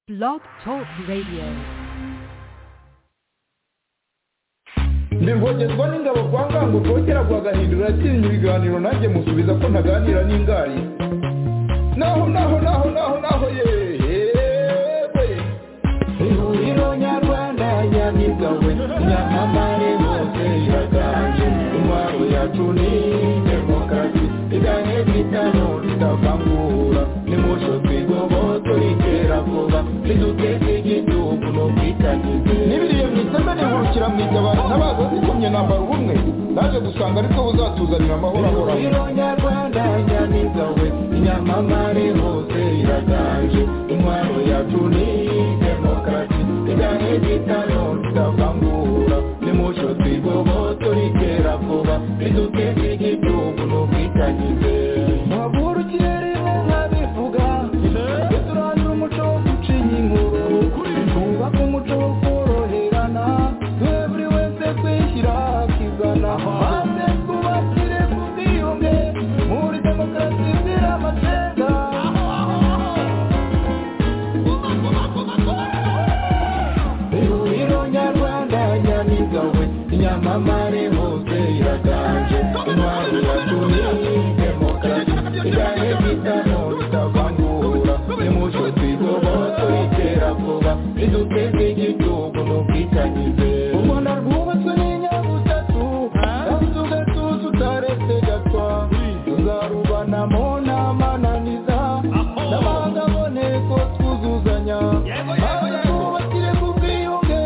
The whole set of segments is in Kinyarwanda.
Blog Talk Radio. ntibwogezwa n'ingabo kwa ngango rwokera rwagahindura yatsinze ibiganiro nanjye musubiza ko ntaganira n'ingari naho naho naho naho naho yewe ihuriro nyarwanda nyamigawe nyamamare bose yaganje intwaro yacu ni demokarasi igane bitano ritavangura nimuco twigobo turikera vuba niduteze igihugu n'ubwitangize n'ibiriye mu iteme rihukira mu itabara ntabaza zikomye nambara ubumwe naje gusanga aribwo buzatuzanira amahoro ahoraho nyarwanda nyamigawe nyamamare hose iraganje intwaro yacu ni demokarasi igane bitano ritavangura nimuco twigobo turikera vuba niduteze igihugu n'ubwitangize muhagurukiye nkabivuga tujye turangira umuco wo gucinya inkuru twubake umuco wo koroherana twe buri wese kwishyira akizana maze twubakire ku bwiyunge muri demokarasi izira amateka ihuriro nyarwanda nyamigawe nyamamare hose iraganje intwari yacu ni demokarasi igane bitano bitavangura nimuco twigobo tuyitera vuba riduteze igihugu n'ubwitangize umwana rwubatswe n'inyabutatu kandi tugatuza utaretse gatwa tuzarubanamo n'amananiza n'abanga aboneko twuzuzanya maze twubakire ku bwiyunge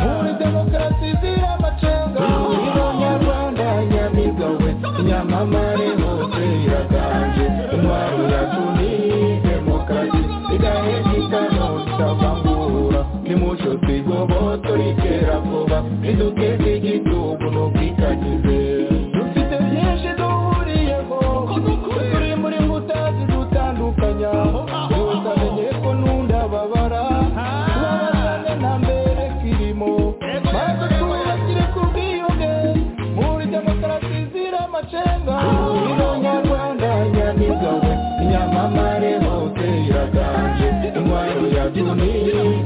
muri demokarasi izira amacenga ihuriro nyarwanda nyamigawe nyamamare hose iraganje intwaro yacu ni demokarasi igahe gitano cyavangura nimuco twigobo turikera vuba riduteze igihugu n'ubwitangize dufite byinshi duhuriyeho turi muri mbuta zidutandukanya utamenye ko n'undababara tubabarane nta mbere kirimo maze twubakire ku bwiyunge muri demokarasi izira amacenga ino nyarwanda nyamigawe nyamamare hose iraganje intwaro yacu ni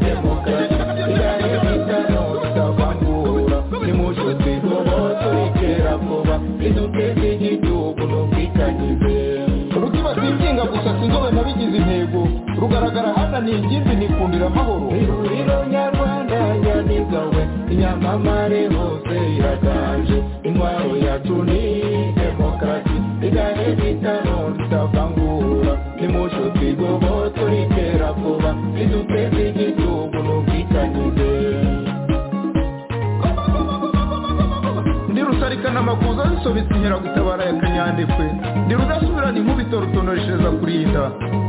demokarasi igane bitano bitavangura nimuco twigobo turikera vuba riduteze igihugu n'ubwitangize rukiba twinginga gusa sinzobe nabigize intego rugaragara hana ni ingimbi nikundira amahoro ihuriro nyarwanda nyamigawe nyamamare hose iraganje intwaro yacu ni demokarasi igane bitano ritavangura nimuco twigobo turikera vuba riduteze igihugu n'ubwitangize ndi rusarikana amakuza zisobetse inkeragutabara ya kanyandekwe ndi rudasubirana inkubito rutonoreshereza kurinda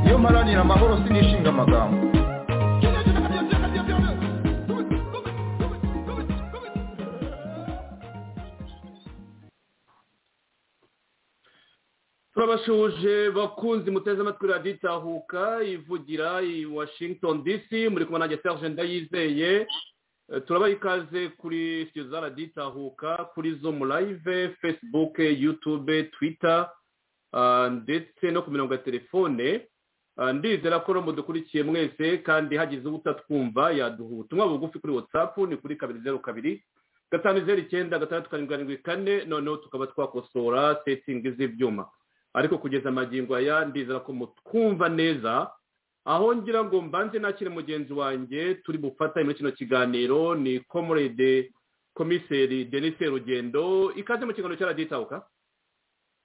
iyo mparanira amahoro sinishinga amagambo turabashoje bakunzi muteze amatwi radiyo itahuka ivugira i washington dc muri kumwe nanjye serge ndayizeye Eh, turabaha ikaze kuri studio za radiyo itahuka kuri zoom live facebook youtube twitter ah, ndetse no ku mirongo ya telefone Ah, ndizera ko no mudukurikiye mwese kandi hagize ubutatwumva yaduha ubutumwa bugufi kuri whatsapp ni kuri kabiri zeru kabiri gatanu zeru icyenda gatandatu karindwi karindwi kane noneho tukaba twakosora setingi z'ibyuma ariko kugeza amagingo aya ndizera ko mutwumva neza aho ngira ngo mbanze nakire mugenzi wanjye turi bufatanye muri kino kiganiro ni komorede komiseri denise rugendo ikaze mu kiganiro cya radiyo itahuka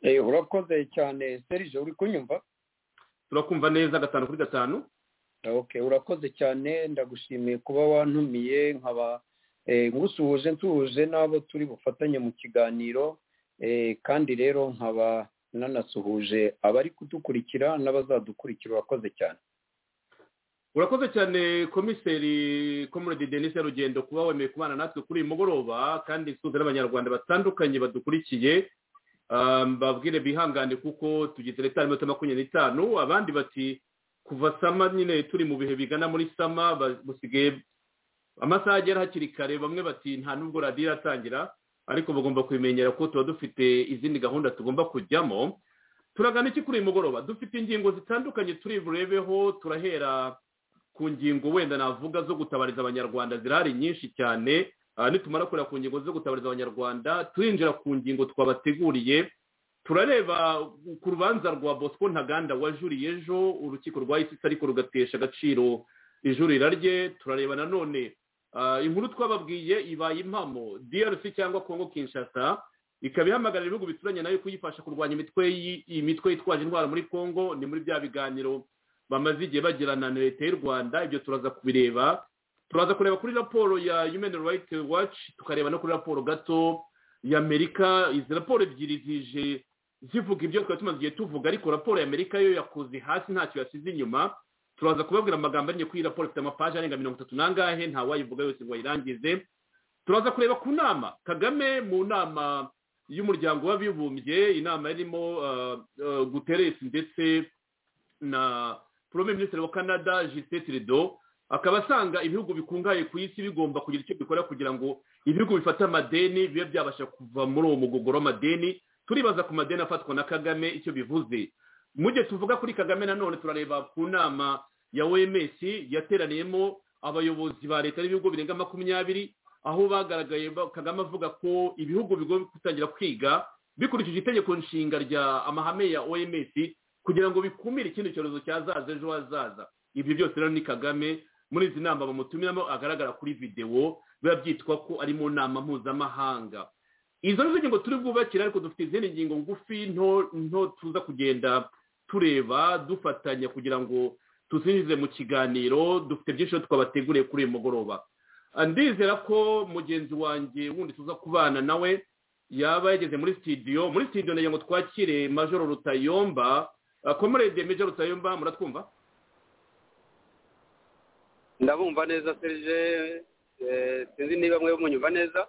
Eh, urakoze cyane serije uri kunyumva turakumva neza gatanu kuri gatanu okay urakoze cyane ndagushimiye kuba wantumiye nkaba eh, ngusuhuje nsuhuje n'abo turi bufatanye mu kiganiro eh, kandi rero nkaba nanasuhuje abari kudukurikira n'abazadukurikira urakoze cyane urakoze cyane komiseri komorede denise rugendo kuba wemeye kubana natwe kuri uyu mugoroba kandi isuhuza n'abanyarwanda batandukanye badukurikiye Ah, mbabwire bihangane kuko tugize leta y'iminota makumyabiri n'itanu abandi bati kuva sama nyine turi mu bihe bigana muri sama ba- busigaye amasaha agera hakiri kare bamwe bati nta nubwo radiyo iratangira ariko bagomba kubimenyera ko tuba dufite izindi gahunda tugomba kujyamo turagana iki kuri uyu mugoroba dufite ingingo zitandukanye turi burebeho turahera ku ngingo wenda navuga zo gutabariza abanyarwanda zirahari nyinshi cyane nitumara kureba ku ngingo zo gutabariza abanyarwanda turinjira ku ngingo twabateguriye turareba ku rubanza rwa bosco ntaganda wajuriye ejo urukiko rwa isitsi ariko rugatesha agaciro ijurira rye turareba nanone inkuru twababwiye ibaye impamo drc cyangwa kongo kinshasa ikaba ihamagarira ibihugu bituranye nayo kuyifasha kurwanya imitwe yitwaje indwara muri congo ni muri bya biganiro bamaze igihe bagirana na leta y'u rwanda ibyo turaza kubireba turaza kureba kuri raporo ya human rights watch tukareba no kuri raporo gato ya amerika izi raporo ebyiri zije zivuga ibyo twari tumaze igihe tuvuga ariko raporo ya amerika yo yakoze hasi ntacyo yasize inyuma turaza kubabwira amagambo arinye kuri iyi raporo ifite amapaje arenga mirongo itatu n'angahe ntawayivuga yose ngo ayirangize turaza kureba ku nama kagame mu nama y'umuryango w'abibumbye inama yarimo guteresi ndetse na porome minisitiri wa canada jisite tirido akaba asanga ibihugu bikungahaye ku isi bigomba kugira icyo bikora kugira ngo ibihugu bifate amadeni bibe byabasha kuva muri uwo mugogoro w'amadeni turibaza ku madeni afatwa na kagame icyo bivuze mu gihe tuvuga kuri kagame nanone turareba ku nama ya oms yateraniyemo abayobozi ba leta n'ibihugu birenga makumyabiri aho bagaragaye kagame avuga ko ibihugu bigomba gutangira kwiga bikurikije itegeko nshinga rya amahame ya oms kugira ngo bikumire ikindi cyorezo cyazaza ejo hazaza ibyo byose rero ni kagame muri izi nama bamutumiramo agaragara kuri videwo biba byitwa ko ari mu nama mpuzamahanga izo nizo ngingo turi bwubakire ariko dufite izindi ngingo ngufi nto tuza kugenda tureba dufatanya kugira ngo tuzinjize mu kiganiro dufite byinshi twabateguriye kuri uyu mugoroba ndizera ko mugenzi wanjye wundi tuza kubana nawe yaba yageze muri sitidiyo muri sitidiyo nagira ngo twakire majoro rutayomba komerede majoro rutayomba muratwumva ndabumva neza serije sinzi niba mwe munyumva neza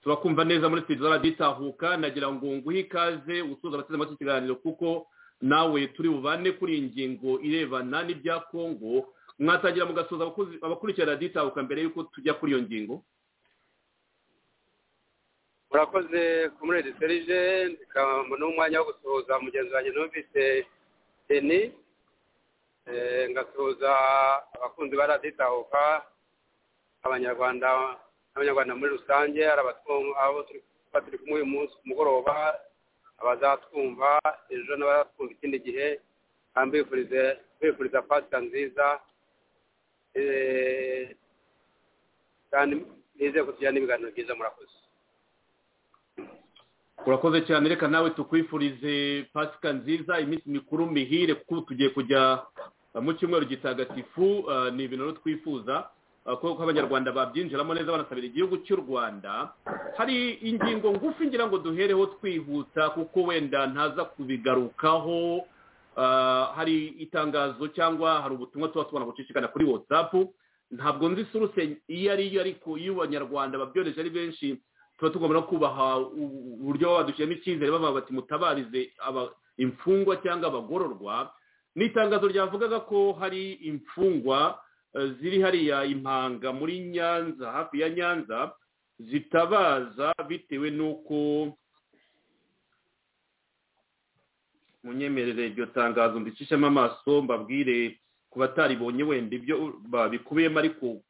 turakumva neza muri sitidiyo raditahuka nagira ngo nguhe ikaze usuza abateze amatwi ikiganiro kuko nawe turi bubane kuri iyi ngingo irebana n'ibya kongo mwatangira mugasoza abakurikira raditahuka mbere y'uko tujya kuri iyo ngingo murakoze kumuredi serije ndikabona umwanya wo gusuhuza mugenzi wanjye numvise deni ngasuhuza abakunzi ba raditahuka abanyarwanda n'abanyarwanda muri rusange hari abo turi kumwe uyu munsi ku mugoroba abazatwumva ejo n'abazatwumva ikindi gihe kandi bifuriza pasita nziza kandi nizeye kugira n'ibiganiro byiza murakoze urakoze cyane reka nawe tukwifurize pasika nziza iminsi mikuru mihire kuko tugiye kujya mu cyumweru gitagatifu ni ibintu twifuza kuko abanyarwanda babyinjiramo neza banasabira igihugu cy'u rwanda hari ingingo ngufi ngira ngo duhereho twihuta kuko wenda ntaza kubigarukaho hari itangazo cyangwa hari ubutumwa tuba tubona gucicikana kuri watsapu ntabwo nzi suruse iyo ariyo ariko iyo abanyarwanda babyohereje ari benshi tuba tugomba kubaha uburyo baba badushyiramo icyizere bavuga bati mutabarize imfungwa cyangwa abagororwa ni itangazo ryavugaga ko hari imfungwa ziri hariya impanga muri nyanza hafi ya nyanza zitabaza bitewe n'uko munyemerere iryo tangazo mbicishemo amaso mbabwire ku bataribonye wenda ibyo babikubiyemo ariko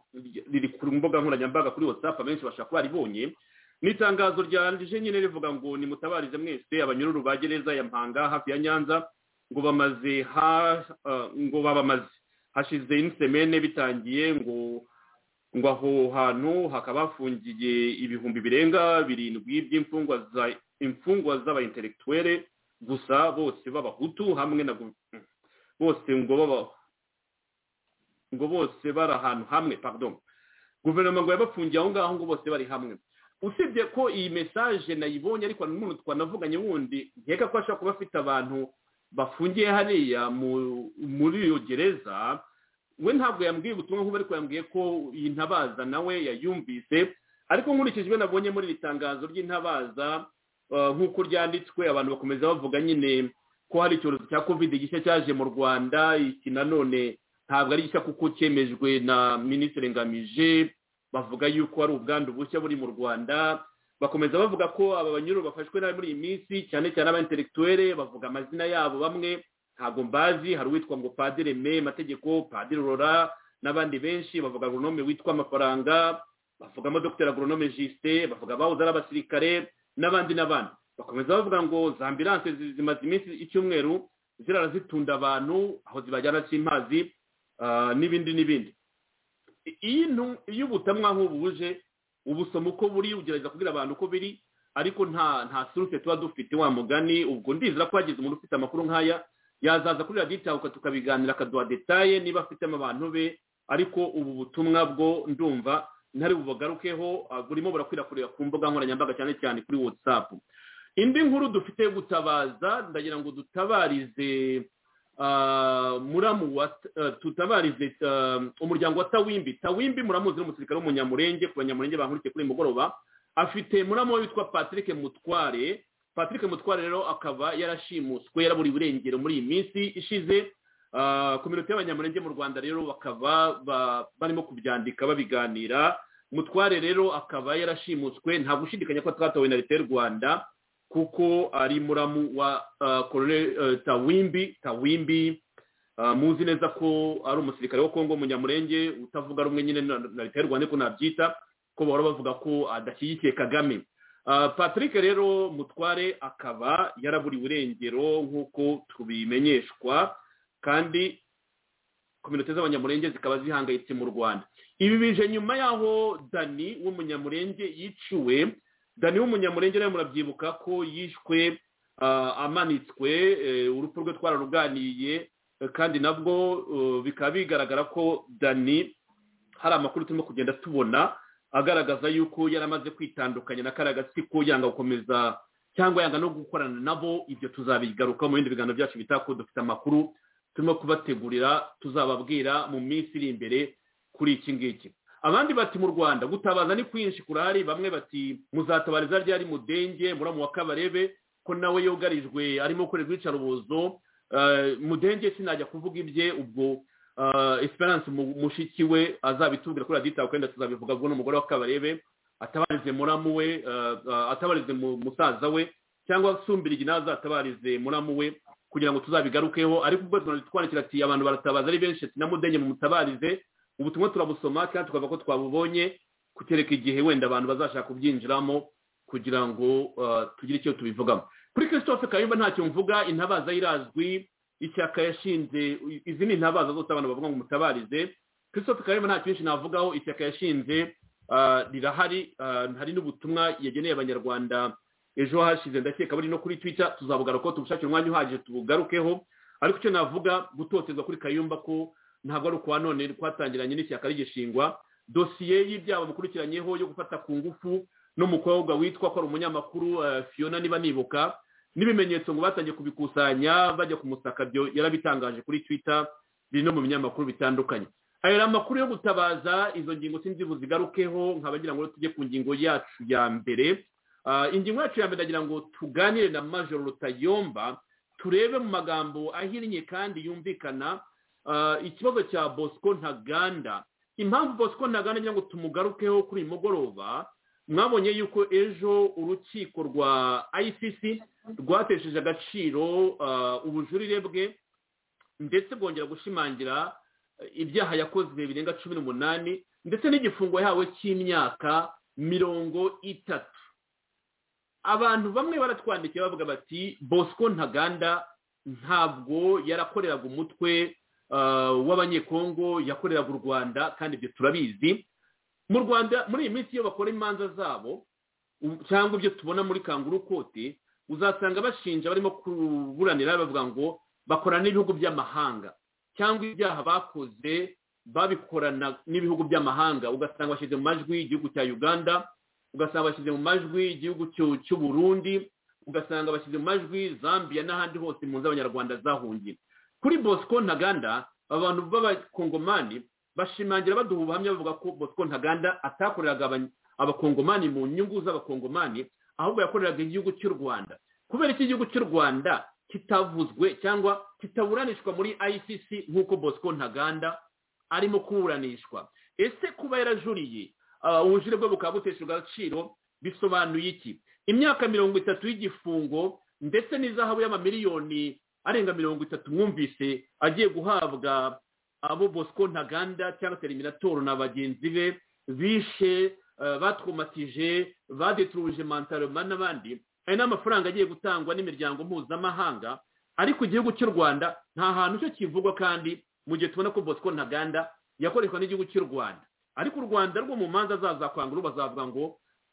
riri ku mbuga nkoranyambaga kuri watsapu abenshi bashobora kuba baribonye ni itangazo ryandije nyine rivuga ngo nimutabarize mwese abanyururu ba gereza ya mpanga hafi ya nyanza ngo bamaze ngo babamaze hashize insemene bitangiye ngo ngo aho hantu hakaba hafungiye ibihumbi birenga birindwi by'imfungwa za imfungwa z'abayintelektuwere gusa bose b'abahutu hamwe na bose ngo baba ngo bose bari ahantu hamwe pardon guverinoma ngo yabafungiye aho ngaho ngo bose bari hamwe usibye ko iyi mesaje nayibonye ariko n'umuntu twanavuganye wundi nkeka ko ashobora kuba afite abantu bafungiye hariya muri iyo gereza we ntabwo yambwiye ubutumwa nk'ubu ariko yambwiye ko iyi ntabaza nawe yayumvise ariko nkurikije ibyo nabonye muri iri tangazo ry'intabaza nk'uko ryanditswe abantu bakomeza bavuga nyine ko hari icyorezo cya kovide gishya cyaje mu rwanda iki nanone ntabwo ari gishya kuko cyemejwe na minisitiri ngamije bavuga yuko hari ubwandu bushya buri mu rwanda bakomeza bavuga ko aba banyururu bafashwe nabi muri iyi minsi cyane cyane aba bavuga amazina yabo bamwe ntabwo mbazi hari uwitwa ngo padire me mategeko padire rora n'abandi benshi bavuga agoronome witwa amafaranga bavugamo dogiteri agoronome jisite bavuga bahoze ari abasirikare n'abandi n'abandi bakomeza bavuga ngo za ambilanse zi- zimaze iminsi icyumweru zirara zitunda abantu aho zibajyana cy'impazi ah, n'ibindi n'ibindi I- iyi ntu- iyo ubutamwa nk'ubu buje ubusoma uko buri ugerageza kubwira abantu uko biri ariko nta nta surute tuba dufite wa mugani ubwo ndizera ko hagize umuntu ufite amakuru nk'aya yazaza kuri radiyo itahuka tukabiganira akaduha detaye niba afitemo abantu be ariko ubu butumwa bwo ndumva ntari bubagarukeho ah, burimo burakwirakwira ku mbuga nkoranyambaga cyane cyane kuri watsapu indi nkuru dufite yo gutabaza ndagira ngo dutabarize ah, muramu wa ah, tutabarize ah, umuryango wa tawimbi tawimbi muramuzi ni umusirikare w'umunyamurenge ku banyamurenge bankurikiye kuri uyu mugoroba afite muramu we witwa patrick mutware patrick mutware rero akaba yarashimuswe yaraburiwe irengero muri iyi minsi ishize Ah, kominote y'abanyamurenge mu rwanda rero bakaba ba- barimo kubyandika babiganira mutware rero akaba yarashimuswe nta gushidikanya ko twatowe na leta y'u rwanda kuko ari muramu wa ah, koloneli eh, tawimbi tawimbi ah, muzi neza ko ari umusirikare wa kongo munyamurenge utavuga rumwe nyine na na leta y'u rwanda ko nabyita ko bahora bavuga ko adashyigikiye kagame Ah, patrick rero mutware akaba yaraburiwe irengero nk'uko tubimenyeshwa kandi kominote z'abanyamurenge zikaba zihangayitse mu rwanda ibi bije nyuma y'aho dani w'umunyamurenge yiciwe dani w'umunyamurenge nawe murabyibuka ko yishwe ah, amanitswe eh, urupfu rwe twararuganiye eh, kandi nabwo eh, bikaba bigaragara ko dani hari amakuru turimo kugenda tubona agaragaza yuko yari amaze kwitandukanya na kariya gatsiko yanga gukomeza cyangwa yanga no gukorana nabo ibyo tuzabigaruka mu bindi biganiro byacu bita ko dufite amakuru turimo kubategurira tuzababwira mu minsi iri imbere kuri iki ngiki abandi bati mu rwanda gutabaza ni kwinshi kurahari bamwe bati muzatabariza ryari mudenge muramu wa kabarebe ko nawe yugarijwe arimo gukorerwa iyicarubozo Eh, mudenge sinajya kuvuga ibye ubwo eh, esperance mu- mushiki we azabitubwira kuri radiyo kandi tuzabivuga ubwo n'umugore wa kabarebe atabarize muramu we eh, eh, atabarize mu- musaza we cyangwa sumbirigi nawe azatabarize muramu we kugira ngo tuzabigarukeho ariko ubwo tunabitwandikira ati abantu baratabaza ari benshi ati na mudenye mutabarize ubutumwa turabusoma kandi tukavuga ko twabubonye kutereka igihe wenda abantu bazashaka kubyinjiramo kugira ngo eh, tugire icyo tubivugamo kuri christophe kayumba ntacyo mvuga intabaza irazwi ishyaka yashinze izi ni intabaza zose abantu bavuga ngo mutabarize christophe kayumba nta cyinshi navugaho ishyaka yashinze ah, rirahari ah, hari n'ubutumwa yageneye abanyarwanda ejo hashize ndakeka buri no kuri twitter tuzabugaruka ko tubushakira umwanya uhagije tubugarukeho ariko icyo navuga gutotezwa kuri kayumba ko ntabwo ari ukwa none twatangiranye n'ishyaka rigishingwa dosiye y'ibyaha bamukurikiranyeho yo gufata ku ngufu n'umukobwa witwa ko ari umunyamakuru eh, fiona niba nibuka n'ibimenyetso ngo batangiye kubikusanya bajya kumusaka byo yarabitangaje kuri twitter biri no mu binyamakuru bitandukanye aya amakuru yo gutabaza izo ngingo sinzi buzigarukeho nkabagira ngo tujye ku ngingo yacu ya mbere Ah, ingingo yacu ya mbere ndagira ngo tuganire na majoro rutayomba turebe mu magambo ahinnye kandi yumvikana ah, ikibazo cya bosco ntaganda impamvu bosco ntaganda ngira ngo tumugarukeho kuri uyu mugoroba mwabonye yuko ejo urukiko rwa icc rwatesheje agaciro ah, ubujurire bwe ndetse bwongera gushimangira eh, ibyaha yakozwe birenga cumi n'umunani ndetse n'igifungo yahawe cy'imyaka mirongo itatu abantu bamwe baratwandikiye bavuga bati bosco ntaganda ntabwo yarakoreraga umutwe eh, w'abanyekongo yakoreraga u rwanda kandi ibyo turabizi mu rwanda muri iyi minsi iyo bakora imanza zabo u- cyangwa ibyo tubona muri kanguru kote uzasanga bashinja barimo kuburanira bavuga ngo bakorana n'ibihugu by'amahanga cyangwa ibyaha bakoze babikorana n'ibihugu by'amahanga ugasanga bashyize mu majwi igihugu cya uganda ugasanga bashyize mu majwi igihugu cy'u- cy'u burundi ugasanga bashyize mu majwi zambia n'ahandi hose mu z'abanyarwanda zahungiye kuri bosco ntaganda abantu b'abakongomani bashimangira baduha ubuhamya bavuga ko bosco ntaganda atakoreraga aba- abakongomani mu nyungu z'abakongomani ahubwo yakoreraga igihugu cy'u rwanda kubera iki igihugu cy'u rwanda kitavuzwe cyangwa kitaburanishwa muri icc nk'uko bosco ntaganda arimo kuburanishwa ese kuba yarajuriye Ah, ubujurire bwe bukaba buteshejwe agaciro bisobanuye iki imyaka mirongo itatu y'igifungo ndetse n'izahabu y'amamiliyoni arenga mirongo itatu mwumvise agiye guhabwa abo bosco ntaganda cyangwa se eliminatoro na bagenzi be bishe eh, batwomatije badeturuje mantaroma n'abandi hari n'amafaranga agiye gutangwa n'imiryango mpuzamahanga ariko igihugu cy'u rwanda nta hantu cyo kivugwa kandi mu gihe tubona ko bosco ntaganda yakoreshwa n'igihugu cy'u rwanda ariko u rwanda rwo mu manza zazakwangura bazavuga ngo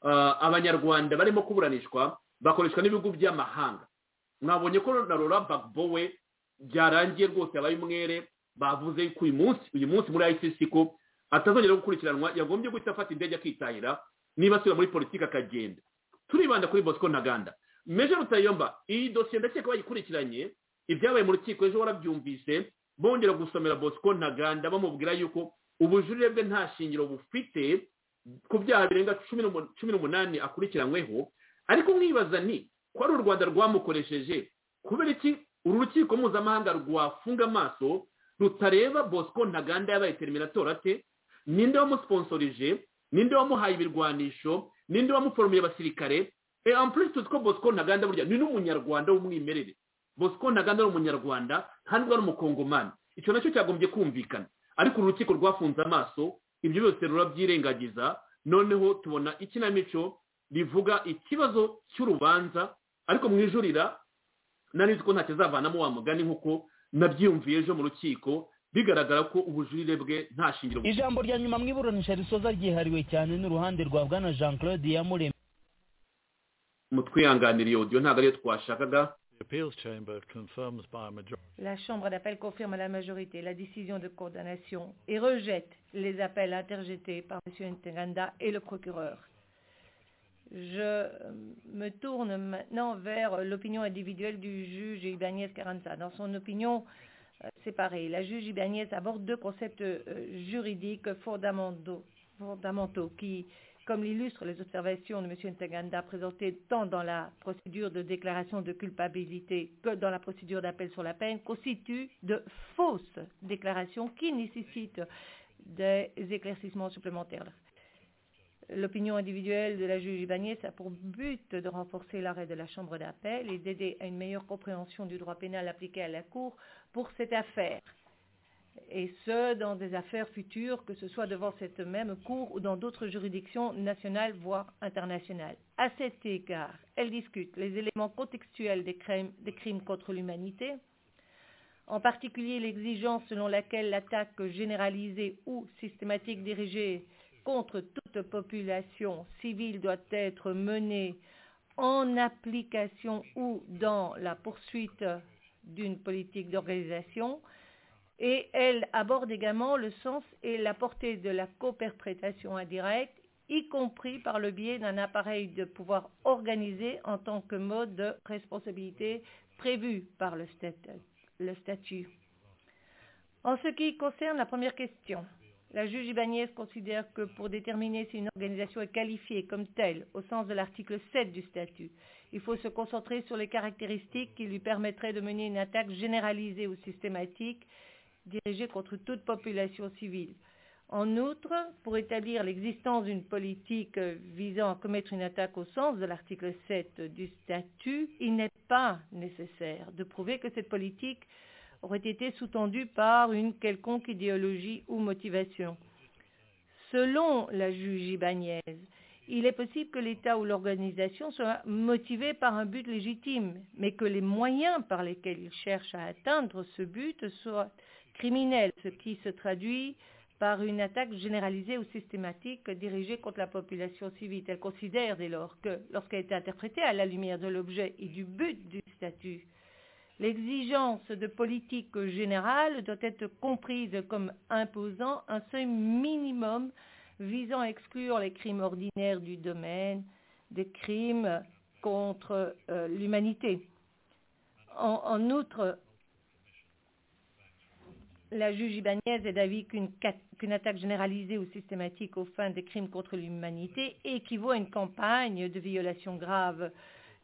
ah, abanyarwanda barimo kuburanishwa bakoreshwa n'ibihugu by'amahanga mwabonye ko na rora bagbowe byarangiye rwose abaye umwere bavuze ko uyu munsi uyu munsi muri icc ko atazongera gukurikiranwa yagombye guhita afata indege akitahira niba asubira muri politiki akagenda turibanda kuri bosco ntaganda meje rutayomba iyi dosiye ndakeka bayikurikiranye ibyabaye mu rukiko ejo warabyumvise bongera gusomera bosco ntaganda bamubwira yuko ubujurire bwe nta shingiro bufite ku byaha birenga cumi n'umu- cumi n'umunani akurikiranyweho ariko mwibaza ni ko ari u rwanda rwamukoresheje kubera iki uru rukiko mpuzamahanga rwafunga amaso rutareba bosco ntaganda yabaye terminator ate ninde wamusponsorije ninde wamuhaye ibirwanisho ninde wamuforomiye abasirikare e ampuri tuzi ko bosco ntaganda burya ni n'umunyarwanda w'umwimerere bosco ntaganda ari umunyarwanda kandi ari umukongomani icyo nacyo cyagombye kumvikana ariko uru rukiko rwafunze amaso ibyo byose rurabyirengagiza noneho tubona ikinamico rivuga ikibazo cy'urubanza ariko mu ijurira nari nzi ko nta kizavanamo wa mugani nk'uko nabyiyumviye ejo mu rukiko bigaragara ko ubujurire bwe nta shingiro bufite. ijambo rya nyuma mu iburanisha risoza ryihariwe cyane n'uruhande rwa bwana jean claude yamuremye mutwihanganira iyo audio ntabwo ariyo twashakaga The appeals chamber confirms by a majority La Chambre d'appel confirme à la majorité la décision de condamnation et rejette les appels interjetés par M. Ntaganda et le procureur. Je euh, me tourne maintenant vers euh, l'opinion individuelle du juge Ibanez Carranza. Dans son opinion euh, séparée, la juge Ibanez aborde deux concepts euh, juridiques fondamentaux, fondamentaux qui, comme l'illustrent les observations de M. Ntaganda présentées tant dans la procédure de déclaration de culpabilité que dans la procédure d'appel sur la peine, constituent de fausses déclarations qui nécessitent des éclaircissements supplémentaires. L'opinion individuelle de la juge Ibanez a pour but de renforcer l'arrêt de la Chambre d'appel et d'aider à une meilleure compréhension du droit pénal appliqué à la Cour pour cette affaire, et ce, dans des affaires futures, que ce soit devant cette même Cour ou dans d'autres juridictions nationales, voire internationales. À cet égard, elle discute les éléments contextuels des crimes, des crimes contre l'humanité, en particulier l'exigence selon laquelle l'attaque généralisée ou systématique dirigée contre toute population civile doit être menée en application ou dans la poursuite d'une politique d'organisation. Et elle aborde également le sens et la portée de la coperprétation indirecte, y compris par le biais d'un appareil de pouvoir organisé en tant que mode de responsabilité prévu par le statut- le statut. En ce qui concerne la première question, la juge Ibanez considère que pour déterminer si une organisation est qualifiée comme telle au sens de l'article 7 du statut, il faut se concentrer sur les caractéristiques qui lui permettraient de mener une attaque généralisée ou systématique dirigée contre toute population civile. En outre, pour établir l'existence d'une politique euh, visant à commettre une attaque au sens de l'article 7 du statut, il n'est pas nécessaire de prouver que cette politique aurait été sous-tendue par une quelconque idéologie ou motivation. Selon la juge Ibanez, il est possible que l'État ou l'organisation soit motivée par un but légitime, mais que les moyens par lesquels il cherche à atteindre ce but soient criminels, ce qui se traduit par une attaque généralisée ou systématique dirigée contre la population civile. Elle considère dès lors que, lorsqu'elle est interprétée à la lumière de l'objet et du but du statut, L'exigence de politique générale doit être comprise comme imposant un seuil minimum visant à exclure les crimes ordinaires du domaine des crimes contre euh, l'humanité. En, en outre, la juge Ibanez est d'avis qu'une cat- qu'une attaque généralisée ou systématique aux fins des crimes contre l'humanité équivaut à une campagne de violation grave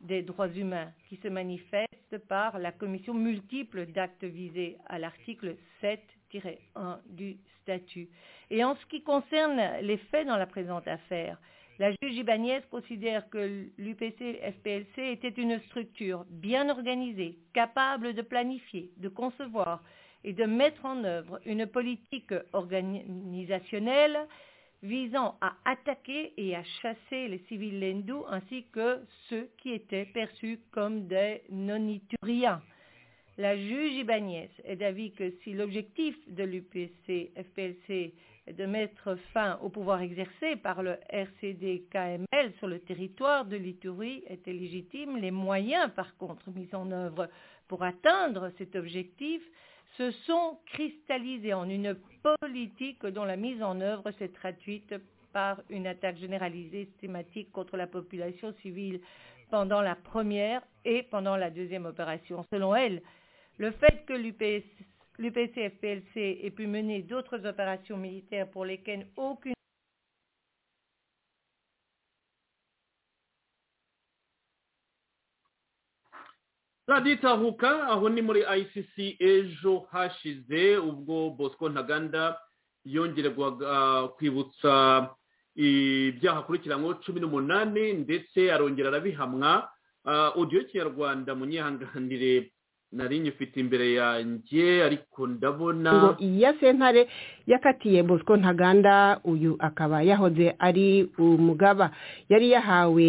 des droits humains qui se manifeste par la commission multiple d'actes visés à l'article 7-1 du statut. Et en ce qui concerne les faits dans la présente affaire, La juge Ibanez considère que l'UPC-FPLC était une structure bien organisée, capable de planifier, de concevoir et de mettre en œuvre une politique organisationnelle visant à attaquer et à chasser les civils hindous ainsi que ceux qui étaient perçus comme des nonituriens. La juge Ibanez est d'avis que si l'objectif de l'UPC-FPLC est de mettre fin au pouvoir exercé par le RCD-KML sur le territoire de l'Itourie était légitime, les moyens par contre mis en œuvre pour atteindre cet objectif se sont cristallisés en une politique dont la mise en œuvre s'est traduite par une attaque généralisée systématique contre la population civile pendant la première et pendant la deuxième opération. Selon elle, le fait que l'UPC-FPLC ait pu mener d'autres opérations militaires pour lesquelles aucune radiyo itahuka aho ni muri icc ejo hashize ubwo bosco ntaganda yongererwaga kwibutsa ibyaha akurikiranyweho cumi n'umunani ndetse arongera arabihamwa odiyo kinyarwanda mu nyihanganire nari nyifite imbere yanjye ariko ndabona ngo iya sentare yakatiye bosco ntaganda uyu akaba yahoze ari umugaba yari yahawe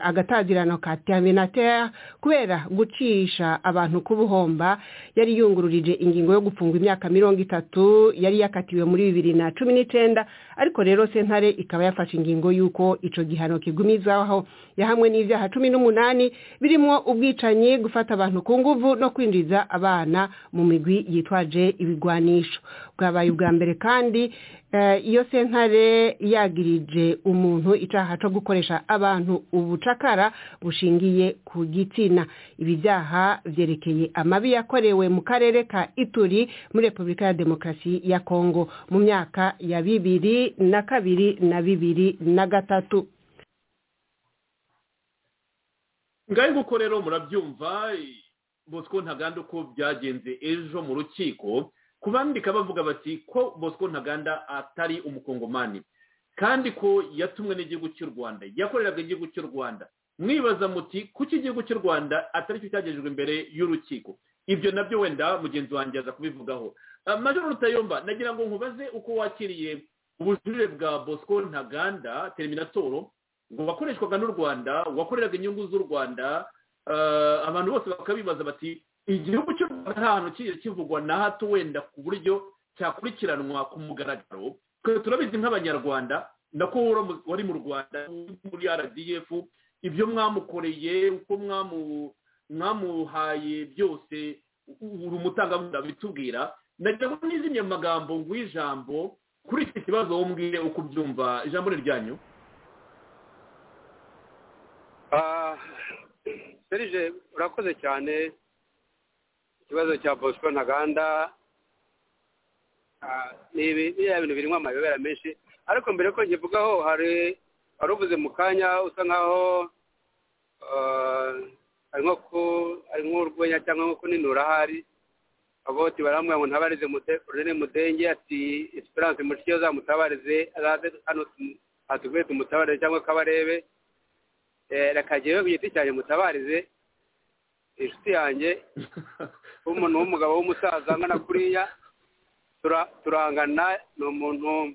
agatazirano ka terminateur kubera gucisha abantu k'ubuhomba yari yungururije ingingo yo gupfunga imyaka mirongo itatu yari yakatiwe muri bibiri na cumi n'icyenda ariko rero sentare ikaba yafashe ingingo y'uko icyo gihano kigumizaho yahamwe n'ibyaha cumi n'umunani birimo ubwicanyi gufata abantu ku nguvu no kwinjiza abana mu migwi yitwaje ibigwanisho bwabaye ubwa mbere kandi iyo sentare yagirije umuntu icyaha cyo gukoresha abantu ubucakara bushingiye ku gitsina ibi byaha byerekeye amabi yakorewe mu karere ka ituri muri repubulika ya demokarasi ya kongo mu myaka ya bibiri na kabiri na bibiri na gatatu ngaho nguko rero murabyumva bosco ntaganda uko byagenze ejo mu rukiko kubandika bavuga bati ko bosco ntaganda atari umukongomani kandi ko yatumwe n'igihugu cy'u rwanda yakoreraga igihugu cy'u rwanda mwibaza muti kuki igihugu cy'u rwanda atari cyo cyagejejwe imbere y'urukiko ibyo nabyo wenda mugenzi wanjye aza kubivugaho majoro rutayomba nagira ngo nkubaze uko wakiriye ubujurire bwa bosco ntaganda terminatoro ngo wakoreshwaga n'u rwanda wakoreraga inyungu z'u rwanda abantu bose bakabibaza bati igihugu cy'u rwanda nta hantu kigiye kivugwa na hato wenda ku buryo cyakurikiranwa ku mugaragaro twe turabizi nk'abanyarwanda nako wari mu rwanda muri rdf ibyo mwamukoreye uko mwamuhaye byose uri umutangabuhamya bitubwira nagira ngo nizimye amagambo ngw'ijambo kuri iki kibazo wombwire uko ubyumva ijambo ni ryanyu serije urakoze cyane ikibazo cya bosco ntaganda ni biriya bintu birimo amayobera menshi ariko mbere ko nkivugaho hari uvuze mu kanya usa nkaho ari nk'urwenya cyangwa nko kuninura ahari aboti baramubwira ngo ntabarize rene mudenge ati esperance mushya uzamutabarize azaze hano hatuguye tumutabarire cyangwa kabarebe rekagewe ku giti cyanjye mutabarize inshuti yanjye umuntu w'umugabo w'umusaza angana kuriya turangana ni umuntu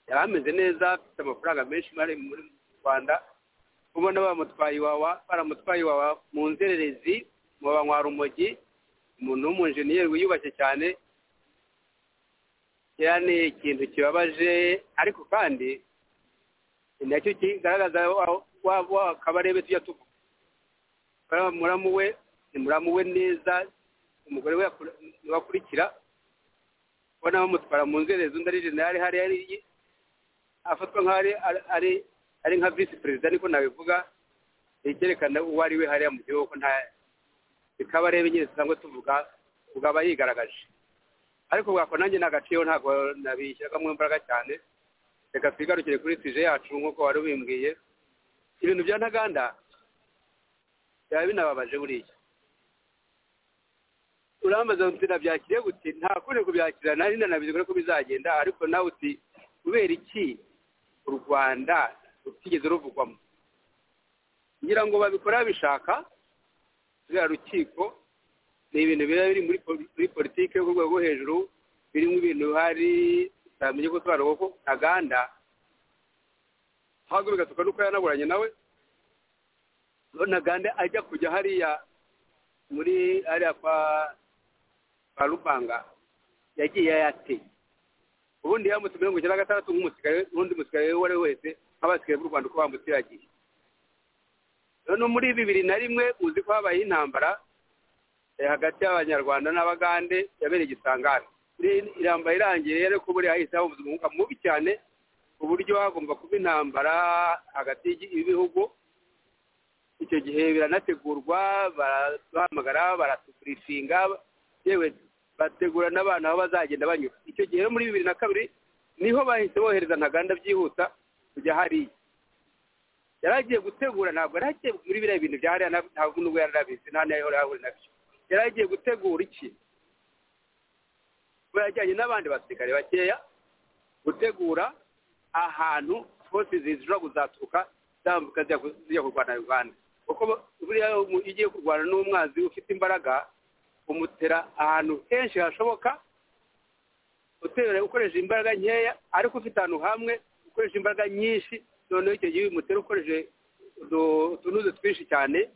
yari ameze neza afite amafaranga menshi ari muri rwanda ubona bamutwaye iwawa baramutwaye iwawa mu nzererezi mu banywarumogi umuntu w'umunjeniyeri wiyubashye cyane ni ikintu kibabaje ariko kandi nacyo kigaragaza wa kabarebe tujya tuvuga muramu we ni muramu we neza umugore we wakurikira ubona bamutwara mu nzererezi undi ari jenali hari hari afatwa nk'ari ari nka visi perezida niko nabivuga icyerekana uwo ari we hariya mu gihugu nta kabarebe nyine dusanzwe tuvuga bwaba yigaragaje ariko bwako nanjye ni agaciro ntabwo nabishyiragamo imbaraga cyane reka twigarukire kuri tije yacu nk'uko wari ubimbwiye ibintu bya ntaganda byaba binababaje buriya urambaza uti nabyakiriye uti nta kundi kubyakira nari nanabizi ko bizagenda ariko nawe uti kubera iki u rwanda rutigeze ruvugwamo ngira ngo babikora babishaka ruriya rukiko ni ibintu biba biri muri poli- muri politiki yo ku rwego rwo hejuru birimo ibintu hari utamenya ko utwara kuko ntaganda ahubwo bigatuka nuko yanaburanye nawe none ntaganda ajya kujya hariya muri hariya kwa kwa rubanga yagiye yateye ubundi yambutse mirongo icyenda na gatandatu nk'umusirikare n'undi musirikare uwo ari we wese nk'abasirikare b'u rwanda uko bambutiragiye none muri bibiri na rimwe uzi ko habayeho intambara eh, hagati y'abanyarwanda n'abagande yabereye igisangara iramba irangiye rero ko buriya hahise habuze umwuka mubi cyane ku buryo hagomba kuba intambara hagati y'igi- y'ibihugu icyo gihe biranategurwa barahamagara baratuburifinga yewe bategura n'abana aho bazagenda banyura icyo gihe muri bibiri na kabiri niho bahise bohereza ntaganda byihuta kujya hariya yari agiye gutegura ntabwo yari agiye muri biriya bintu bya hariya na- ntabwo nubwo yari arabizi nta n'ayo yari ahura nabyo yari agiye gutegura iki kuba yajyanye n'abandi basirikare bakeya gutegura ahantu hose zishobora kuzaturuka zambuka zijya ku- zijya kurwana na uganda kuko buriya umu- iyo ugiye kurwana n'umwanzi ufite imbaraga umutera ahantu henshi hashoboka utera ukoresha imbaraga nkeya ariko ufite ahantu hamwe ukoresha imbaraga nyinshi noneho icyo gihe umutera ukoresheje utu- utunuzi twinshi cyane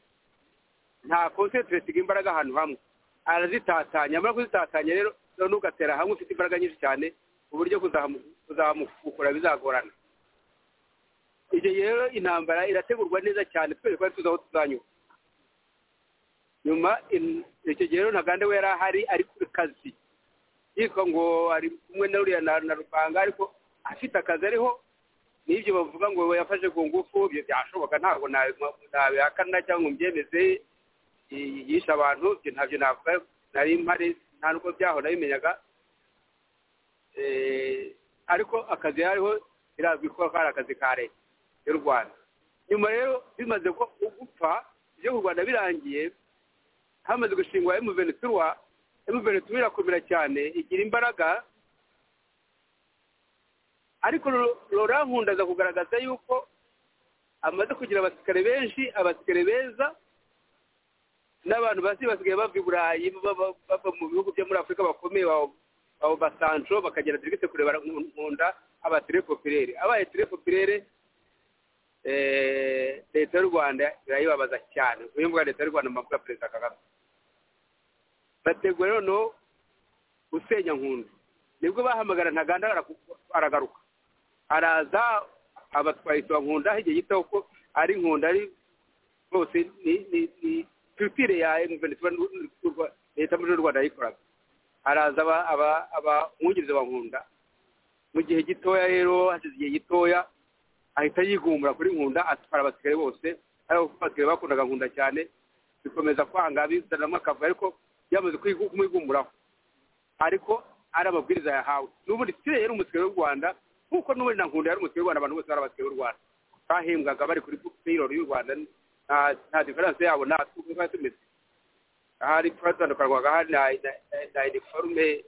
nta konsentiresiga imbaraga ahantu hamwe arazitatanya amara kuzitatanya rero noneho ugatera hamwe ufite imbaraga nyinshi cyane ku buryo kuzamu- kuzamufukura bizagorana icyo gihe rero intambara irategurwa neza cyane twese twari tuzi aho tuzanyura nyuma in- icyo gihe rero ntaganda we yari ahari ari ku kazi yitwa ngo ari kumwe na ruriya na na rupanga ariko afite akazi ariho n'ibyo bavuga ngo yafashe ku ngufu ibyo byashoboka ntabwo nabi- nabihakana cyangwa ngo mbyemeze y- yishe abantu ibyo ntabyo navuga nari mpari nta n'ubwo byaho nabimenyaga Eh, ariko akazi yariho birazwi ko kari akazi ka leta y'u rwanda nyuma rero bimaze ko gupfa ibyo ku rwanda birangiye hamaze gushingwa emuventura emuventura irakomera cyane igira imbaraga ariko Laurent Nkunda aza kugaragaza yuko amaze kugira abasirikare benshi abasirikare beza n'abantu basi basigaye bava i burayi bava bava mu bihugu byo muri afurika bakomeye abo basanco bakagera dirigite kurebera nkunda aba tirefopirere abaye tirefopirere leta y'u rwanda irayibabaza cyane uyu mbuga leta y'u rwanda mu ya perezida kagame bategura noneho gusenya nkunda nibwo bahamagara ntaganda araku- aragaruka araza abatwaye isiba nkunda igihe gito ko ari nkunda ari bose ni ni ni pipire ya emuventura leta muri y'u rwanda yayikoraga haraza aba- aba- abamwungiriza ba nkunda mu gihe gitoya rero hashize igihe gitoya ahita yigumbura kuri nkunda atwara abasirikare bose ariko kuko abasirikare bakundaga nkunda cyane bikomeza kwanga bizanamo akavuyo ariko byamaze kwigu- kumwigumburaho ariko ari amabwiriza yahawe n'ubundi sire yari umusirikare w'u rwanda nk'uko n'ubundi na nkunda yari umusirikare w'u rwanda abantu bose bari abasirikare b'u rwanda bahembwaga bari kuri peyirori y'u rwanda nta- nta diferanse yabo nta twari tumeze ahari twatandukanwaga hari na na- na iniforume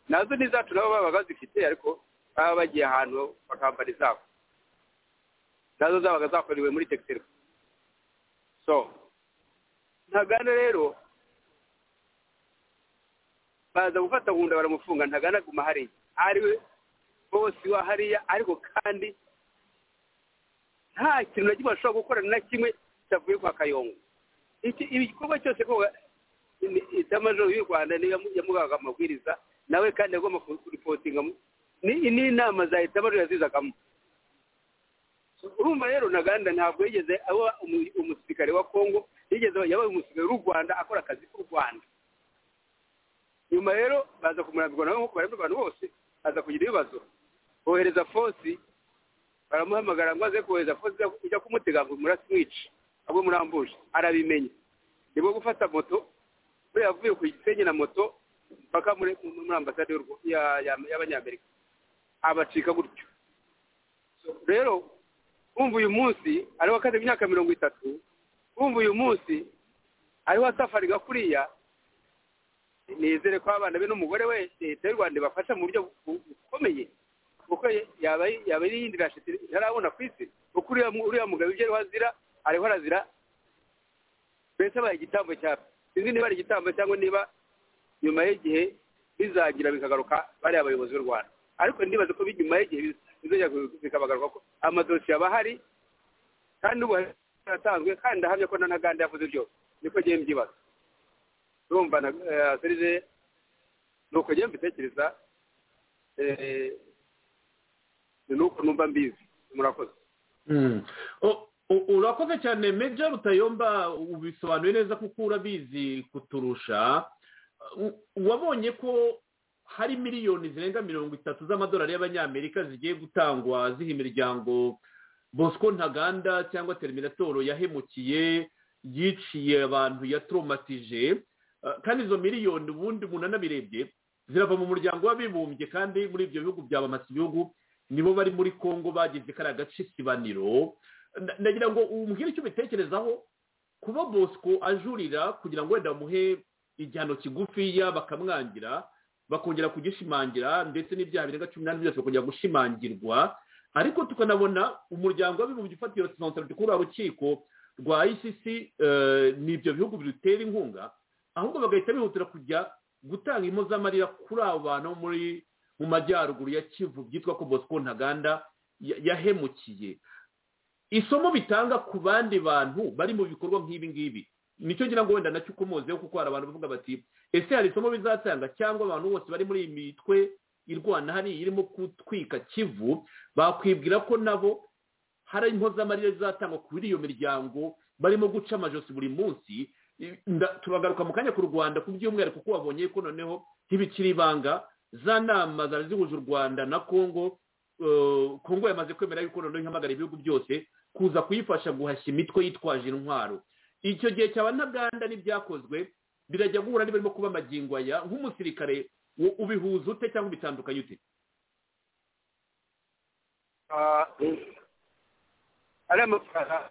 nazo ni izacu nabo baba bazifite ariko baba bagiye ahantu bakambara izabo nazo zabaga zakorewe muri tekiteri so ntaganda rero baza gufata nkunda baramufunga ntaganda aguma hariya ariwe bosi wa hariya ariko kandi nta kintu na kimwe ashobora gukora na kimwe kitavuye kwa kayongo Iki- igikorwa cyose ko itamajoro y'u rwanda niyo yamu- yamugaga amabwiriza nawe kandi agomba kuripotinga mu- ni ni inama za itamajoro yazizagamo urumva rero ntaganda ntabwo yigeze aba umu- umusirikare wa kongo yigeze yabaye umusirikare w'u rwanda akora akazi k'u rwanda nyuma rero baza kumurambirwa nawe nk'uko barembye abantu bose aza kugira ibibazo bohereza fosi baramuhamagara ngo aze kohereza fosi ujya- ujya kumutega ngo umurasi mwice ahubwo murambuje arabimenya nibwo gufata moto buriya avuye ku gisenyi na moto mpaka muri muri ambasade y'u Rwa- ya- ya- y'abanyamerika abacika gutyo rero wumva uyu munsi ariho akaze imyaka mirongo itatu wumva uyu munsi ariho asafariga kuriya nizere ko abana be n'umugore we leta y'u rwanda ibafasha mu buryo bu- bukomeye kuko yaba yaba yirindira shiti ntarabona ku isi kuko uriya mu- uriya mugabo ibyo ariho azira ariho arazira mbese abaye igitambo cya sinzi niba ari igitambo cyangwa niba nyuma y'igihe bizagira bikagaruka bariya bayobozi b'u rwanda ariko ndibaza ko bi- nyuma y'igihe biz- bizongera ku- bikabagaruka ko amadosiye aba ahari kandi ubu yatanzwe kandi ndahamya ko na ntaganda yavuze byose niko ngiye mbyibaza urumva na eh, serije ni uko ngiye mbitekereza eh, ni uko numva mbizi murakoze O- u- urakoze cyane meja rutayomba ubisobanuye neza kuko urabizi kuturusha U- wabonye ko hari miliyoni zirenga mirongo itatu z'amadolari y'abanyamerika zigiye gutangwa ziha imiryango bosco ntaganda cyangwa terminatoro yahemukiye yiciye abantu yatromatije Eh, kandi izo miliyoni ubundi umuntu anabirebye zirava mu muryango w'abibumbye kandi muri ibyo bihugu byabamasa ibihugu nibo bari muri congo bagize kariya gace isibaniro Na- nagira ngo umbwire icyo ubitekerezaho kuba bosco ajurira kugira ngo wenda bamuhe igihano kigufiya bakamwangira bakongera kugishimangira ndetse n'ibyaha birenga cumi n'ane byose bakongera gushimangirwa ariko tukanabona umuryango w'abibumbye ufata iyo resiponsabiti kuri rukiko rwa icc eh, ni ibyo bihugu birutera inkunga ahubwo bagahita bihutira kujya gutanga impozamarira kuri abo bantu bo muri mu majyaruguru ya kivu byitwa ko bosco ntaganda ya- yahemukiye isomo bitanga ku bandi bantu bari mu bikorwa nk'ibi ngibi nicyo ngira ngo wenda nacyo ukomozeho kuko hari abantu bavuga bati ese hari isomo bizatanga cyangwa abantu bose bari muri iyi mitwe irwana hariya irimo gutwika kivu bakwibwira ko nabo hari impozamarira zizatangwa kuri iyo miryango barimo guca amajosi buri munsi I- nda- turagaruka mu kanya ku rwanda ku by'umwihariko kuko wabonye ko noneho ntibikiri ibanga za nama zari zihuje u rwanda na congo eh, congo yamaze kwemera yuko noneho ihamagara ibihugu byose kuza kuyifasha guhashya imitwe yitwaje intwaro icyo gihe cyaba ntaganda n'ibyakozwe birajya guhura niba birimo kuba amagingo aya nk'umusirikare u- ubihuza ute cyangwa ubitandukanye ute Ah, ariya mafaranga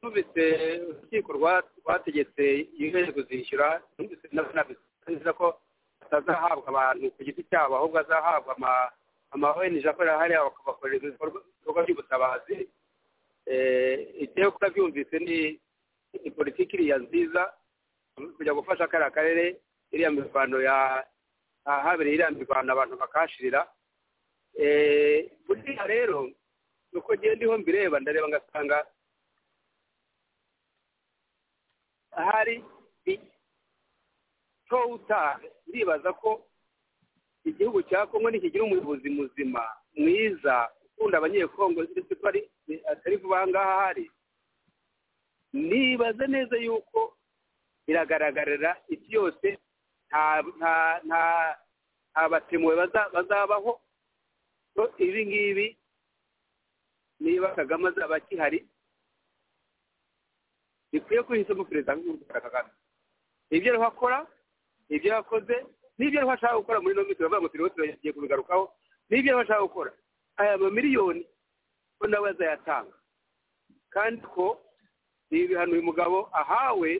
numvise urukiko rwa- rwategetse iyo ntego zishyura numvise nabyo nabisize ko atazahabwa abantu ku giti cyabo ahubwo azahabwa ama- ama ONG akorera hariya bakabakorera ibikorwa ibikorwa by'ubutabazi Eh, igihe kuko byumvise ni ni politiki iriya nziza kujya gufasha kariya karere iriya mirwano ya ahabereye iriya mirwano abantu bakashirira Eh, buriya rero nuko ngenda ndiho mbireba ndareba ngasanga hari towutari ndibaza ko igihugu cya kongo nikigira umuyobozi muzima mwiza ukunda abanyekongo ndetse ko ari atari vuba aha ngaha hari nibaza neza yuko biragaragarira isi yose nta nta nta nta batemuwe baza- bazabaho so ibi ngibi niba kagame azaba akihari bikwiye kuhisemo perezida w'urwanda kagame ibyo ariho akora ibyo yakoze n'ibyo ariho ashaka gukora muri ino minsi baravuga ngo turi hose tugiye kubigarukaho n'ibyo ariho ashaka gukora aya mamiliyoni ko nawe azayatanga kandi ko ni ibihano uyu mugabo ahawe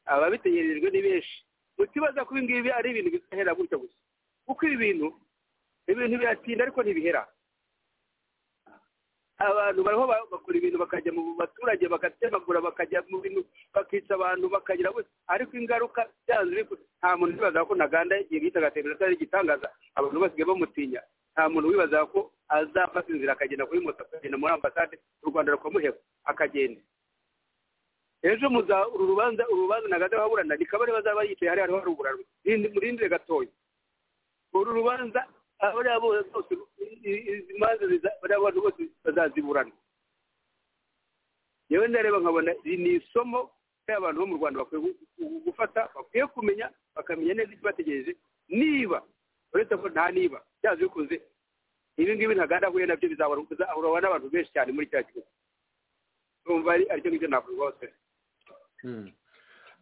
ababitegerejwe ni benshi mutibaza ko ibi ngibi ari ibintu bizahera gutya gusa kuko ibi bintu ibintu biratinda ariko ntibihera abantu bariho ba- bakora ibintu bakajya mu baturage bagatemagura bakajya mu bintu bakica abantu bakagira bose ariko ingaruka byanze bikunda nta muntu wibazaga ko ntaganda igihe yitaga televiziyo ari igitangaza abantu basigaye bamutinya nta muntu wibazaga ko azafata inzira akagenda kuri moto akagenda muri ambasade u rwanda rukamuheba akagenda ejo muza uru rubanza uru rubanza ntaganda baburana rikaba bazaba yicaye hariya hariho haruguru haruguru murindire gatoya uru rubanza bariya bose bose i- i- izi manza ziza- bariya bantu bose bazaziburana yewe ndareba nkabona iri ni isomo rya bantu bo mu rwanda bakwiye gu- gu- gufata bakwiye kumenya bakamenya neza ikibategereje niba uretse ko nta niba byazi bikuze ibi ngibi ntaganda ahuye nabyo bizahura bizahura n'abantu benshi cyane muri cya gihugu urumva ari aricyo ngicyo navuga hose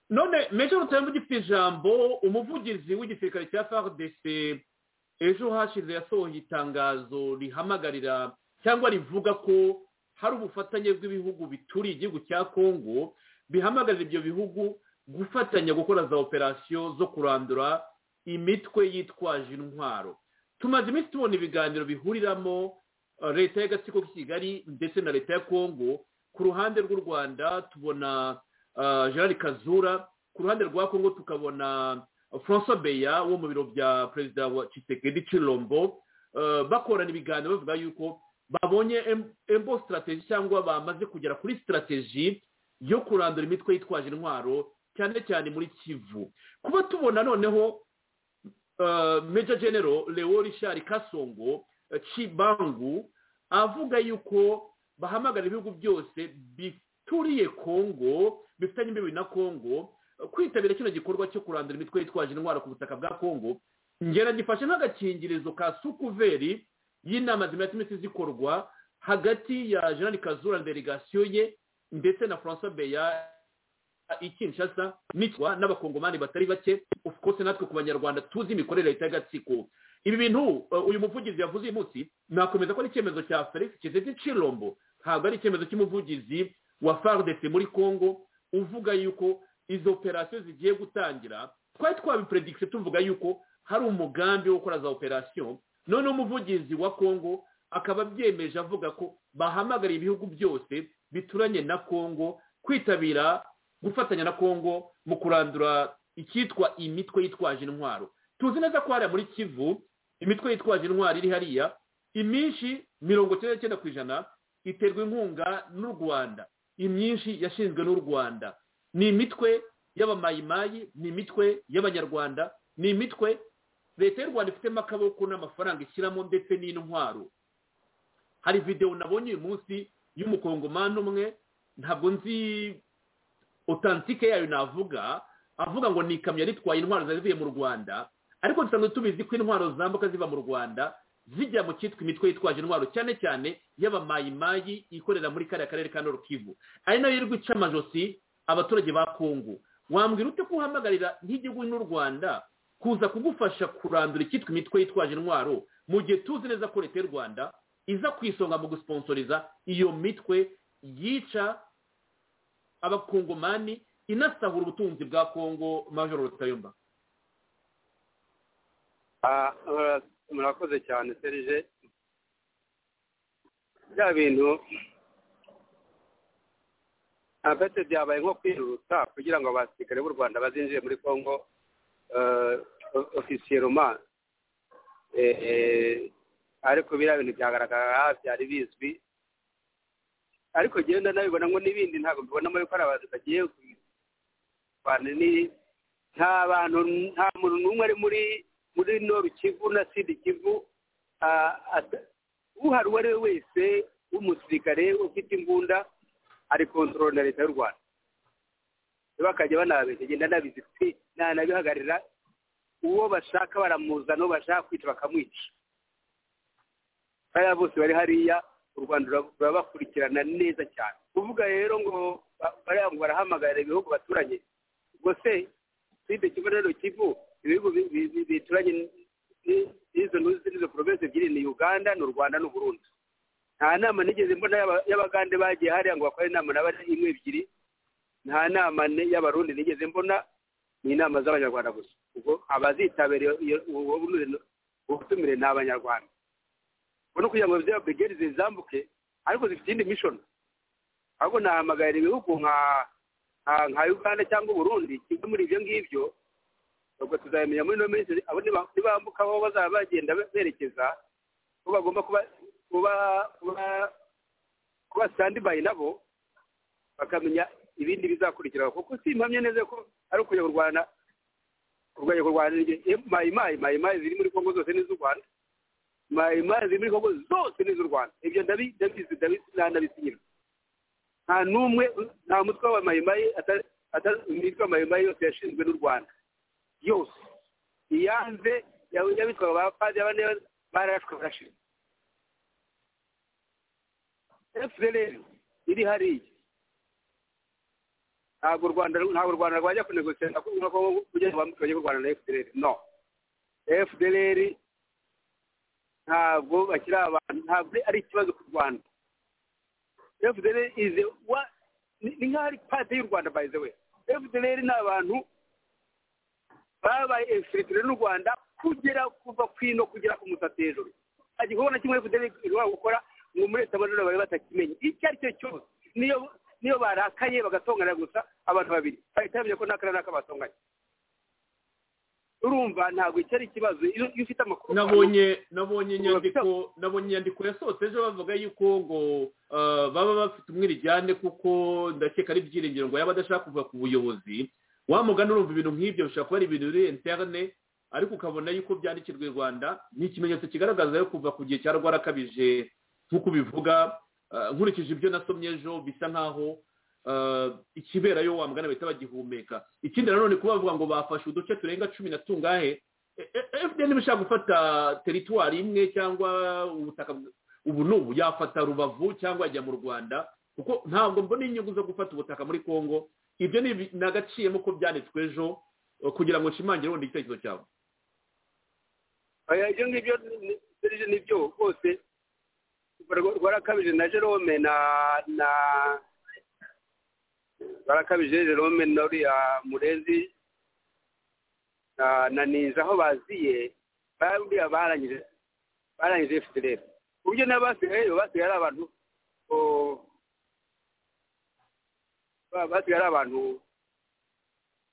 none mejo rutemba ugifite ijambo umuvugizi w'igisirikare cya frdc ejo hashize yasohoye itangazo rihamagarira cyangwa rivuga ko hari ubufatanye bw'ibihugu bituriye igihugu cya kongo bihamagarira ibyo bihugu gufatanya gukora za operasiyo zo kurandura imitwe yitwaje intwaro tumaze iminsi tubona ibiganiro bihuriramo leta y'agatsiko k'ikigali ndetse na leta ya kongo ku ruhande rw'u rwanda tubona gerard kazura ku ruhande rwa kongo tukabona francois beya wo mu biro bya perezida wa kisekedi cirombo bakorana ibiganiro bavuga yuko babonye embo sitarateji cyangwa bamaze kugera kuri sitarateji yo kurandura imitwe yitwaje intwaro cyane cyane muri kivu kuba tubona noneho meja genero leo richard kasongo cibangu avuga yuko bahamagara ibihugu byose bituriye kongo bifitanye imbibi na kongo kwitabira kino gikorwa cyo kurandura imitwe yitwaje indwara ku butaka bwa kongo ngera gifashe nk'agakingirizo ka sukuveri y'inama zimaze imiti zikorwa hagati ya jean kazura delegasiyo ye ndetse na francois beya ikinshasa n'itwa n'abakongomani batari bake kose natwe ku banyarwanda tuzi imikorere ya leta y'agatsiko ibi bintu uyu muvugizi yavuze uyu munsi nakomeza ko ari icyemezo cya felix kizeti cirombo ntabwo ari icyemezo cy'umuvugizi wa fardc muri congo uvuga yuko izo operasiyo zigiye gutangira twari twabipredict tuvuga yuko hari umugambi wo gukora za operasiyo noneho umuvugizi wa congo akaba abyemeje avuga ko bahamagariye ibihugu byose bituranye na congo kwitabira gufatanya na congo mu kurandura icyitwa imitwe yitwaje intwaro tuzi neza ko hariya muri kivu imitwe yitwaje intwaro iri hariya iminshi mirongo icyenda n'icyenda ku ijana iterwa inkunga n'u rwanda imyinshi yashinzwe n'u rwanda ni imitwe y'abamayimayi ni imitwe y'abanyarwanda ni imitwe leta y'u rwanda ifitemo akaboko n'amafaranga ishyiramo ndetse n'intwaro hari videwo nabonye uyu munsi y'umukongomani umwe ntabwo nzi otantike yayo navuga avuga ngo ni ikamyo ritwaye intwaro zavuye mu rwanda ariko dusanzwe tubizi ko intwaro zambuka ziva mu rwanda zijya mu cyitwa imitwe yitwaje intwaro cyane cyane y'abamayimayi ikorera muri kariya karere ka norukivu ari nayo irwa ica amajosi abaturage ba kongo wambwira ute kuhamagarira nk'igihugu n'u rwanda kuza kugufasha kurandura icyitwa imitwe yitwaje intwaro mu gihe tuzi neza ko leta y'u rwanda iza ku isonga mu gusponsoriza iyo mitwe yica abakongomani inasahura ubutunzi bwa kongo majoro rutayomba murakoze cyane serije bya bintu apeti byabaye nko kwihuta kugira ngo abasirikare b'u rwanda bazinjire muri congo ofisiyeroma ariko biriya bintu byagaragara byari bizwi ariko genda nabibona ngo n'ibindi ntabwo mbibonamo yuko ari abantu bagiye nta bantu nta muntu n'umwe ari muri muri noru kivu na sidi kivu uhari uwo ari we wese w'umusirikare ufite imbunda ari kontorora na leta y'u rwanda bakajya banabegenda nabizi pe ntanabihagarira uwo bashaka baramuzana uwo bashaka kwica bakamwica bariya bose bari hariya u rwanda rurabakurikirana neza cyane kuvuga rero ngo bariya ngo barahamagarira ibihugu baturanye ubwo se sidi kivu na noru kivu ibihugu bituranye n'izo n'izo porovensi ebyiri ni uganda ni u rwanda n'u burundi nta nama nigeze mbona y'abagande bagiye hariya ngo bakore inama n'abari imwe ebyiri nta nama y'abarundi nigeze mbona ni inama z'abanyarwanda gusa ubwo abazitabira ubutumire ni abanyarwanda ubwo ni ukugira ngo ziriya brigade zizambuke ariko zifite indi mishono ahubwo nahamagarira ibihugu nka uganda cyangwa uburundi kimwe muri ibyo ngibyo ubwo tuzabimenya muri ino minsi abo nibambuka aho bazaba bagenda berekeza bo bagomba kuba kuba standby nabo bakamenya ibindi bizakurikiraho kuko si impamya neza ko ari ukujya kurwana kurwanya kurwana mayimayi mayimayi ziri muri kongo zose n'iz'u rwanda mayimayi ziri muri kongo zose n'iz'u rwanda ibyo ndabizi ndabisinyira nta n'umwe nta mutwe wa mayimayi imitwe ya mayimayi yose yashinzwe n'u rwanda yose iyanze yabitwaga abapadiri bane barashwe barashira fpr iri hariya ntabwo u rwanda ntabwo u rwanda rwajya kunegosiyana kuko kugira ngo bambuke bajye kurwana na fpr no fpr ntabwo bakiri abantu ntabwo ari ikibazo ku rwanda fpr ize ni nk'aho ari pate y'u rwanda bayizewe fpr ni abantu babaye infilitire n'u rwanda kugera kuva ku ino kugera ku musatsi hejuru igikorwa na kimwe fpr ishobora gukora ngo muri leta amadorari bari batakimenye icyo ari cyo cyose niyo niyo barakaye bagatongana gusa abantu babiri bahita bamenya ko nta karere k'abatonganye urumva ntabwo icyo ari ikibazo iyo iyo ufite amakuru nabonye nabonye inyandiko nabonye inyandiko yasohotse ejo bavuga yuko ngo ah, baba bafite umwirijyane kuko ndakeka ari ibyiringiro ngo yaba adashaka kuva ku buyobozi wamugana urumva ibintu nk'ibyo bishobora kuba ari ibintu biri interne ariko ukabona yuko byandikirwa i rwanda ni ikimenyetso kigaragaza yo kuva ku gihe cya rwarakabije nk'uko ubivuga ah, nkurikije ibyo nasomye ejo bisa nk'aho ah, ikiberayo wamugana bahita bagihumeka ikindi nanone kuba bavuga ngo bafashe uduce turenga cumi na tungahe E- e- fdn iba ishaka gufata teritwari imwe cyangwa ubutaka bw- ubu n'ubu yafata rubavu cyangwa yajya mu rwanda kuko ntabwo mbona inyungu zo gufata ubutaka muri congo ibyo ni ibi- nagaciyemo ko byanditswe ejo eh, kugira ngo nshimangire ubundi igitekerezo cyawe ibyo ngibyo ni- serije ni byo rwose rwarakabije na jerome na na rwarakabije jerome na uriya murezi na- na ninza aho baziye bariya barangije barangije fpr ku buryo n'abasigayeyo basigaye ari abantu oh, ba- basigaye ari abantu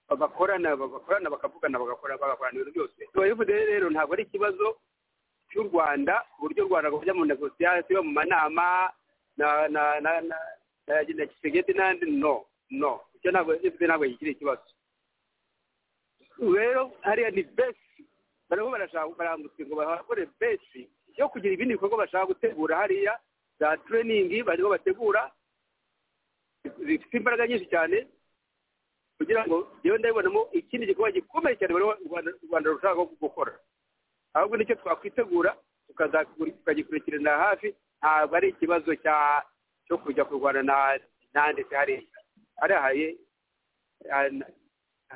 bagakorana bagakorana bakavugana bagakora bagakorana ibintu byose tubayivuze rero ntabwo ari ikibazo cy'u rwanda ku buryo u rwanda rwajya mu negosiyasi yo mu manama na na na na na na kisegeti n'andi no no icyo ntabwo ifite ntabwo kikiri ikibazo rero hariya ni besi bariho barashaka barangutse ngo bakore besi yo kugira ibindi bikorwa bashaka gutegura hariya za tureyiningi bariho bategura zifite imbaraga nyinshi cyane kugira ngo yewe ndabibonamo ikindi gikorwa gikomeye cyane bari u Rwanda- u rwanda rushaka gukora ahubwo nicyo twakwitegura tukaza- tukagikurikirana hafi ntabwo ari ikibazo cya cyo kujya kurwana na nanditse hariya hariya hari ah, na-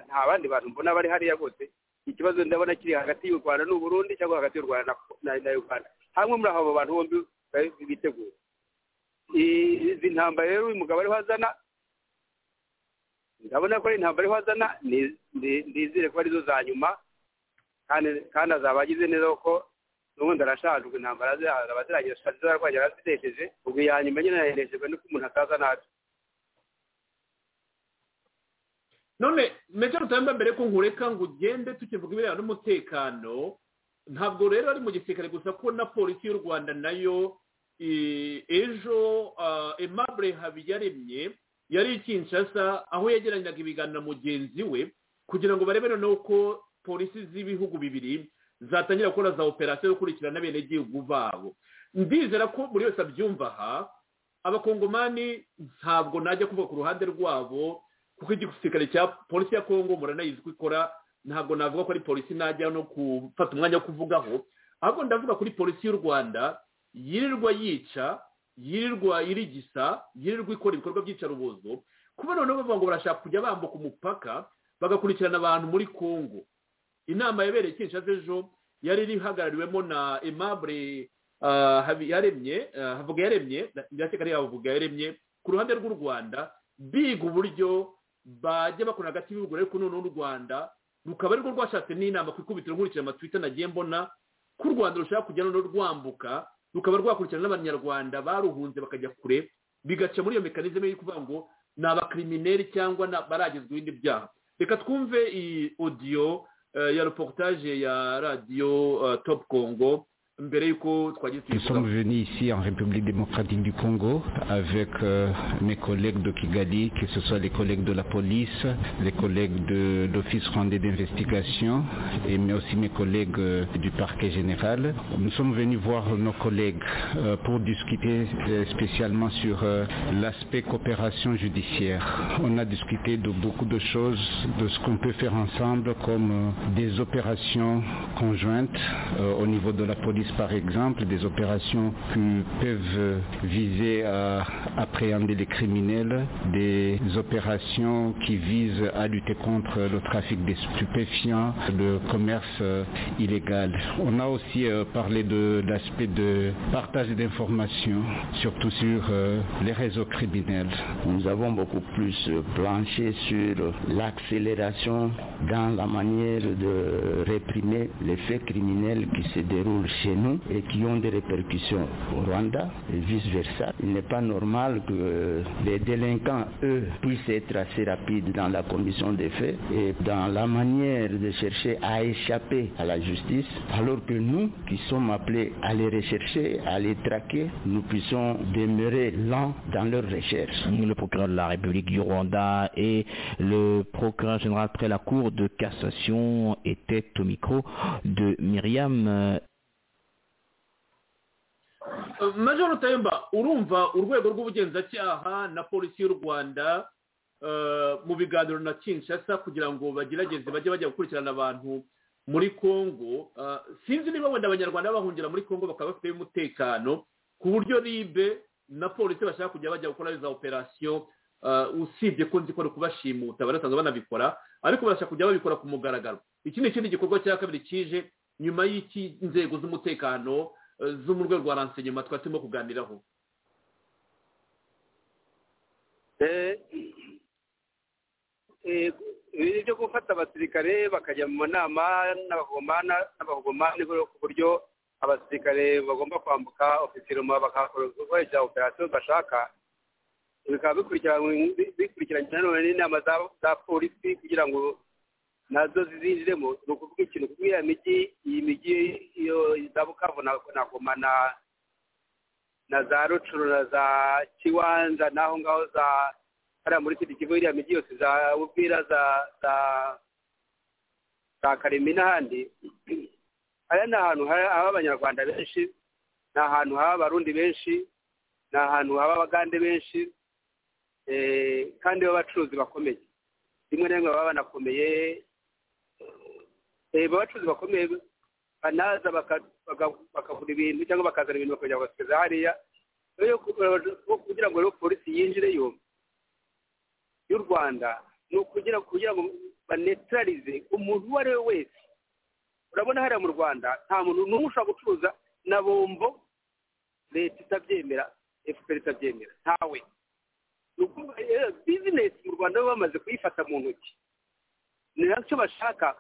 nta bandi bantu mbona bari hariya bose ikibazo ndabona kiri hagati y'u rwanda n'u burundi cyangwa hagati y'u rwanda na- na na uganda hamwe muri abo bantu bombi bari- bitegura I- izi ntambara rero uyu mugabo ariho azana ndabona ko ari intambara ariho azana ni- ni- nizere ko arizo za nyuma kandi kandi azaba agize neza kuko n'ubundi arashaje ubwo intambara ze azaba azirangije ashaje arwaye yarazidesheje ubwo iya nyuma nyine yaherejejwe nuko umuntu ataza nabi none meja rutamba mbere ko nkureka ngo ugende tukivuga ibirebana n'umutekano ntabwo rero ari mu gisirikare gusa ko na polisi y'u rwanda nayo eh, ejo ah, aimable habiyaremye yari i kinshasa aho yegeranyaga ibiganiro na mugenzi we kugira ngo barebe noneho ko polisi z'ibihugu bibiri zatangira gukora za operasiyo yo gukurikirana abenegihugu babo ndizera ko buri wese abyumva aha abakongomani ntabwo najya kuvuga ku ruhande rwabo kuko igisirikare cya polisi ya kongo muranayizi ko ikora ntabwo navuga ko ari polisi najya no gufata umwanya wo kuvugaho ahubwo ndavuga kuri polisi y'u rwanda yirirwa yica yirirwa irigisa yirirwa ikora ibikorwa by'icarubozo kuba noneho bavuga ngo barashaka kujya bambuka umupaka bagakurikirana abantu muri kongo inama yabereye kinshasa ejo yari iri ihagarariwemo na aimable ah, habiyaremye ah, havuga yaremye ndakeka ari havuga yaremye ku ruhande rw'u rwanda biga uburyo bajya bakora hagati y'ibihugu ariko noneho n'u rwanda rukaba arirwo rwashatse n'inama ku ikubitiro nkurikirana amatwita nagiye mbona ko u rwanda rushaka kujya noneho rwambuka rukaba rwakurikirana n'abanyarwanda baruhunze bakajya kure bigaca muri iyo mekanizme yo kuvuga ngo ni abakrimineri cyangwa na- baragezwa ibindi byaha reka twumve iyi odiyo eh, ya reportage ya radiyo eh, top congo mbere y'uko twagiye Nous sommes tuyivugaho venus ici en République démocratique du Congo avec euh, mes collègues de Kigali, que ce soit les collègues de la police, les collègues de l'Office rwandais d'investigation, et mais aussi mes collègues euh, du parquet général. Nous sommes venus voir nos collègues euh, pour discuter euh, spécialement sur euh, l'aspect coopération judiciaire. On a discuté de beaucoup de choses, de ce qu'on peut faire ensemble comme euh, des opérations conjointes euh, au niveau de la police par exemple, des opérations qui peuvent euh, viser à appréhender les criminels, des opérations qui visent à lutter contre le trafic des stupéfiants, le commerce euh, illégal. On a aussi euh, parlé de l'aspect de partage d'informations, surtout sur euh, les réseaux criminels. Nous avons beaucoup plus planché sur l'accélération dans la manière de réprimer les faits criminels qui se déroulent chez nous et qui ont des répercussions au Rwanda et vice-versa. Il n'est pas normal que les délinquants, eux, puissent être assez rapides dans la commission des faits et dans la manière de chercher à échapper à la justice, alors que nous, qui sommes appelés à les rechercher, à les traquer, nous puissions demeurer lents dans leurs recherches. Le procureur de la République du Rwanda et le procureur général près la Cour de cassation étaient au micro de Myriam major rutemba urumva urwego rw'ubugenzacyaha na polisi y'u rwanda mu biganiro na kinshasa kugira ngo bagerageze bajye bajya gukurikirana abantu muri congo sinzi niba wenda abanyarwanda bahungira muri congo bakaba bafite umutekano ku buryo ribe na polisi bashaka kujya bajya gukora za operasiyo usibye ko nzi ko ari kubashimuta banasanzwe banabikora ariko barashaka kujya babikora ku mugaragaro iki ni ikindi gikorwa cya kabiri kije nyuma y'iki inzego z'umutekano zo mu rwego rwa ransenyema twari turimo kuganiraho ibintu byo gufata abasirikare bakajya mu nama n'abagomani ku buryo abasirikare bagomba kwambuka ofisiruma bakakoresha operasiyo bashaka bikaba bikurikiranye nanone n'inama za polisi kugira ngo nazo zizinjiremo ni ukuvuga ikintu kuko iriya mijyi iyi mijyi iyo za bukavu na goma na za rucuru na za kiwanza n'aho ngaho za hariya muri kino kigo iriya mijyi yose za ubwira za za za karimi n'ahandi hariya ni ahantu haba abanyarwanda benshi ni ahantu haba abarundi benshi ni ahantu haba abagande benshi kandi b'abacuruzi bakomeye rimwe na rimwe baba banakomeye abacuruzi bakomeye banaza bakagura ibintu cyangwa bakazana ibintu bakongera bagasigaza hariya kugira ngo polisi yinjireyo y'u rwanda ni ukugira ngo banetararize umuntu uwo ari we wese urabona hariya mu rwanda nta muntu n'umwe ushobora gucuruza na bombo leta itabyemera efuperi itabyemera ntawe ni ukuvuga bizinesi mu rwanda baba bamaze kuyifata mu ntoki ni nacyo bashaka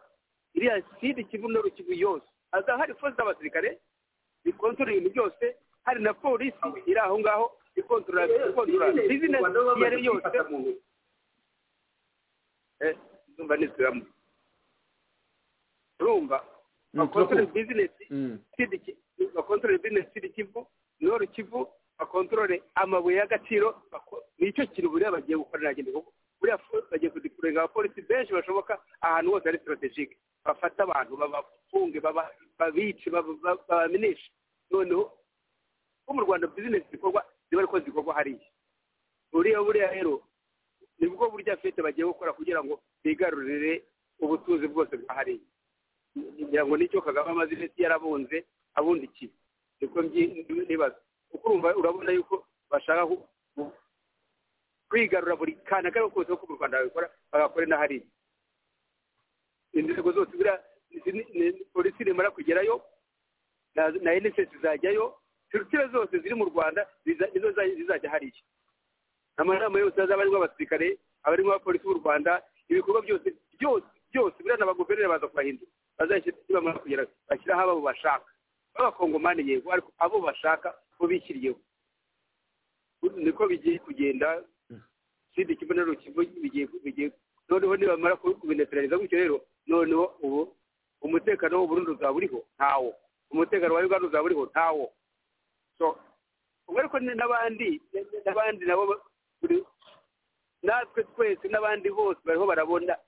iriya sida kivu no rukivu yose haza hari force z'abasirikare zikontorora ibintu byose hari na polisi iri aho ngaho ikontorora bizinesi iyo ari yose urumva n'isilamu urumva bakontorora bizinesi bakontorora bizinesi sida kivu no rukivu bakontorore amabuye y'agaciro nicyo kintu buriya bagiye gukora ntagende kuko buriya bagiye kudipuringa abapolisi benshi bashoboka ahantu hose ari sitarategike bafata abantu babafunge babice babameneshe noneho ko mu rwanda bizinesi zikorwa ziba ariko zikorwa hariya buriya buriya rero nibwo burya fete bagiye gukora kugira ngo bigarurire ubutunzi bwose bwa hariya kugira ngo nicyo kagame amazinesi yarabunze abundikiye niko nibaza kuko urumva urabona yuko bashaka kwigarura buri kantu kariho kose ko mu rwanda babikora bagakora n'ahari inzego zose buriya polisi nimara kugerayo na enisesi zajyayo turutire zose ziri mu rwanda nizo zizajya hariya amanama yose azaba arimo abasirikare aba arimo abapolisi b'u rwanda ibikorwa byose byose byose buriya na baguverineri baza kubahindura bazashyira nibamara kugera bashyiraho abo bashaka b'abakongomani yego ariko abo bashaka bo bishyiriyeho niko bigiye kugenda ikindi kigo na rukigo bigiye noneho nibamara kubinetarariza gutyo rero noneho ubu umutekano w'uburundi uzaba uriho ntawo umutekano wa uganda uzaba uriho ntawo so ubwo ariko n'abandi n'abandi nabo natwe twese n'abandi bose bariho barabona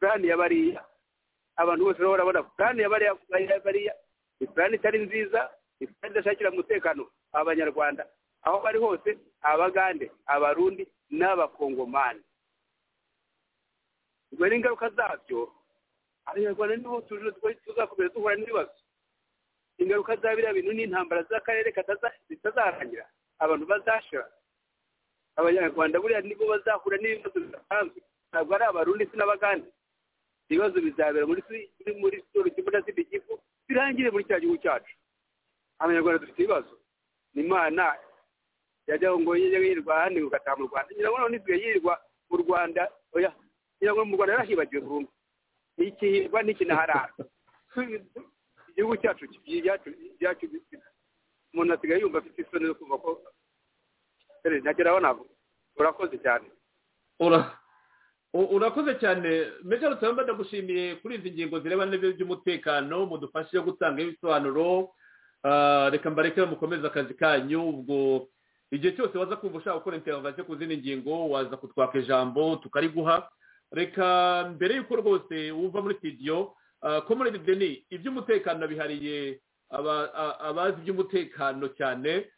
purani ya bariya abantu bose bariho barabona purani ya bariya ni purani itari nziza ni purani idashakira umutekano abanyarwanda aho bari hose abagande abarundi n'abakongomani ubwo rero ingaruka zabyo abanyarwanda niho tuzakomeza duhura n'ibibazo ingaruka za biriya bintu n'intambara z'akarere zitazarangira abantu bazashira abanyarwanda buriya nibo bazahura n'ibibazo bidasanzwe ntabwo ari abarundi si n'abagande ibibazo bizabera muri muri sitoru kivu na sida kivu birangire muri cya gihugu cyacu abanyarwanda dufite ibibazo ni imana yajyaho ngo yirirwa ahandi ugataha mu rwanda nyirabuno ntizwiye yirirwa mu rwanda oya nyirabuno mu rwanda yarahibagiwe burundu ntikihirwa ntikinaharara igihugu cyacu cyacu umuntu asigaye yumva afite isoni zo kumva ko ntakera abona urakoze cyane urakoze cyane mbega rutaramba ndagushimiye kuri izi ngingo zirebana n'ibintu by'umutekano mudufashe gutanga ibisobanuro reka mbareke mukomeze akazi kanyu ubwo igihe cyose waza kumva ushaka gukora intervasiyo ku zindi ngingo waza kutwaka ijambo tukariguha reka mbere y'uko rwose uva muri sitidiyo komoredi deni iby'umutekano bihariye abazi iby'umutekano cyane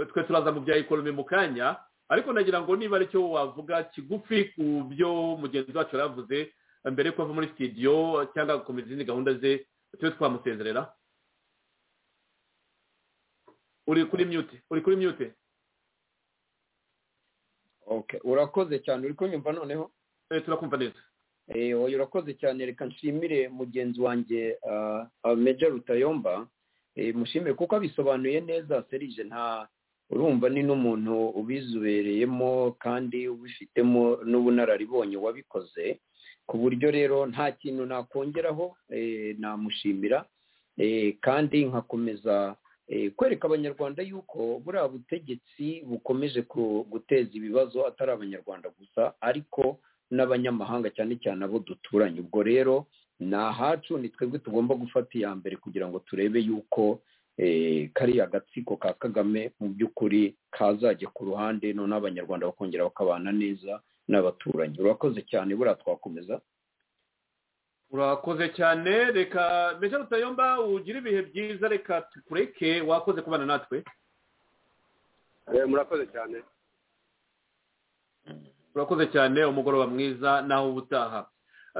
twe turaza mu bya ikoromi mu kanya ariko nagira ngo niba aricyo wavuga kigufi ku byo mugenzi wacu yaravuze mbere y'uko ava muri sitidiyo cyangwa agakomeza izindi gahunda ze tube twamusezerera uri kuri myute uri kuri myute urakoze cyane uri kunyumva noneho turakumva neza oya urakoze cyane reka nshimire mugenzi wanjye meja rutayomba mushimire kuko abisobanuye neza serije nta urumva ni n'umuntu ubizobereyemo kandi ubifitemo n'ubunararibonye wabikoze ku buryo rero nta kintu nakongeraho namushimira kandi nkakomeza kwereka abanyarwanda yuko buriya butegetsi bukomeje guteza ibibazo atari abanyarwanda gusa ariko n'abanyamahanga cyane cyane abo duturanye ubwo rero ni ahacu ni twebwe tugomba gufata iya mbere kugira ngo turebe yuko kariya gatsiko ka kagame mu by'ukuri kazajya ku ruhande noneho abanyarwanda bakongera bakabana neza n'abaturanyi urakoze cyane buriya twakomeza urakoze cyane reka mbese rutayomba ugira ibihe byiza reka tukureke wakoze kubana natwe murakoze cyane urakoze cyane umugoroba mwiza naho uba utaha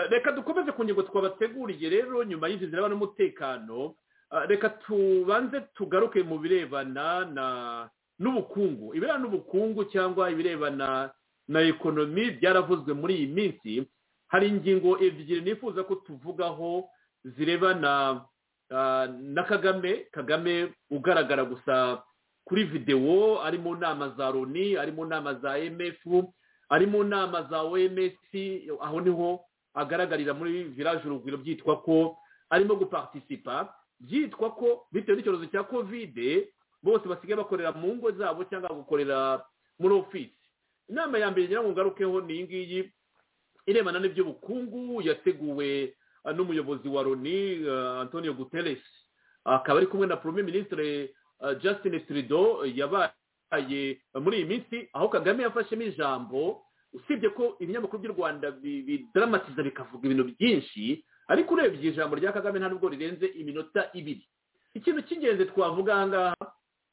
reka dukomeze ku ngingo twabateguriye rero nyuma y'izi zireba n'umutekano reka tubanze tugaruke mu birebana na n'ubukungu ibirebana n'ubukungu cyangwa ibirebana na ekonomi byaravuzwe muri iyi minsi hari ingingo ebyiri nifuza ko tuvugaho zirebana na kagame kagame ugaragara gusa kuri videwo ari mu nama za loni ari mu nama za emefu ari mu nama za oms aho niho agaragarira muri viraje urugwiro byitwa ko arimo guparitisipa byitwa ko bitewe n'icyorezo cya kovide bose basigaye bakorera mu ngo zabo cyangwa gukorera muri ofisi inama ya mbere ngira ngo ngarukeho ni iyi ngiyi irebana n'iby'ubukungu yateguwe n'umuyobozi wa loni antonio guterres akaba ari kumwe na premier ministre justin trudeau yabaye muri iyi minsi aho kagame yafashemo ijambo usibye ko ibinyamakuru by'u rwanda bidaramatiza bikavuga ibintu byinshi ariko urebye ijambo rya kagame nta nubwo rirenze iminota ibiri ikintu cy'ingenzi twavuga aha ngaha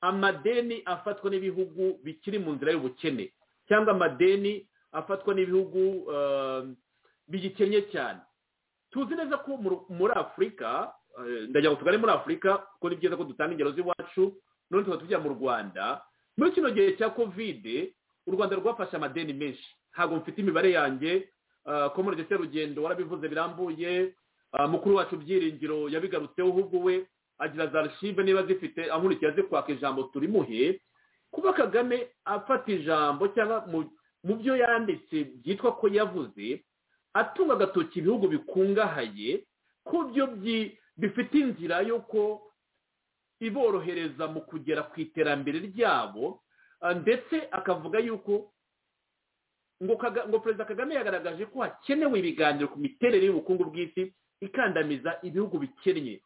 amadeni afatwa n'ibihugu bikiri mu nzira y'ubukene cyangwa amadeni afatwa n'ibihugu bigikennye cyane tuzi neza ko muri afurika ndagira ngo tugane muri afurika kuko ni byiza ko dutanga ingero z'iwacu none tukaba tujya mu rwanda muri kino gihe cya kovide u rwanda rwafashe amadeni menshi ntabwo mfite imibare yanjye ko muri ndetse rugendo warabivuze birambuye mukuru wacu byiringiro yabigarutseho ahubwo we agira za archive niba zifite ankurikiye azi kwaka ijambo turimuhe kuba kagame afata ijambo cyangwa mu byo yanditse byitwa ko yavuze atunga agatoki ibihugu bikungahaye ku byo bifite inzira y'uko iborohereza mu kugera ku iterambere ryabo ndetse akavuga yuko ngo perezida kagame yagaragaje ko hakenewe ibiganiro ku miterere y'ubukungu bw'isi ikandamiza ibihugu bikennye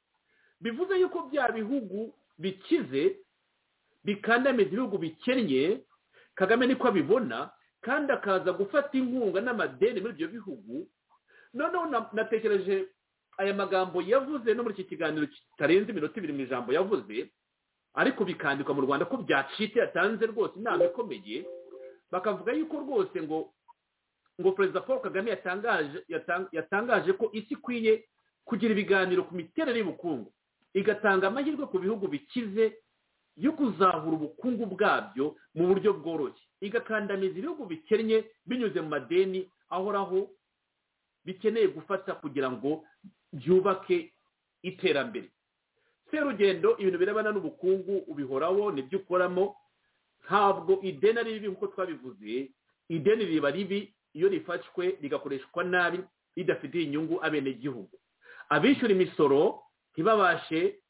bivuze yuko bya bihugu bikize bikandamiza ibihugu bikennye kagame niko abibona kandi akaza gufata inkunga n'amadeni muri ibyo bihugu noneho natekereje aya magambo yavuze no muri iki kiganiro kitarenze iminota ibiri mu ijambo yavuze ariko bikandikwa mu rwanda ko byacitse yatanze rwose inama ikomeye bakavuga yuko rwose ngo ngo perezida paul kagame yatangaje ko isi ikwiye kugira ibiganiro ku miterere y'ubukungu igatanga amahirwe ku bihugu bikize yo kuzahura ubukungu bwabyo mu buryo bworoshye igakandamiza ibihugu bikennye binyuze mu madeni ahoraho bikeneye gufata kugira ngo byubake iterambere serugendo ibintu birebana n'ubukungu ubihoraho nibyo ukoramo ntabwo ideni ari ribi nk'uko twabivuze ideni riba ribi iyo rifashwe rigakoreshwa nabi ridafitiye inyungu abenegihugu abishyura imisoro ntibabashe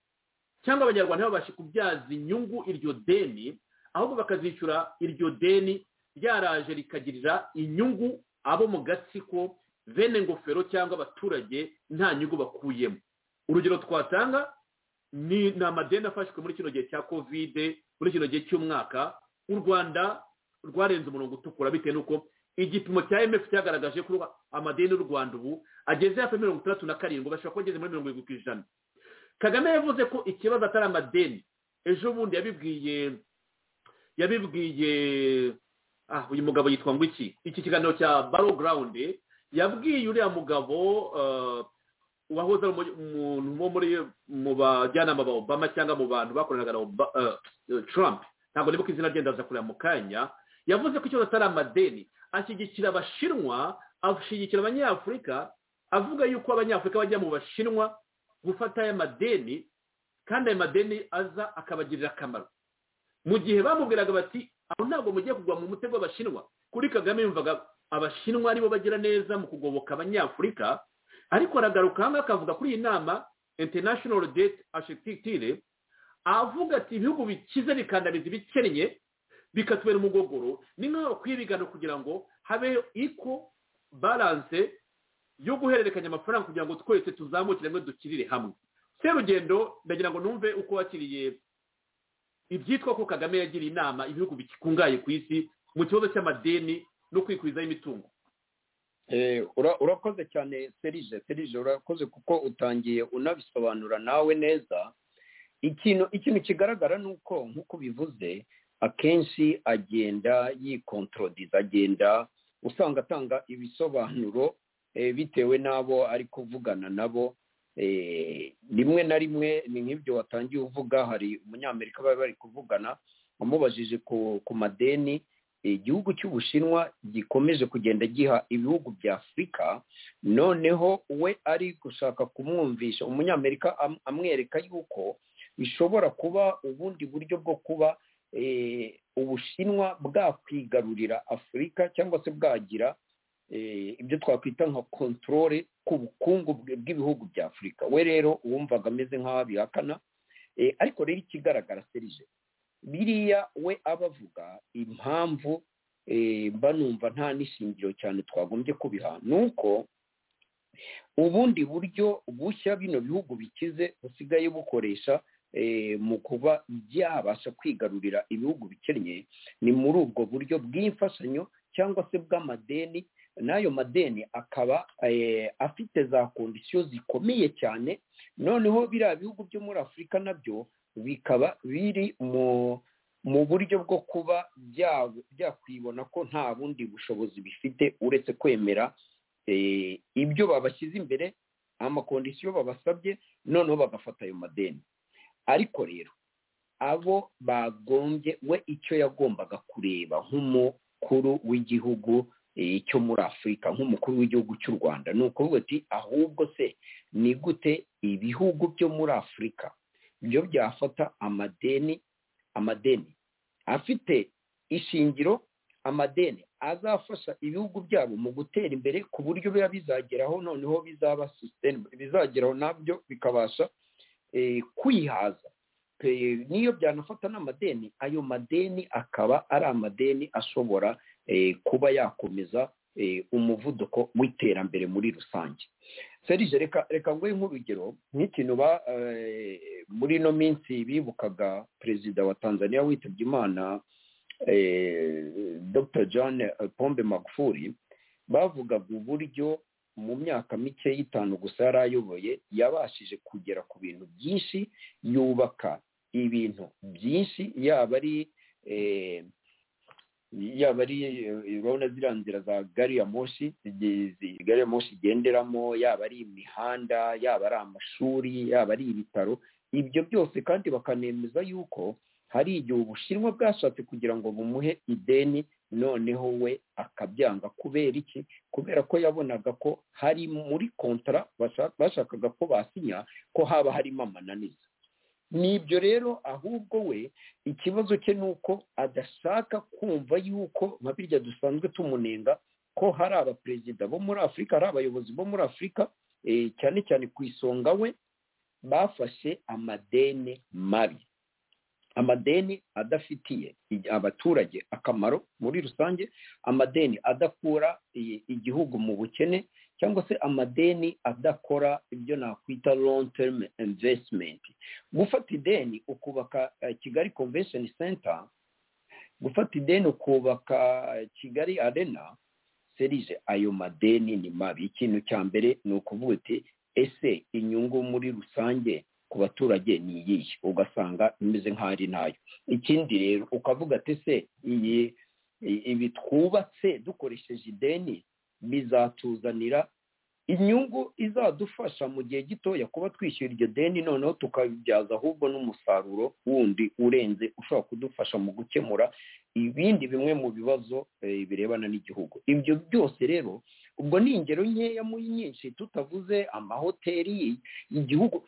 cyangwa abanyarwanda ntibabashe kubyaza inyungu iryo deni ahubwo bakazishyura iryo deni ryaraje rikagirira inyungu abo mu gatsiko bene ngofero cyangwa abaturage nta nyungu bakuyemo urugero twatanga ni amadeni afashwe muri kino gihe cya kovide muri kino gihe cy'umwaka u rwanda rwarenze umurongo utukura bitewe n'uko igipimo cya mf cyagaragaje ko amadeni y'u rwanda ubu ageze hafi mirongo itandatu na karindwi bashobora kuba ageze muri mirongo irindwi ku ijana kagame yavuze ko ikibazo atari amadeni ejo bundi yabibwiye yabibwiye ah uyu mugabo yitwa ngo iki iki kiganiro cya baro garawundi yabwiye uriya mugabo wahoze ari umuntu wo muri mu bajyanama ba obama cyangwa mu bantu bakoranaga na trump ntabwo nibuka izina rye ndaza kureba mu kanya yavuze ko ikibazo atari amadeni ashyigikira abashinwa ashyigikira abanyafurika avuga yuko abanyafurika bajya mu bashinwa gufata aya madeni kandi ayo madeni aza akabagirira akamaro mu gihe bamubwiraga bati aho ntabwo mugiye kugwa mu mutego w'abashinwa kuri kagame yumvaga abashinwa aribo bagira neza mu kugoboka abanyafurika ariko aragaruka hano akavuga kuri iyi nama international debt architecture avuga ati ibihugu bikize bikandamiza ibikennye bikatubera umugogoro ni nk'aho bakwiye ibiganiro kugira ngo habeho iko balance yo guhererekanya amafaranga kugira ngo twese tuzamukire ngo dukirire hamwe serugendo ndagira ngo numve uko wakiriye ibyitwa ko kagame yagiriye inama ibihugu bikungahaye ku isi mu kibazo cy'amadeni no kwikwizaho imitungo urakoze cyane serije serije urakoze kuko utangiye unabisobanura nawe neza ikintu ikintu kigaragara ni uko nk'uko bivuze akenshi agenda yikontorodiza agenda usanga atanga ibisobanuro bitewe n'abo ari kuvugana nabo rimwe na rimwe ni nk'ibyo watangiye uvuga hari umunyamerika bari bari kuvugana amubajije ku madeni igihugu cy'ubushinwa gikomeje kugenda giha ibihugu bya afurika noneho we ari gushaka kumwumvisha umunyamerika amwereka yuko bishobora kuba ubundi buryo bwo kuba ubushinwa bwakwigarurira afurika cyangwa se bwagira ibyo twakwita nka kontorore ku bukungu bw'ibihugu bya afurika we rero uwumvaga ameze nk'aho abihakana ariko rero ikigaragara serije biriya we aba avuga impamvu mba numva nta n'ishingiro cyane twagombye kubiha ni uko ubundi buryo bushya bino bihugu bikize busigaye bukoresha mu kuba byabasha kwigarurira ibihugu bikennye ni muri ubwo buryo bw'imfashanyo cyangwa se bw'amadeni n'ayo madeni akaba afite za kondisiyo zikomeye cyane noneho biriya bihugu byo muri afurika nabyo bikaba biri mu buryo bwo kuba byakwibona ko nta bundi bushobozi bifite uretse kwemera ibyo babashyize imbere amakondisiyo babasabye noneho bagafata ayo madeni ariko rero abo bagombye we icyo yagombaga kureba nk'umukuru w'igihugu cyo muri afurika nk'umukuru w'igihugu cy'u rwanda ni ukuvuga ati ahubwo se ni gute ibihugu byo muri afurika byo byafata amadeni amadeni afite ishingiro amadeni azafasha ibihugu byabo mu gutera imbere ku buryo biba bizageraho noneho bizaba bizageraho nabyo bikabasha kwihaza niyo byanafata n'amadeni ayo madeni akaba ari amadeni ashobora kuba yakomeza umuvuduko w'iterambere muri rusange serije reka reka nguhe nk'urugero nk'ikintu muri ino minsi bibukaga perezida wa tanzania witabye imana dr john pombe magufuli bavugaga uburyo mu myaka mike y'itanu gusa yari ayoboye yabashije kugera ku bintu byinshi yubaka ibintu byinshi yaba ari yaba ari urabona ziriya nzira za gari ya moshi gari ya moshi igenderamo yaba ari imihanda yaba ari amashuri yaba ari ibitaro ibyo byose kandi bakanemeza yuko hari igihe ubushinwa bwashatse kugira ngo bumuhe ideni noneho we akabyanga kubera iki kubera ko yabonaga ko hari muri kontara bashakaga ko basinya ko haba harimo amananiza ni ibyo rero ahubwo we ikibazo cye ni uko adashaka kumva yuko nka birya dusanzwe tumunenga ko hari abaperezida bo muri afurika hari abayobozi bo muri afurika cyane cyane ku isonga we bafashe amadeni mabi amadeni adafitiye abaturage akamaro muri rusange amadeni adakura igihugu mu bukene cyangwa se amadeni adakora ibyo nakwita long term investment gufata ideni ukubaka kigali convention center gufata ideni ukubaka kigali arena serije ayo madeni ni mabi ikintu cya mbere ni ukuvuga uti ese inyungu muri rusange ku baturage ni iyihe ugasanga imeze nk'aho ari ntayo ikindi rero ukavuga ati se iyi ibi twubatse dukoresheje ideni bizatuzanira inyungu izadufasha mu gihe gitoya kuba twishyura iryo deni noneho tukabibyaza ahubwo n'umusaruro wundi urenze ushobora kudufasha mu gukemura ibindi bimwe mu bibazo birebana n'igihugu ibyo byose rero ubwo ni ingero nkeya muri nyinshi tutavuze amahoteli igihugu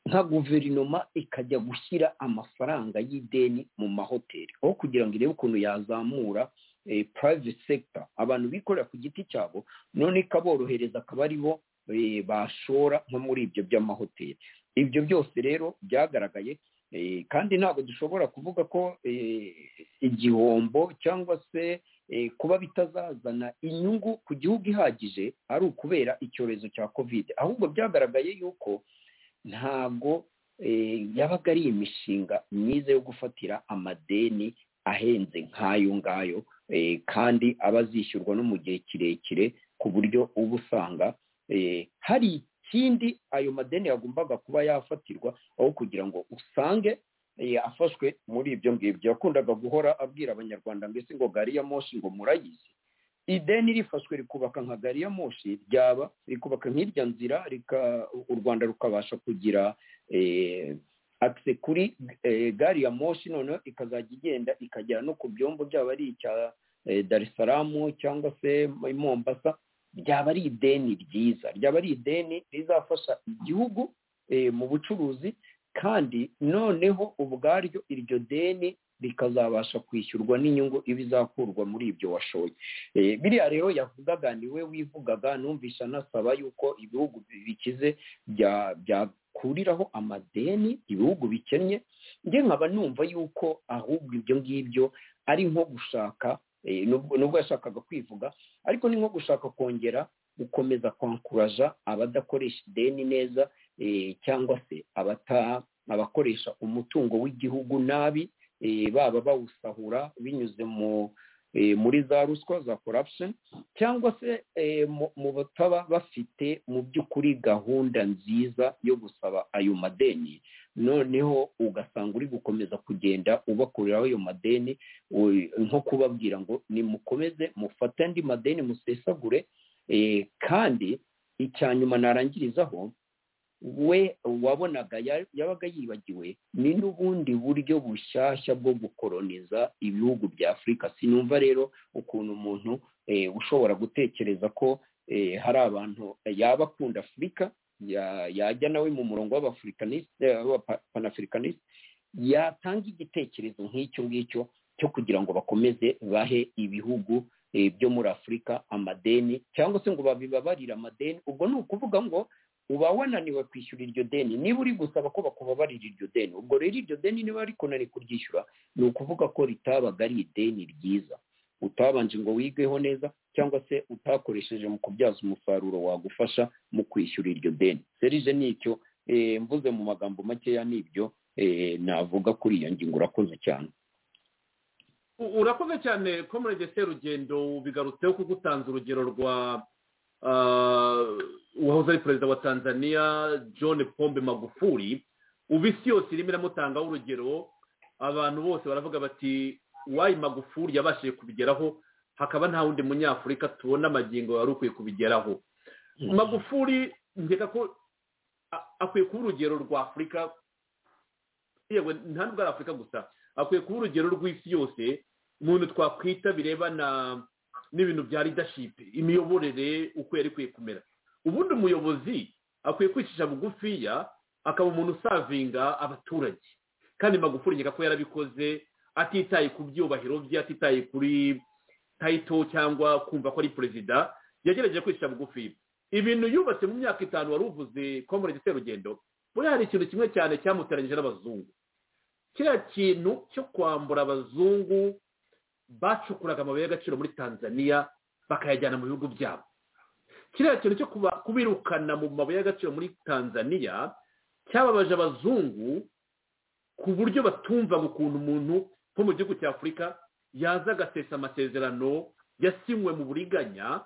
nka guverinoma ikajya gushyira amafaranga y'ideni mu mahoteli aho kugira ngo irebe ukuntu yazamura private sector abantu bikorera ku giti cyabo none ikaborohereza akaba ari bo bashora nko muri ibyo by'amahoteli ibyo byose rero byagaragaye kandi ntabwo dushobora kuvuga ko igihombo cyangwa se kuba bitazazana inyungu ku gihugu ihagije ari ukubera icyorezo cya kovide ahubwo byagaragaye yuko ntabwo yabaga ari imishinga myiza yo gufatira amadeni ahenze nk'ayo ngayo kandi aba azishyurwa no mu gihe kirekire ku buryo uba usanga hari ikindi ayo madeni yagombaga kuba yafatirwa aho kugira ngo usange afashwe muri ibyo ngibyo yakundaga guhora abwira abanyarwanda mbese ngo gari ya moshi ngo murayizi ideni rifashwe rikubaka nka gari ya moshi ryaba rikubaka nk'irya nzira u rwanda rukabasha kugira akise kuri gari ya moshi noneho ikazajya igenda ikagera no ku byombo byaba ari icya dar es salaam cyangwa se mombasa ryaba ari ideni ryiza ryaba ari ideni rizafasha igihugu mu bucuruzi kandi noneho ubwaryo iryo deni rikazabasha kwishyurwa n'inyungu iba izakurwa muri ibyo washoye biriya rero yavugaga niwe wivugaga numvisha anasaba yuko ibihugu bikize byakuriraho amadeni ibihugu bikennye njye nkaba numva yuko ahubwo ibyo ngibyo ari nko gushaka nubwo yashakaga kwivuga ariko ni nko gushaka kongera gukomeza kwankuraja abadakoresha ideni neza cyangwa se abakoresha umutungo w'igihugu nabi baba bawusahura binyuze muri za ruswa za corruption cyangwa se mu bataba bafite mu by'ukuri gahunda nziza yo gusaba ayo madeni noneho ugasanga uri gukomeza kugenda ubakuriraho ayo madeni nko kubabwira ngo nimukomeze mufate andi madeni musesagure kandi icya nyuma narangirizaho we wabonaga yabaga yibagiwe ni n'ubundi buryo bushyashya bwo gukoroniza ibihugu bya afurika sinumva rero ukuntu umuntu ushobora gutekereza ko hari abantu yaba akunda afurika yajya nawe mu murongo w'abapanaafurikanisite yatanga igitekerezo nk'icyo ngicyo cyo kugira ngo bakomeze bahe ibihugu byo muri afurika amadeni cyangwa se ngo babibabarire amadeni ubwo ni ukuvuga ngo uba wananiwe kwishyura iryo deni niba uri gusaba ko bakubabarira iryo deni ubwo rero iryo deni niba rikunaniye kuryishyura ni ukuvuga ko ritabaga ari ideni ryiza utabanje ngo wigeho neza cyangwa se utakoresheje mu kubyaza umusaruro wagufasha mu kwishyura iryo deni serije nicyo mvuze mu magambo makeya n'ibyo navuga kuri iyo ngingo urakoze cyane urakoze cyane ko muri rugendo bigarutseho kuko utanze urugero rwa uwahoze ari perezida wa tanzania john pombe magufuli ubu isi yose irimo iramutangaho urugero abantu bose baravuga bati wayi magufuli yabashije kubigeraho hakaba nta wundi munyafurika tubona amagingo wari ukwiye kubigeraho magufuli nkeka ko akwiye kuba urugero rwa afurika yewe nta nubwo ari afurika gusa akwiye kuba urugero rw'isi yose mu bintu twakwita birebana n'ibintu bya ridashipe imiyoborere uko yari ikwiye kumera ubundi umuyobozi akwiye kwicisha bugufiya akaba umuntu usavinga abaturage kandi magufuri nkeka ko yarabikoze atitaye ku byubahiro bye atitaye kuri tayito cyangwa kumva ko ari perezida yagerageje kwicisha bugufi ibintu yubatse mu myaka itanu wari uvuze ko muri rugendo buriya hari ikintu kimwe cyane cyamuteranyije n'abazungu kiriya kintu cyo kwambura abazungu bacukuraga amabuye y'agaciro muri tanzania bakayajyana mu bihugu byabo kiriya kintu cyo kubirukana mu mabuye y'agaciro muri tanzania cyababaje abazungu ku buryo batumvaga ukuntu umuntu nko mu gihugu cya afurika yaza agasesa amasezerano yasinywe mu buriganya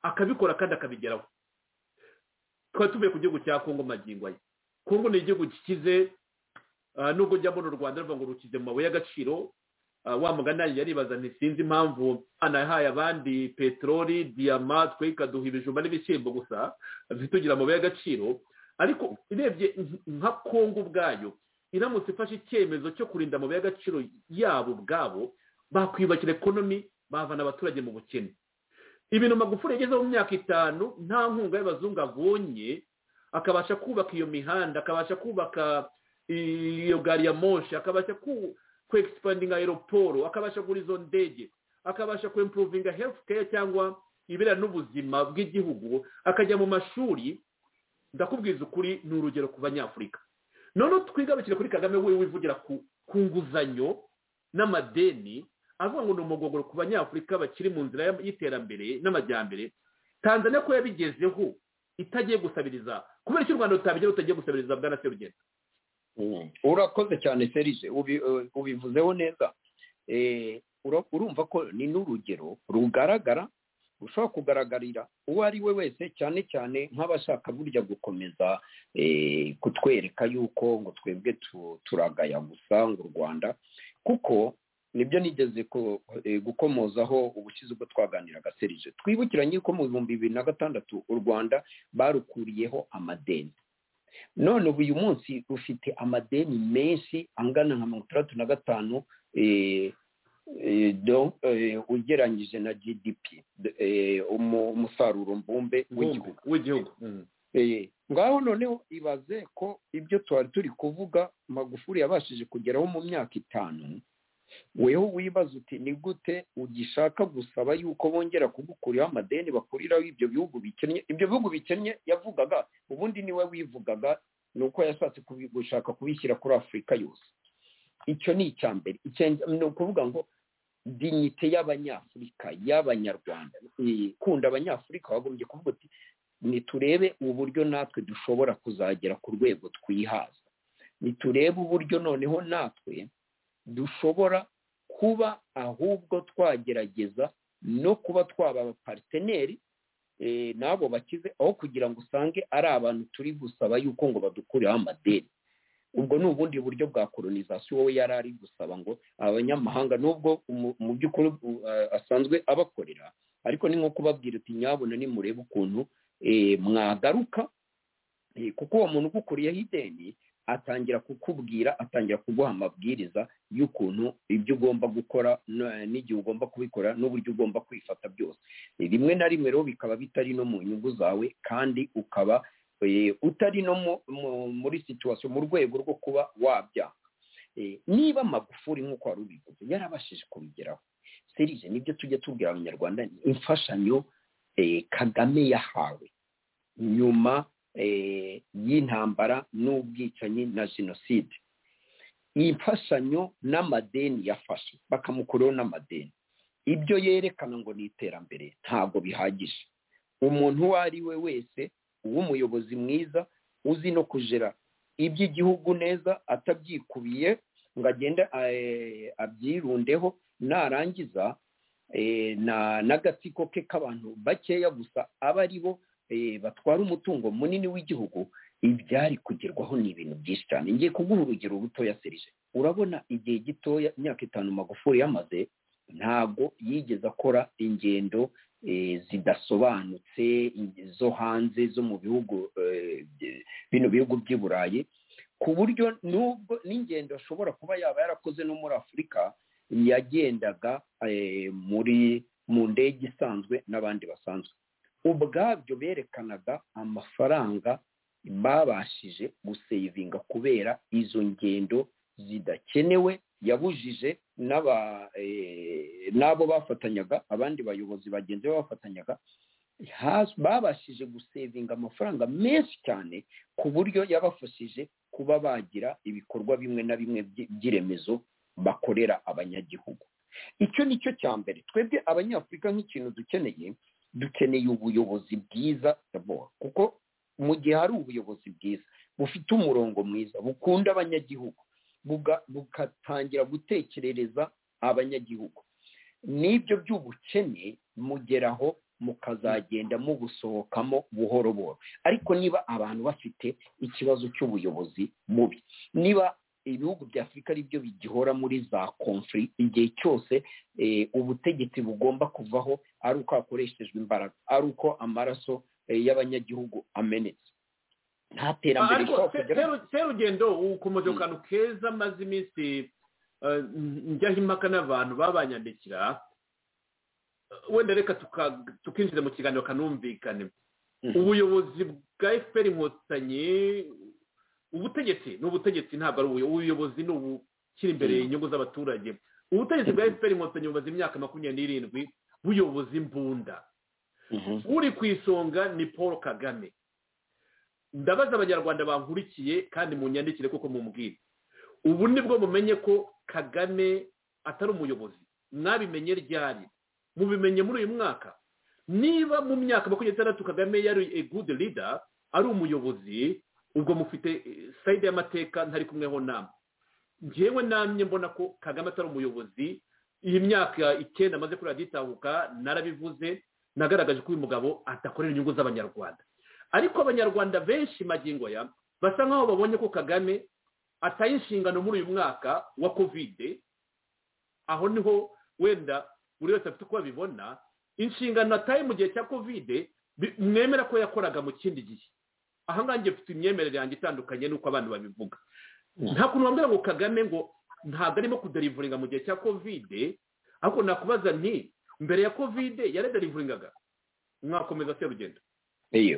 akabikora kandi akabigeraho tukaba tuvuye ku gihugu cya kongo magingo aya kongo ni igihugu gikize nubwo ujya mbona u rwanda ruvuga ngo rukize mu mabuye y'agaciro wa mugani yaribaza ntisinzi impamvu hano yahaye abandi peteroli diyama twe ikaduha ibijumba n'ibishyimbo gusa ntitugira amabuye y'agaciro ariko urebye nka kongo ubwayo iramutse ifashe icyemezo cyo kurinda amabuye y'agaciro yabo ubwabo bakwiyubakira ekonomi bavana abaturage mu bukene ibintu magufuri yagezeho mu myaka itanu nta nkunga y'abazungu abonye akabasha kubaka iyo mihanda akabasha kubaka iyo gari ya monshe akabasha kwegisipadinga aeroporo akabasha kugura izo ndege akabasha kwempuruvinga health care cyangwa ibera n'ubuzima bw'igihugu akajya mu mashuri ndakubwiza ukuri ni urugero ku banyafurika noneho twigarukire kuri kagame we wivugira ku nguzanyo n'amadeni avuga ngo ni umugogoro ku banyafurika bakiri mu nzira y'iterambere n'amajyambere tanzania ko yabigezeho itagiye gusabiriza kubera icyo u rwanda rutabigeraho rutagiye gusabiriza bwana serugenda urakoze cyane serije ubivuzeho neza urumva ko ni n'urugero rugaragara rushobora kugaragarira uwo ari we wese cyane cyane nk'abashaka burya gukomeza kutwereka yuko ngo twebwe turagaya gusa ngo u rwanda kuko nibyo nigeze gukomozaho ubushize ubwo twaganiraga serije twibukiranye ko mu bihumbi bibiri na gatandatu u rwanda barukuriyeho amadeni none ubu uyu munsi rufite amadeni menshi angana nka mirongo itandatu na gatanu ugereranyije na gdp umusaruro mbumbe w'igihugu ngaho noneho ibaze ko ibyo twari turi kuvuga magufuri yabashije kugeraho mu myaka itanu weho wibaza uti ni gute ugishaka gusaba yuko bongera kugukuraho amadeni bakuriraho ibyo bihugu bikennye ibyo bihugu bikennye yavugaga ubundi niwe wivugaga ni uko yashatse gushaka kubishyira kuri afurika yose icyo ni icya mbere ni ukuvuga ngo dinyite y'abanyafurika y'abanyarwanda ikunda abanyafurika wagombye kuvuga uti niturebe uburyo natwe dushobora kuzagera ku rwego twihaza niturebe uburyo noneho natwe dushobora kuba ahubwo twagerageza no kuba twaba abapariteneri n'abo bakize aho kugira ngo usange ari abantu turi gusaba yuko ngo badukureho amadeni ubwo ni ubundi buryo bwa kolonizasiyo wowe yari ari gusaba ngo abanyamahanga nubwo mu by'ukuri asanzwe abakorera ariko ni nko kubabwira uti nyabona nimurebe ukuntu mwagaruka kuko uwo muntu ugukuriyeho ideni atangira kukubwira atangira kuguha amabwiriza y'ukuntu ibyo ugomba gukora n'igihe ugomba kubikora n'uburyo ugomba kwifata byose rimwe na rimwe rero bikaba bitari no mu nyungu zawe kandi ukaba utari no muri situwasiyo mu rwego rwo kuba wabyanga niba amagufuri nk'uko wari ubivuze yarabashije kubigeraho serije nibyo tujya tubwira abanyarwanda imfashanyo kagame yahawe nyuma y'intambara n'ubwicanyi na jenoside iyi mfashanyo n'amadeni yafashe bakamukuraho n'amadeni ibyo yerekana ngo ni iterambere ntabwo bihagije umuntu uwo ari we wese w'umuyobozi mwiza uzi no kujera iby'igihugu neza atabyikubiye ngo agende abyirundeho narangiza n'agatsiko ke k'abantu bakeya gusa aba ari bo batwara umutungo munini w'igihugu ibyari kugerwaho ni ibintu byinshi cyane ngiye kuguha urugero rutoya serije urabona igihe gitoya imyaka itanu magufuri yamaze ntabwo yigeze akora ingendo zidasobanutse zo hanze zo mu bihugu bino bihugu by'i burayi ku buryo n'ubwo n'ingendo ashobora kuba yaba yarakoze no muri afurika yagendaga muri mu ndege isanzwe n'abandi basanzwe ubwabyo berekanaga amafaranga babashije gusevinga kubera izo ngendo zidakenewe yabujije n'abo bafatanyaga abandi bayobozi bagenzi be bafatanyaga babashije gusevinga amafaranga menshi cyane ku buryo yabafashije kuba bagira ibikorwa bimwe na bimwe by'iremezo bakorera abanyagihugu icyo ni cyo cya mbere twebwe abanyafurika nk'ikintu dukeneye dukeneye ubuyobozi bwiza kuko mu gihe hari ubuyobozi bwiza bufite umurongo mwiza bukunda abanyagihugu bugatangira gutekerereza abanyagihugu n'ibyo by'ubukene mugeraho mukazagenda mubusohokamo buhoro buhoro ariko niba abantu bafite ikibazo cy'ubuyobozi bubi niba ibihugu bya afurika aribyo bigihora muri za konfuri igihe cyose ubutegetsi bugomba kuvaho ari uko hakoreshejwe imbaraga ari uko amaraso y'abanyagihugu amenetse nta terambere rishobora kugeraho serugendo ukomeje akantu keza maze iminsi njyaho impaka n'abantu babanyandikira wenda reka tukinjira mu kiganiro kanumvikane ubuyobozi bwa efuperi inkotanyi ubutegetsi ni ubutegetsi ntabwo ari ubuyobozi ni ubukiri imbere inyungu z'abaturage ubutegetsi bwa efuperi inkotanyi bumaze imyaka makumyabiri n'irindwi buyoboza imbunda uri ku isonga ni paul kagame ndabaza abanyarwanda bankurikiye kandi mu nyandikire kuko mumbwire ubu nibwo mumenye ko kagame atari umuyobozi mwabimenye ryari mubimenye muri uyu mwaka niba mu myaka makumyabiri n'itandatu kagame yari good leader ari umuyobozi ubwo mufite sayide y'amateka ntari kumweho nama ngewe namye mbona ko kagame atari umuyobozi iyi myaka icyenda amaze kuri radiyo narabivuze nagaragaje ko uyu mugabo adakorera inyungu z'abanyarwanda ariko abanyarwanda benshi magingo ya basa nkaho babonye ko kagame ataye inshingano muri uyu mwaka wa kovide aho niho wenda buri wese afite uko abibona inshingano ataye mu gihe cya kovide mwemera ko yakoraga mu kindi gihe ahangaha njye mfite imyemerere yanjye itandukanye n'uko abantu babivuga nta kuntu wambwira ngo kagame ngo ntabwo arimo kuderivuringa mu gihe cya kovide ariko nakubaza nti mbere ya kovide yaraderivuringaga mwakomeza se rugendo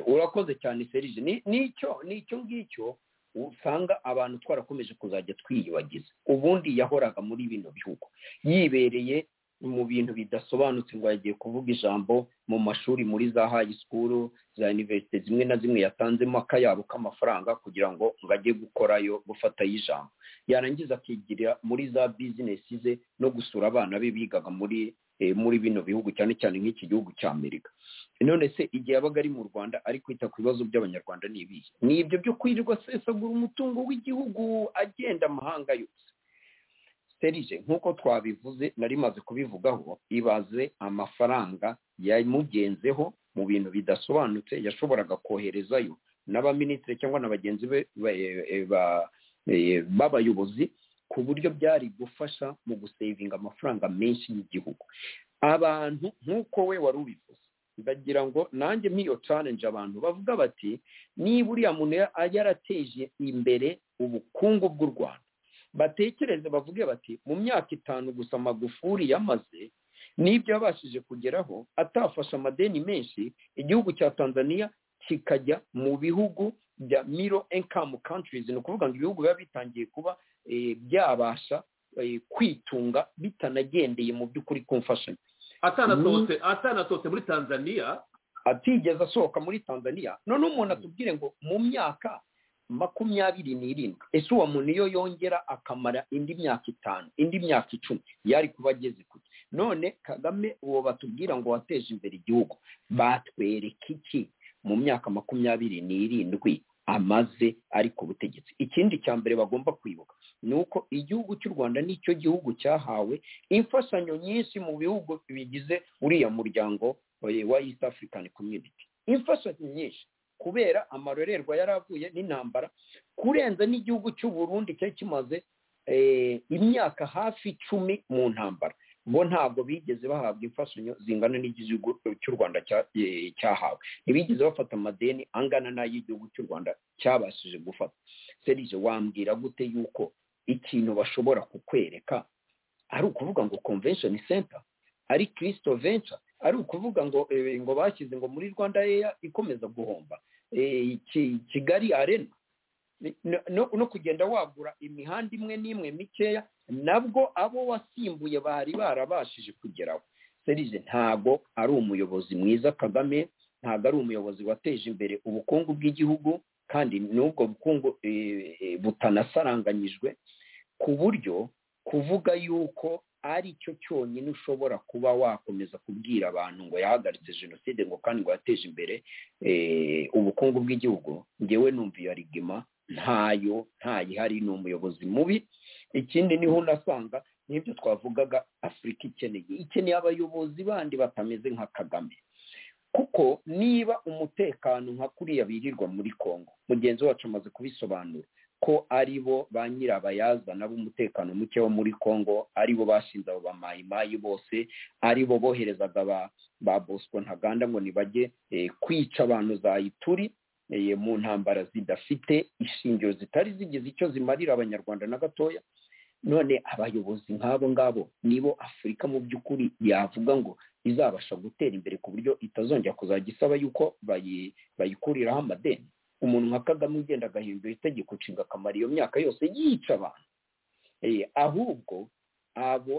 urakoze cyane serije n'icyo n'icyo ngicyo usanga abantu twarakomeje kuzajya twiyubagiza ubundi yahoraga muri bino bihugu yibereye mu bintu bidasobanutse ngo yagiye kuvuga ijambo mu mashuri muri za hayi sikuru za iniverisite zimwe na zimwe yatanzemo akayabo k'amafaranga kugira ngo ngo ajye gukorayo gufatayo ijambo yarangiza akigira muri za bizinesi ze no gusura abana be bigaga muri muri bino bihugu cyane cyane nk'iki gihugu cya amerika none se igihe yabaga ari mu rwanda ari kwita ku bibazo by'abanyarwanda ni ibihe ni ibyo byo kwirirwa asesagura umutungo w'igihugu agenda amahanga yose serije nk'uko twabivuze nari maze kubivugaho ibaze amafaranga yamugenzeho mu bintu bidasobanutse yashoboraga koherezayo n'abaminisitiri cyangwa na bagenzi be b'abayobozi ku buryo byari gufasha mu gusevinga amafaranga menshi y'igihugu abantu nk'uko we wari ubivuze ndagira ngo nanjye nk'iyo challenge abantu bavuga bati niba uriya muntu yarateje imbere ubukungu bw'u rwanda batekereze bavuge bati mu myaka itanu gusa magufuri yamaze n'ibyo yabashije kugeraho atafashe amadeni menshi igihugu cya tanzania kikajya mu bihugu bya miro enkamu countries ni ukuvuga ngo ibihugu biba bitangiye kuba byabasha kwitunga bitanagendeye mu by'ukuri ku mfashanyo atanasohotse muri tanzania atigeze asohoka muri tanzania none umuntu atubwire ngo mu myaka makumyabiri n'irindwi ese uwo muntu iyo yongera akamara indi myaka itanu indi myaka icumi yari kuba ageze ku none kagame uwo batubwira ngo wateje imbere igihugu batwereka iki mu myaka makumyabiri n'irindwi amaze ari ku butegetsi ikindi cya mbere bagomba kwibuka ni uko igihugu cy'u rwanda nicyo gihugu cyahawe imfashanyo nyinshi mu bihugu bigize uriya muryango wa east african community imfashanyo nyinshi kubera amarorerwa yari avuye n'intambara kurenza n'igihugu cy'u Burundi cyari kimaze imyaka hafi icumi mu ntambara bo ntabwo bigeze bahabwa imfashanyo zingana n'igihugu cy'u rwanda cyahawe ntibigeze bafata amadeni angana n'ay'igihugu cy'u rwanda cyabashije gufata serije wambwira gute yuko ikintu bashobora kukwereka ari ukuvuga ngo convention center ari kirisito venture ari ukuvuga ngo ngo bashyize ngo muri rwanda eya ikomeza guhomba kigali arena no kugenda wagura imihanda imwe n'imwe mikeya nabwo abo wasimbuye bari barabashije kugeraho serije ntabwo ari umuyobozi mwiza kagame ntabwo ari umuyobozi wateje imbere ubukungu bw'igihugu kandi n'ubwo bukungu butanasaranganyijwe ku buryo kuvuga yuko ari cyo cyonyine ushobora kuba wakomeza kubwira abantu ngo yahagaritse jenoside ngo kandi ngo yateje imbere ubukungu bw'igihugu ngewe numva iyo rigima ntayo ntayihari ni umuyobozi mubi ikindi niho unasanga n'ibyo twavugaga afurika ikeneye ikeneye abayobozi bandi batameze nka kagame kuko niba umutekano nka kuriya birirwa muri congo mugenzi wacu amaze kubisobanura ko ari bo ba nyirabayazana b'umutekano muke wo muri congo ari bo bashinze abo bamayimayi bose ari bo boherezaga ba bosco ntaganda ngo nibajye kwica abantu zayituri mu ntambara zidafite ishingiro zitari zigize icyo zimarira abanyarwanda na gatoya none abayobozi nk'abo ngabo nibo afurika mu by'ukuri yavuga ngo izabasha gutera imbere ku buryo itazongera kuzajya isaba yuko bayikuriraho amadeni umuntu nka kagame ugenda agahindura itegeko nshinga akamara iyo myaka yose yica abantu ahubwo abo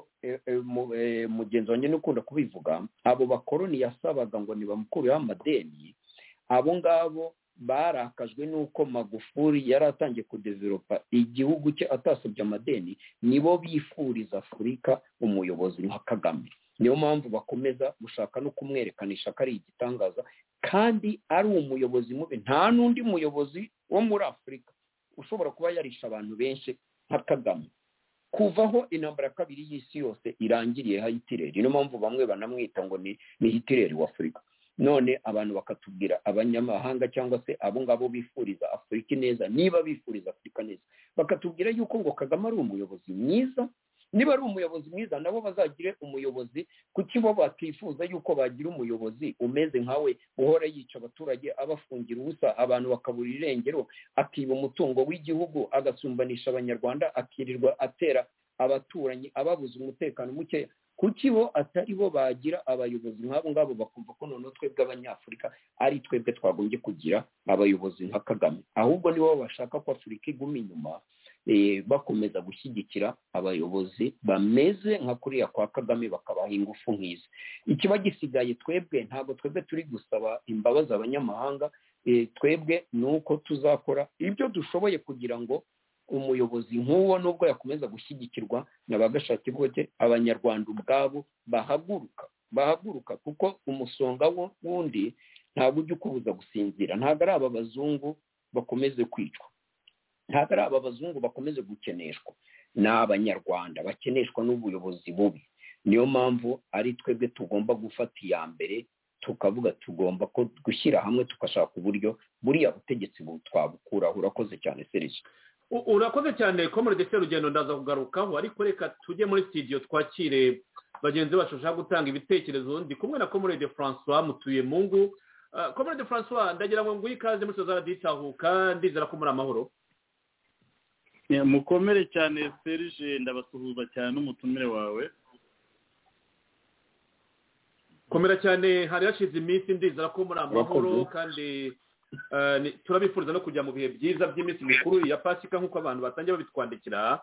mugenzi wanjye n'ukunda kubivuga abo bakoroni yasabaga ngo ntibamukureho amadeni abo ngabo barakajwe n'uko magufuri yari atangiye kudeveropa igihugu cye atasabye amadeni nibo bifuriza afurika umuyobozi nka kagame niyo mpamvu bakomeza gushaka no kumwerekanisha ko ari igitangaza kandi ari umuyobozi mubi nta n'undi muyobozi wo muri afurika ushobora kuba yarisha abantu benshi nka kagame kuvaho intambara ya kabiri y'isi yose irangiriye hayitireri niyo mpamvu bamwe banamwita ngo ni hitireri wa afurika none abantu bakatubwira abanyamahanga cyangwa se abo ngabo bifuriza afurika neza niba bifuriza afurika neza bakatubwira yuko ngo kagame ari umuyobozi mwiza niba ari umuyobozi mwiza nabo bazagire umuyobozi kuki bo bakifuza yuko bagira umuyobozi umeze nkawe uhora yica abaturage abafungira ubusa abantu bakabura irengero akiba umutungo w'igihugu agasumbanisha abanyarwanda akirirwa atera abaturanyi ababuze umutekano mukeya kuki bo atari bo bagira abayobozi nk'abo ngabo bakumva ko noneho twebwe abanyafurika ari twebwe twagombye kugira abayobozi nka kagame ahubwo nibo bashaka ko afurika iguma inyuma bakomeza gushyigikira abayobozi bameze nka kuriya kwa kagame bakabaha ingufu nk'izi ikiba gisigaye twebwe ntabwo twebwe turi gusaba imbabazi abanyamahanga twebwe ni uko tuzakora ibyo dushoboye kugira ngo umuyobozi nk'uwo nubwo yakomeza gushyigikirwa na ba gashakirwoke abanyarwanda ubwabo bahaguruka bahaguruka kuko umusonga wundi ntabwo ujya ukubuza gusinzira ntabwo ari aba bazungu bakomeze kwicwa ntabwo ari aba bazungu bakomeze gukeneshwa ni abanyarwanda bakeneshwa n'ubuyobozi bubi niyo mpamvu ari twebwe tugomba gufata iya mbere tukavuga tugomba gushyira hamwe tugashaka uburyo buriya butegetsi twabukuraho urakoze cyane serivisi urakoze cyane komore ndetse rugendo ndaza kugarukaho ariko reka tujye muri sitidiyo twakire bagenzi bacu bashaka gutanga ibitekerezo ndi kumwe na komore de francois mutuye mungu komore de francois ndagira ngo nguhe ikaze muri sozara ditahuka ndizera ko muri amahoro mukomere cyane serije ndabasuhuza cyane n'umutumire wawe komera cyane hari hashize iminsi ndizera ko muri amahoro kandi turabifuriza no kujya mu bihe byiza by'iminsi mikuru ya pasika nk'uko abantu batangiye babitwandikira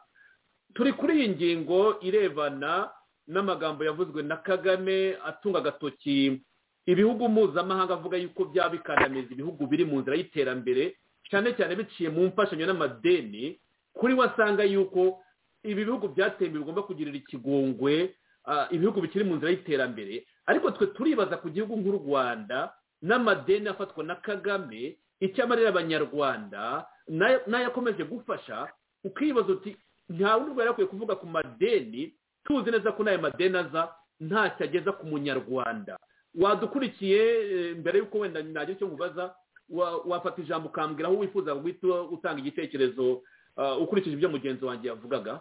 turi kuri iyi ngingo irebana n'amagambo yavuzwe na kagame atunga agatoki ibihugu mpuzamahanga avuga yuko byabikandamiza ibihugu biri mu nzira y'iterambere cyane cyane biciye mu mfashanyo n'amadeni kuri we asanga yuko ibi bihugu byatembe bigomba kugirira ikigongwe ibihugu bikiri mu nzira y'iterambere ariko twe turibaza ku gihugu nk'u rwanda n'amadeni afatwa na kagame icyo amarira abanyarwanda n'ayakomeje gufasha ukibaza uti nta wundi rwari yakwiye kuvuga ku madeni tuzi neza ko n'ayo madeni aza ntacyo ageza ku munyarwanda wadukurikiye mbere y'uko wenda ntagira icyo mubaza wafata ijambo ukambwira aho wifuza guhita utanga igitekerezo ukurikije ibyo mugenzi wanjye yavugaga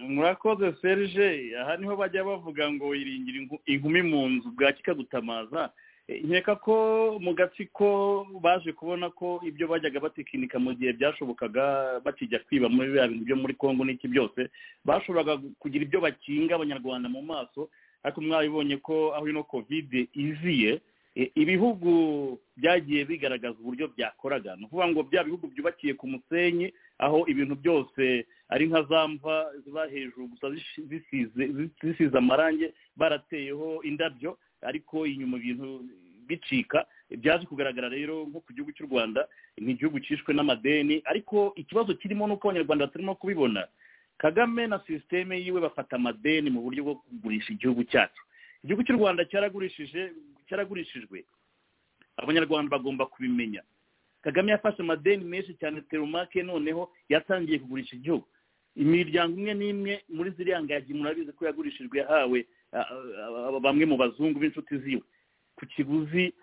murakoze serge aha niho bajya bavuga ngo wiringira inkumi mu nzu bwa kikagutamaza nkeka ko mu gatsiko baje kubona ko ibyo bajyaga batekinika mu gihe byashobokaga bakijya kwiba muri biriya bintu byo muri congo n'iki byose bashoboraga kugira ibyo bakinga abanyarwanda mu maso ariko mwabibonye ko aho ino kovide iziye ibihugu byagiye bigaragaza uburyo byakoraga ni ukuvuga ngo bya bihugu byubakiye ku musenyi aho ibintu byose ari nka za mva ziba hejuru gusa zisize amarangi barateyeho indabyo ariko inyuma ibintu bicika byaje kugaragara rero nko ku gihugu cy'u rwanda ni igihugu cyishwe n'amadeni ariko ikibazo kirimo ni uko abanyarwanda batarimo kubibona kagame na sisiteme yiwe bafata amadeni mu buryo bwo kugurisha igihugu cyacu igihugu cy'u rwanda cyaragurishije cyaragurishijwe abanyarwanda bagomba kubimenya kagame yafashe amadeni menshi cyane teromake noneho yatangiye kugurisha igihugu imiryango imwe n'imwe muri ziriya ngagi murabizi ko yagurishijwe yahawe bamwe mu bazungu b'inshuti ziwe ku kiguzi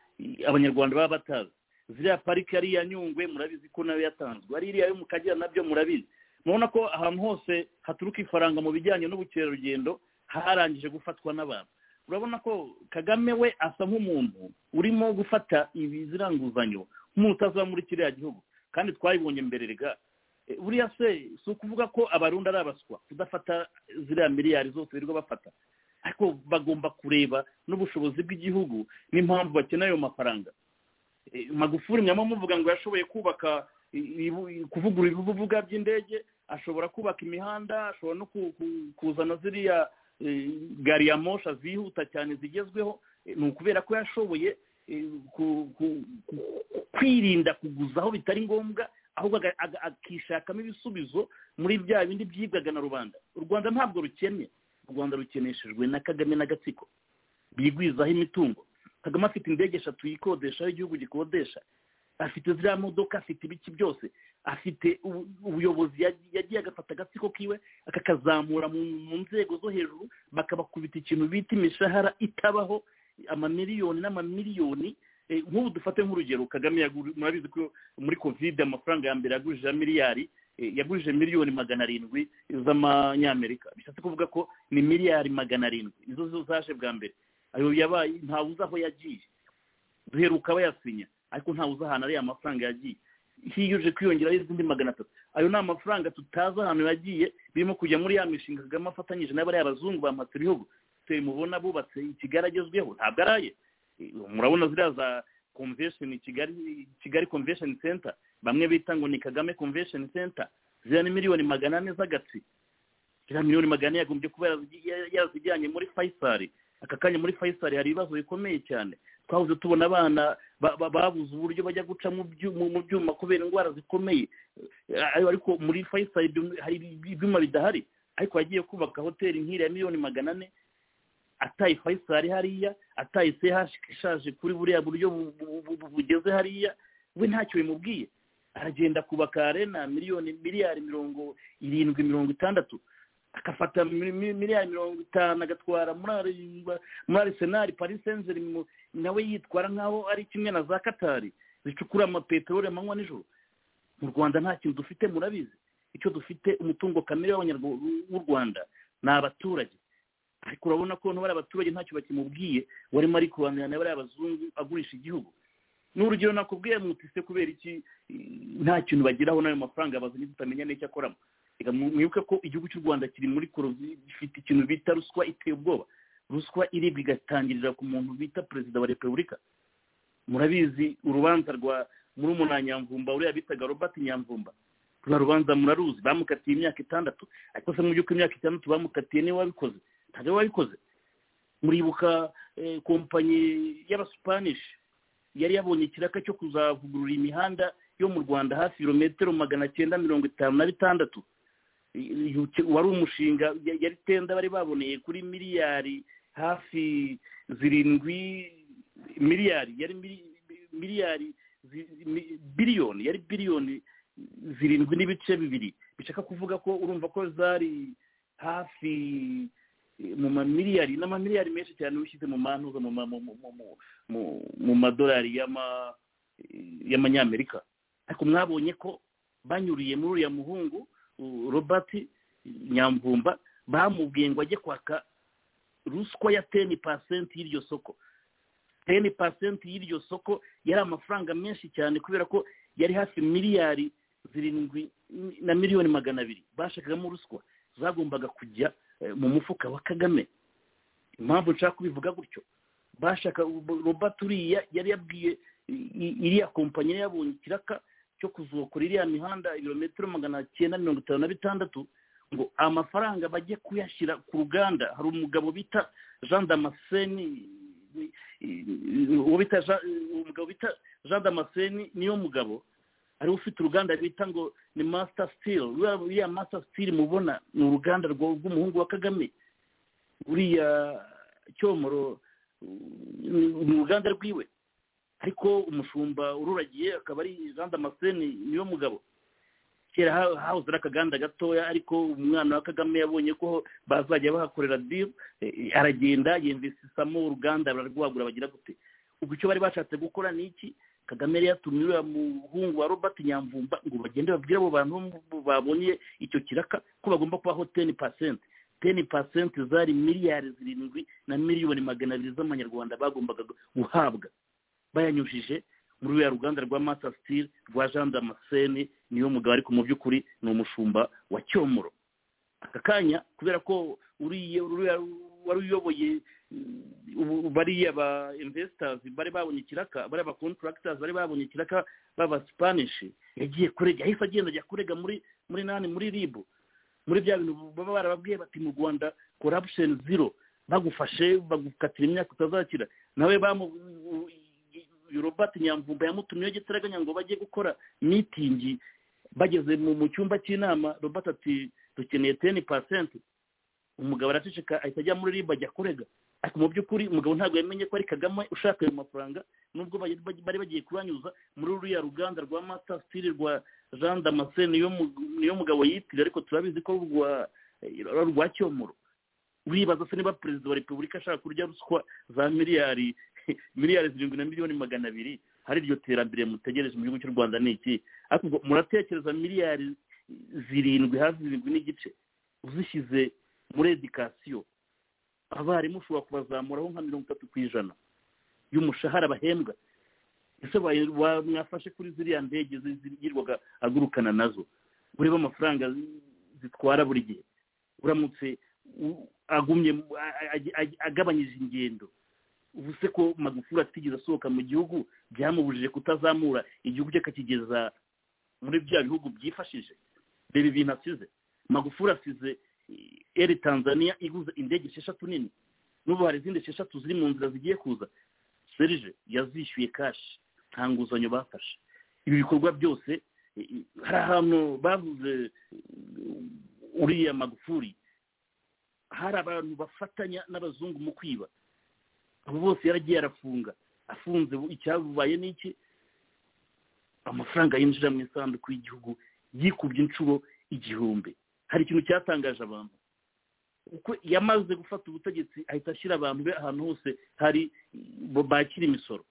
abanyarwanda baba batazi ziriya parike yari iya nyungwe murabizi ko nayo yatanzwe ari iriya yo mu kagera nabyo murabizi murabona ko ahantu hose haturuka ifaranga mu bijyanye n'ubukerarugendo harangije gufatwa n'abantu urabona ko kagame we asa nk'umuntu urimo gufata ibiziranguzanyo nk'umuntu utazaba muri kiriya gihugu kandi twayibonye mbere rega buriya se si ukuvuga ko abarundi ari abaswa kudafata ziriya miliyari zose birirwa bafata ariko bagomba kureba n'ubushobozi bw'igihugu n'impamvu bakeneye ayo mafaranga magufuri nyamara muvuga ngo yashoboye kubaka kuvugurura ibibuga by'indege ashobora kubaka imihanda ashobora no kuzana ziriya gari ya mosha zihuta cyane zigezweho ni ukubera ko yashoboye kwirinda kuguza aho bitari ngombwa ahubwo akishakamo ibisubizo muri bya bindi byibwaga na rubanda u rwanda ntabwo rukennye u rwanda rukeneshejwe na kagame n'agatsiko bigwizaho imitungo kagame afite indege eshatu yikodesha aho igihugu gikodesha afite ziriya modoka afite ibiki byose afite ubuyobozi yagiye agafata agatsiko kiwe akakazamura mu nzego zo hejuru bakabakubita ikintu bita imishahara itabaho amamiliyoni n'amamiliyoni nk'ubu dufate nk'urugero kagame murabizi ko muri kovide amafaranga ya mbere yagurije miliyari yagurije miliyoni magana arindwi z'amanyamerika bishatse kuvuga ko ni miliyari magana arindwi izo zo zaje bwa mbere ayo yabaye ntawe uzi aho yagiye duheruka bayasinya ariko ntawe uzi ahantu ariya mafaranga yagiye hiyuje kwiyongeraho izindi magana atatu ayo ni amafaranga tutazi ahantu yagiye birimo kujya muri ya mishinga kagame afatanyije n'abariya bazungu bamatse ibihugu twe mubona bubatse kigali agezweho ntabwo ari aye murabona ziriya za convention kigali kigali convention center bamwe bita ngo ni kagame convention center ziriya ni miliyoni magana ane z'agatsi ziriya miliyoni magana ane yagombye kuba yazijyanye muri fayisari aka kanya muri fayisari hari ibibazo bikomeye cyane twahoze tubona abana babuze uburyo bajya guca mu byuma kubera indwara zikomeye ariko muri fayisari hari ibyuma bidahari ariko yagiye kubaka hoteli nk'iriya miliyoni magana ane ataye fayisari hariya ataye sehashi ishaje kuri buriya buryo bugeze hariya we ntacyo bimubwiye aragenda kubaka arena miliyoni miliyari mirongo irindwi mirongo itandatu agafata miliyari mirongo itanu agatwara muri arisenali parisenjeri nawe yitwara nk'aho ari kimwe na za katari zicukura amapeteroli amanywa nijoro mu rwanda nta kintu dufite murabizi icyo dufite umutungo kamere w'u rwanda ni abaturage ariko urabona ko bariya abaturage ntacyo bakimubwiye warimo ari kubanira na bariya bazungu agurisha igihugu n'urugero nakubwiye mutise kubera iki nta kintu bageraho n'ayo mafaranga bazanye tutamenya n'icyo akoramo mwibuke ko igihugu cy'u rwanda kiri muri korovi gifite ikintu bita ruswa iteye ubwoba ruswa iribwa igatangirira ku muntu bita perezida wa repubulika murabizi urubanza rwa murumuna nyamvumba uriya bitaga robert nyamvumba rwa rubanza muraruzi bamukatiye imyaka itandatu ariko se mu by'ukuri imyaka itandatu bamukatiye niwe wabikoze ntabwo wabikoze muribuka kompanyi y'abasupanishi yari yabonye ikiraka cyo kuzavugurura imihanda yo mu rwanda hafi ibirometero magana cyenda mirongo itanu na bitandatu wari umushinga yari tenda bari baboneye kuri miliyari hafi zirindwi miliyari yari miliyari biliyoni yari biliyoni zirindwi n'ibice bibiri bishaka kuvuga ko urumva ko zari hafi mu mamiliyari n'amamiliyari menshi cyane ushyize mu mantuza mu madolari y'amanyamerika ariko mwabonye ko banyuriye muri uriya muhungu robert nyamvumba bamubwiye ngo ajye kwaka ruswa ya teni pasenti y'iryo soko teni pasenti y'iryo soko yari amafaranga menshi cyane kubera ko yari hafi miliyari zirindwi na miliyoni magana abiri bashakagamo ruswa zagombaga kujya mu mufuka wa kagame impamvu nshaka kubivuga gutyo bashaka robert uriya yari yabwiye iriya kompanyi yabonye ikiraka cyo kuzokora iriya mihanda ibirometero magana cyenda mirongo itanu na bitandatu ngo amafaranga bajye kuyashyira ku ruganda hari umugabo bita jean damascene uwo bita Jean- umugabo bita jean damascene niyo mugabo ariwe ufite uruganda bita ngo ni masita sitili ruriya masita sitili mubona ni uruganda rwa- rw'umuhungu wa kagame uriya cyomoro uh, ni uruganda rwiwe ariko umushumba ururagiye akaba ari jean damascene niyo mugabo kera ha- hahoze ari akaganda gatoya ariko umwana wa kagame yabonye ko bazajya bahakorera dibu aragenda yumvisisamo uruganda bararwagura bagira gute ubwo icyo bari bashatse gukora ni iki kagame yari yatumye uriya muhungu wa robert nyamvumba ngo bagende babwire abo bantu bo babonye icyo kiraka ko bagomba kubaho teni pasenti teni pasenti zari miliyari zirindwi na miliyoni magana abiri z'amanyarwanda bagombaga guhabwa bayanyujije muri ruriya ruganda rwa masa sitili rwa jean damascene niyo mugabo ariko mu by'ukuri ni umushumba wa cyomoro aka kanya kubera ko uriya uriya wari uyoboye ubu- bariya ba investors bari babonye ikiraka bariya ba contractors bari babonye ikiraka baba spanish yagiye kurega yahise agenda ajya kurega muri muri nani muri ribu muri bya bintu baba barababwiye bati mu rwanda corruption zero bagufashe bagukatira imyaka utazakira nawe bamu- uyu robert nyamvumba yamutumyeho gitaraganya ngo bajye gukora mitingi bageze mu mu cyumba cy'inama robert ati dukeneye teni pasenti umugabo araceceka ahita ajya muri riba ajya kurega ariko mu by'ukuri umugabo ntabwo yamenye ko ari kagame ushaka ayo mafaranga nubwo bari- bari bagiye kuranyuza muri ruriya ruganda rwa mata stili rwa jean damascene niyo mu- niyo mugabo yitiriwe ariko turabizi ko rwa eh, rwa cyomoro uribaza se niba perezida wa repubulika ashaka kurya ruswa za miliyari miliyari zirindwi na miliyoni magana abiri hari iryo terambere mutegereje mu gihugu cy'u rwanda ni iki ariko ubwo muratekereza miliyari zirindwi hafi zirindwi n'igice uzishyize muri edikasiyo abarimu ushobora kubazamuraho nka mirongo itatu ku ijana y'umushahara bahembwa ese wa- wa- mwafashe kuri ziriya ndege zi- zirirwaga agurukana nazo ureba amafaranga zi- zitwara buri gihe uramutse u- agumye mu- a- a- a- a- agabanyije ingendo ubu se ko magufuli atigeze asohoka mu gihugu byamubujije kutazamura igihugu cye akakigeza muri bya bihugu byifashije reba ibintu asize magufuli asize eri tanzania iguze indege esheshatu nini n'ubu hari izindi esheshatu ziri mu nzira zigiye kuza serije yazishyuye kashi nta nguzanyo bafashe ibi bikorwa byose eh, eh, hari ahantu bavuze eh, uriya magufuli hari abantu bafatanya n'abazungu mu kwiba abo bose yaragiye arafunga afunze ubu icyabaye ni iki amafaranga yinjira mu isanduku y'igihugu yikubye inshuro igihumbi hari ikintu cyatangaje abantu uko yamaze gufata ubutegetsi ahita ashyira abantu be ahantu hose hari bo- bakira imisoro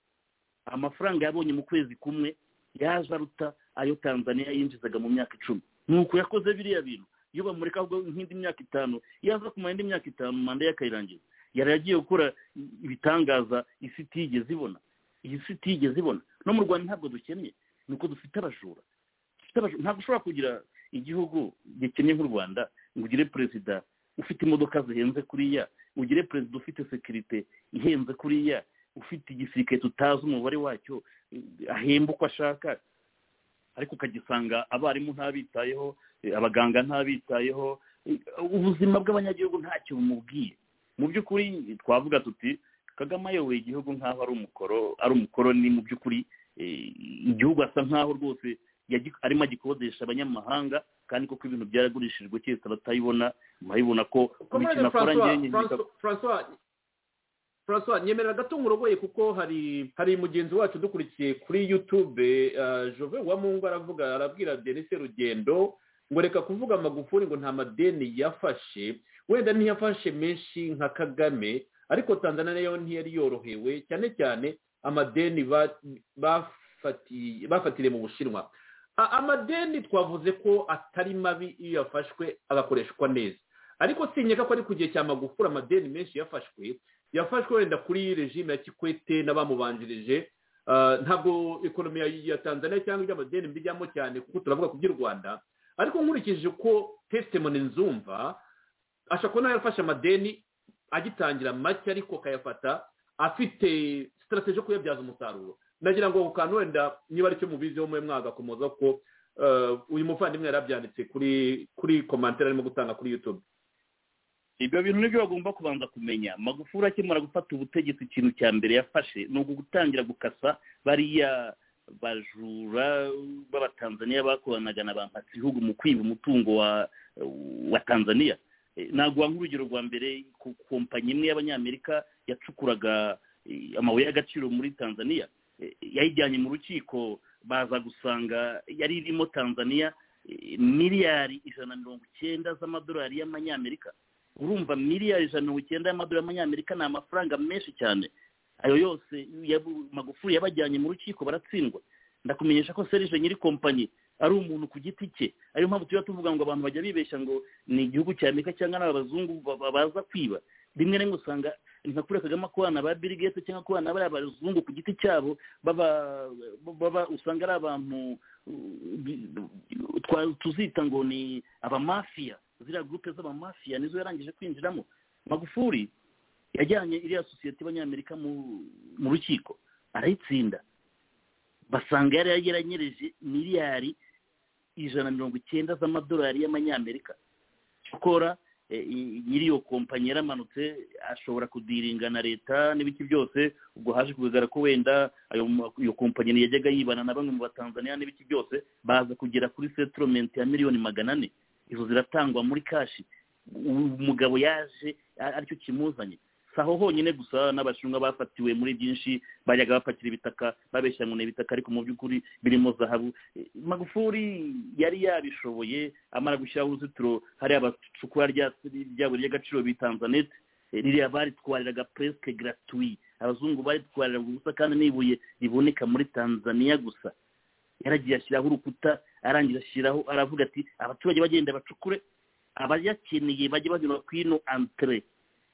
amafaranga yabonye mu kwezi kumwe yaje aruta ayo tanzania yinjizaga mu myaka icumi nuko yakoze biriya bintu iyo bamureka ahubwo nk'indi myaka itanu yaza kumara indi myaka itanu manda ye akayirangiza yari agiye gukora ibitangaza isi itigeze ibona iyi si itigeze ibona no mu rwanda ntabwo dukennye ni uko dufite abajura dufite abajura ntabwo ushobora kugira igihugu gikennye nk'u rwanda ngo ugire perezida ufite imodoka zihenze kuriya ugire perezida ufite sekirite ihenze kuriya ufite igisirikare tutazi umubare wacyo eh, ahemba uko ashaka ariko ukagisanga abarimu ntabitayeho eh, abaganga ntabitayeho eh, ubuzima bw'abanyagihugu ntacyo bumubwiye mu by'ukuri twavuga tuti kagame ayoboye igihugu nk'aho ari umukoro ari umukoroni mu by'ukuri eh, igihugu asa nk'aho rwose yagi- arimo agikodesha abanyamahanga kandi koko ibintu byaragurishijwe cyese abatayibona murabibona ko buri Komeje kintu akora Francois, njyewe Francois, Francois, Francois, nyemerera gato nkurogoye kuko hari hari mugenzi wacu dukurikiye kuri yutube jove wa mungu aravuga arabwira denise rugendo ngo reka kuvuga magufuri ngo nta madeni yafashe wenda ntiyafashe menshi nka kagame ariko tanzania nayo ntiyari yorohewe cyane cyane amadeni ba- bafatiye- bafatiriye mu bushinwa A- amadeni twavuze ko atari mabi iyo yafashwe agakoreshwa neza ariko sinyeka ko ari ku gihe cya magufuri amadeni menshi yafashwe yafashwe wenda kuri regime ya kikwete n'abamubanjirije Ah, ntabwo ekonomi ya- ya tanzania cyangwa iby'amadeni mbijyamo cyane kuko turavuga ku by'u rwanda ariko nkurikije uko testimoni nzumva ashobora kuba nawe yarafashe amadeni agitangira make ariko akayafata afite sitarateji yo kuyabyaza umusaruro nagira ngo ako kantu wenda niba aricyo mubiziho mwe mwagakomoza ko uyu muvandimwe yarabyanditse kuri kuri komantere arimo gutanga kuri yutube ibyo bintu nibyo bagomba kubanza kumenya magufuri akimara gufata ubutegetsi ikintu cya mbere yafashe ni ugutangira gukasa bariya bajura b'abatanzaniya bakoranaga na ba mpatsibihugu mu kwiba umutungo wa wa tanzania ntabwo nk'urugero rwa mbere ku kompanyi imwe y'abanyamerika yacukuraga amabuye y'agaciro muri tanzania yayijyanye mu rukiko baza gusanga yari irimo tanzania miliyari ijana na mirongo icyenda z'amadolari y'amanyamerika urumva miliyari ijana na mirongo icyenda y'amadolari y'amanyamerika ni amafaranga menshi cyane ayo yose magufuri yabajyanye mu rukiko baratsindwa ndakumenyesha ko serije nyiri kompanyi ari umuntu ku giti cye ariyo mpamvu tuba tuvuga ngo abantu bajya bibeshya ngo ni igihugu cya amerika cyangwa ni abazungu baza kwiba rimwe na rimwe usanga nka kure kagame akorana ba bill gates cyangwa akorana bariya bazungu ku giti cyabo baba usanga ari abantu tuzita ngo ni abamafiya ziriya gurupe z'abamafiya nizo yarangije kwinjiramo magufuri yajyanye iriya sosiyete y'abanyamerika mu rukiko arayitsinda basanga yari yaranyereje miliyari ijana na mirongo icyenda z'amadolari y'amanyamerika gukora nyiri iyo kompanyi yaramanutse ashobora kudiringa na leta n'ibiki byose ubwo haje kugaragara ko wenda iyo kompanyi yajyaga yibana na bamwe mu batanzaniya n'ibiki byose baza kugera kuri setoromenti ya miliyoni magana ane izo ziratangwa muri kashi umugabo yaje aricyo kimuzanye si aho honyine gusa n'abashinwa bafatiwe muri byinshi bajyaga bafatira ibitaka babeshya ngo ni ibitaka ariko mu by'ukuri birimo zahabu magufuri yari yabishoboye amara gushyiraho uruzitiro hari abacukura rya buri ry'agaciro bitanzanete ririya baritwariraga puresike garatuwi abazungu baritwariraga ubusa kandi n'ibuye riboneka muri tanzaniya gusa yaragiye ashyiraho urukuta arangira ashyiraho aravuga ati abaturage bagenda bacukure abayakeneye bajye banyura ku ino antire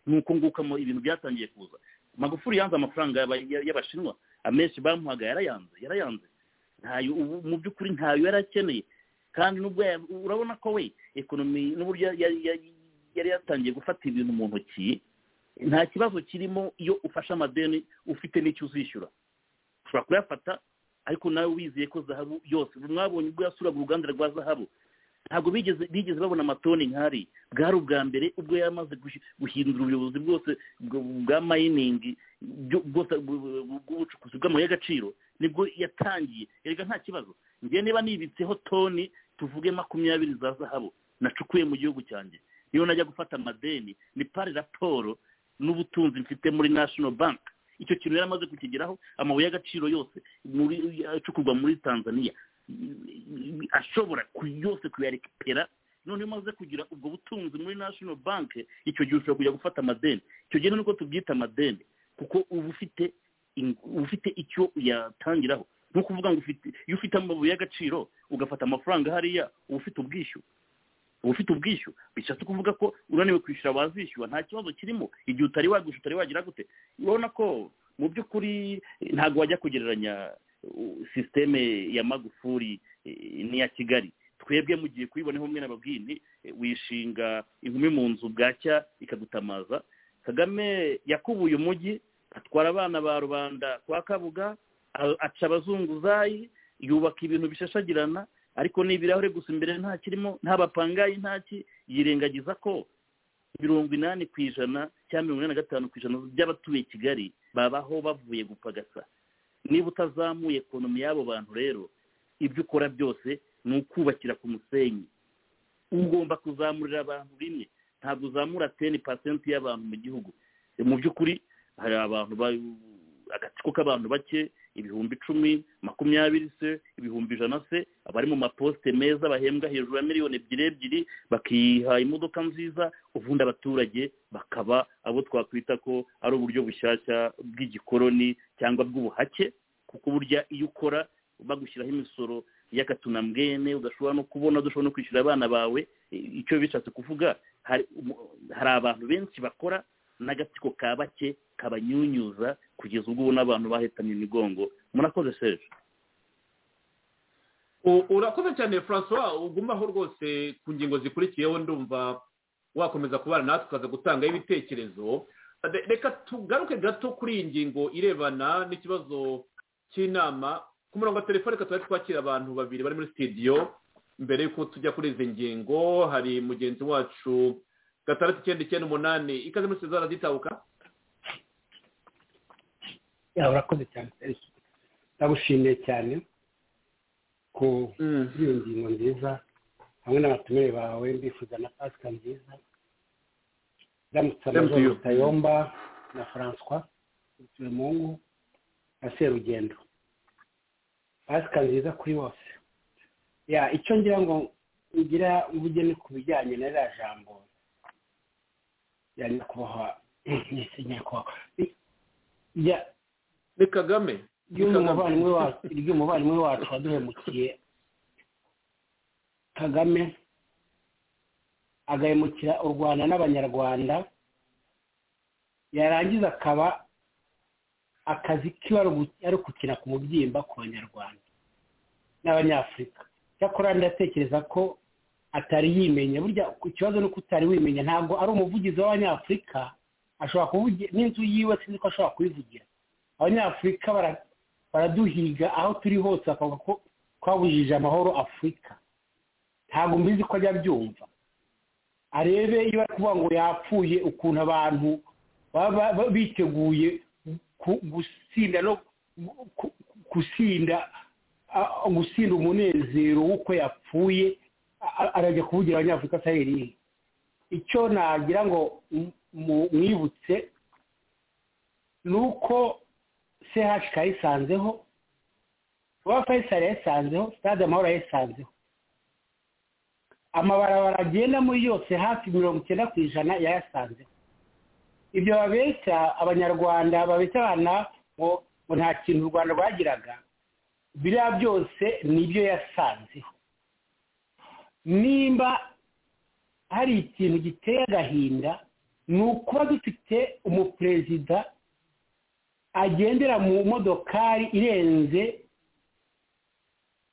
nuko ngukamo ibintu byatangiye kuza magufuri yanze amafaranga y'abashinwa amenshi bamuhaga yarayanze yarayanze ntayo mu by'ukuri ntayo yari akeneye kandi nubwo urabona ko we ekonomi n'uburyo yari yatangiye gufata ibintu mu ntoki nta kibazo kirimo iyo ufashe amadeni ufite n'icyo uzishyura ushobora kuyafata ariko nawe wizeye ko zahabu yose mwabonye ubwo yasuraga uruganda rwa zahabu ntabwo bigeze bigeze babona amatoni nk'ari bwari ubwa mbere ubwo yari amaze guhindura ubuyobozi bwose bwa mayiningi bw'ubucukuzi bw'amabuye y'agaciro nibwo yatangiye erega nta kibazo njye niba nibitseho toni tuvuge makumyabiri za zahabu nacukuye mu gihugu cyanjye iyo najya gufata amadeni ni pari raporo n'ubutunzi mfite muri nashono banki icyo kintu yari amaze kukigeraho amabuye y'agaciro yose acukurwa muri tanzania ashobora yose kuyarekipera noneho umaze kugira ubwo butunzi muri national bank icyo gihe ushobora kujya gufata amadeni icyo gihe niko tubyita amadeni kuko uba ufite ufite icyo uyatangiraho ni ukuvuga ngo iyo ufite amabuye y'agaciro ugafata amafaranga hariya uba ufite ubwishyu uba ufite ubwishyu bishatse kuvuga ko unaniwe kwishyura wazishyura nta kibazo kirimo igihe utari wagwishyura utari wagira gute urabona ko mu by'ukuri ntabwo wajya kugereranya sisiteme ya magufuri n'iya kigali twebwe mugiye kuyibonaho umwe n'ababwini wishinga inkumi mu nzu bwacya ikagutamaza kagame yakubuye umujyi atwara abana ba rubanda kwa kabuga aca abazunguzayi yubaka ibintu bishashagirana ariko ni ibirahure gusa imbere nta kirimo nta bapangayi ntaki yirengagiza ko mirongo inani ku ijana cyangwa mirongo inani na gatanu ku ijana by'abatuye kigali babaho bavuye gupagasa niba utazamuye ekonomi y'abo bantu rero ibyo ukora byose ni ukubakira ku musenyi ugomba kuzamurira abantu rimwe ntabwo uzamura teni pasenti y'abantu mu gihugu mu by'ukuri hari abantu agatsiko k'abantu bake ibihumbi icumi makumyabiri se ibihumbi ijana se abari mu maposite meza bahembwa hejuru ya miliyoni ebyiri ebyiri bakiha imodoka nziza ubundi abaturage bakaba abo twakwita ko ari uburyo bushyashya bw'igikoroni cyangwa bw'ubuhake kuko burya iyo ukora bagushyiraho imisoro y'akatunambwene ugashobora no kubona udashobora no kwishyura abana bawe icyo bishatse kuvuga hari abantu benshi bakora n'agatsiko ka bake kabanyunyuza kugeza ubwo ubona abantu bahetanye imigongo murakoze serge urakoze cyane francois ugumaho rwose ku ngingo zikurikiyeho ndumva wakomeza kubana natwe ukaza gutangaho ibitekerezo reka tugaruke gato kuri iyi ngingo irebana n'ikibazo cy'inama ku murongo wa telefone tuba twakira abantu babiri bari muri sitidiyo mbere y'uko tujya kuri izi ngingo hari mugenzi wacu gatandatu icyenda icyenda umunani ikaze muri sezara zitabuka ya urakoze cyane serisi ndagushimiye cyane ku iyo ngingo nziza hamwe n'abatumire bawe mbifuza na pasika nziza ndamutse amazuru tayomba na francois mungu na serugendo pasika nziza kuri bose ya icyo ngira ngo ngira ubugeni ku bijyanye na ririya jambo ya nyakubahwa nyakubahwa ni kagame ry'umuvandimwe wacu waduhemukiye kagame agahemukira u rwanda n'abanyarwanda yarangiza akaba akazi kiwe ari ukukina ku mubyimba ku banyarwanda n'abanyafurika cyakora ndatekereza ko atari yimenya burya ikibazo ni uko utari wimenya ntabwo ari umuvugizi w'abanyafurika ashobora kuvugira n'inzu yiwe sinzi ko ashobora kubivugira abanyafurika baraduhiga aho turi hose bakavuga ko twabujije amahoro afurika ntabwo mbizi ko ajya abyumva arebe iyo bari kuvuga ngo yapfuye ukuntu abantu baba biteguye gusinda no gusinda gusinda umunezero w'uko yapfuye arajya kuvugira abanyafurika atari icyo nagira ngo mwibutse ni uko chk yisanzeho kuba fayisari yayisanzeho sitade amahoro yayisanzeho amabarabara agenda muri yose hafi mirongo icyenda ku ijana yayasanzeho ibyo babeshya abanyarwanda babeshya abana ngo nta kintu u rwanda rwagiraga biriya byose nibyo yasanzeho nimba hari ikintu giteye agahinda ni ukuba dufite umuperezida agendera mu modokari irenze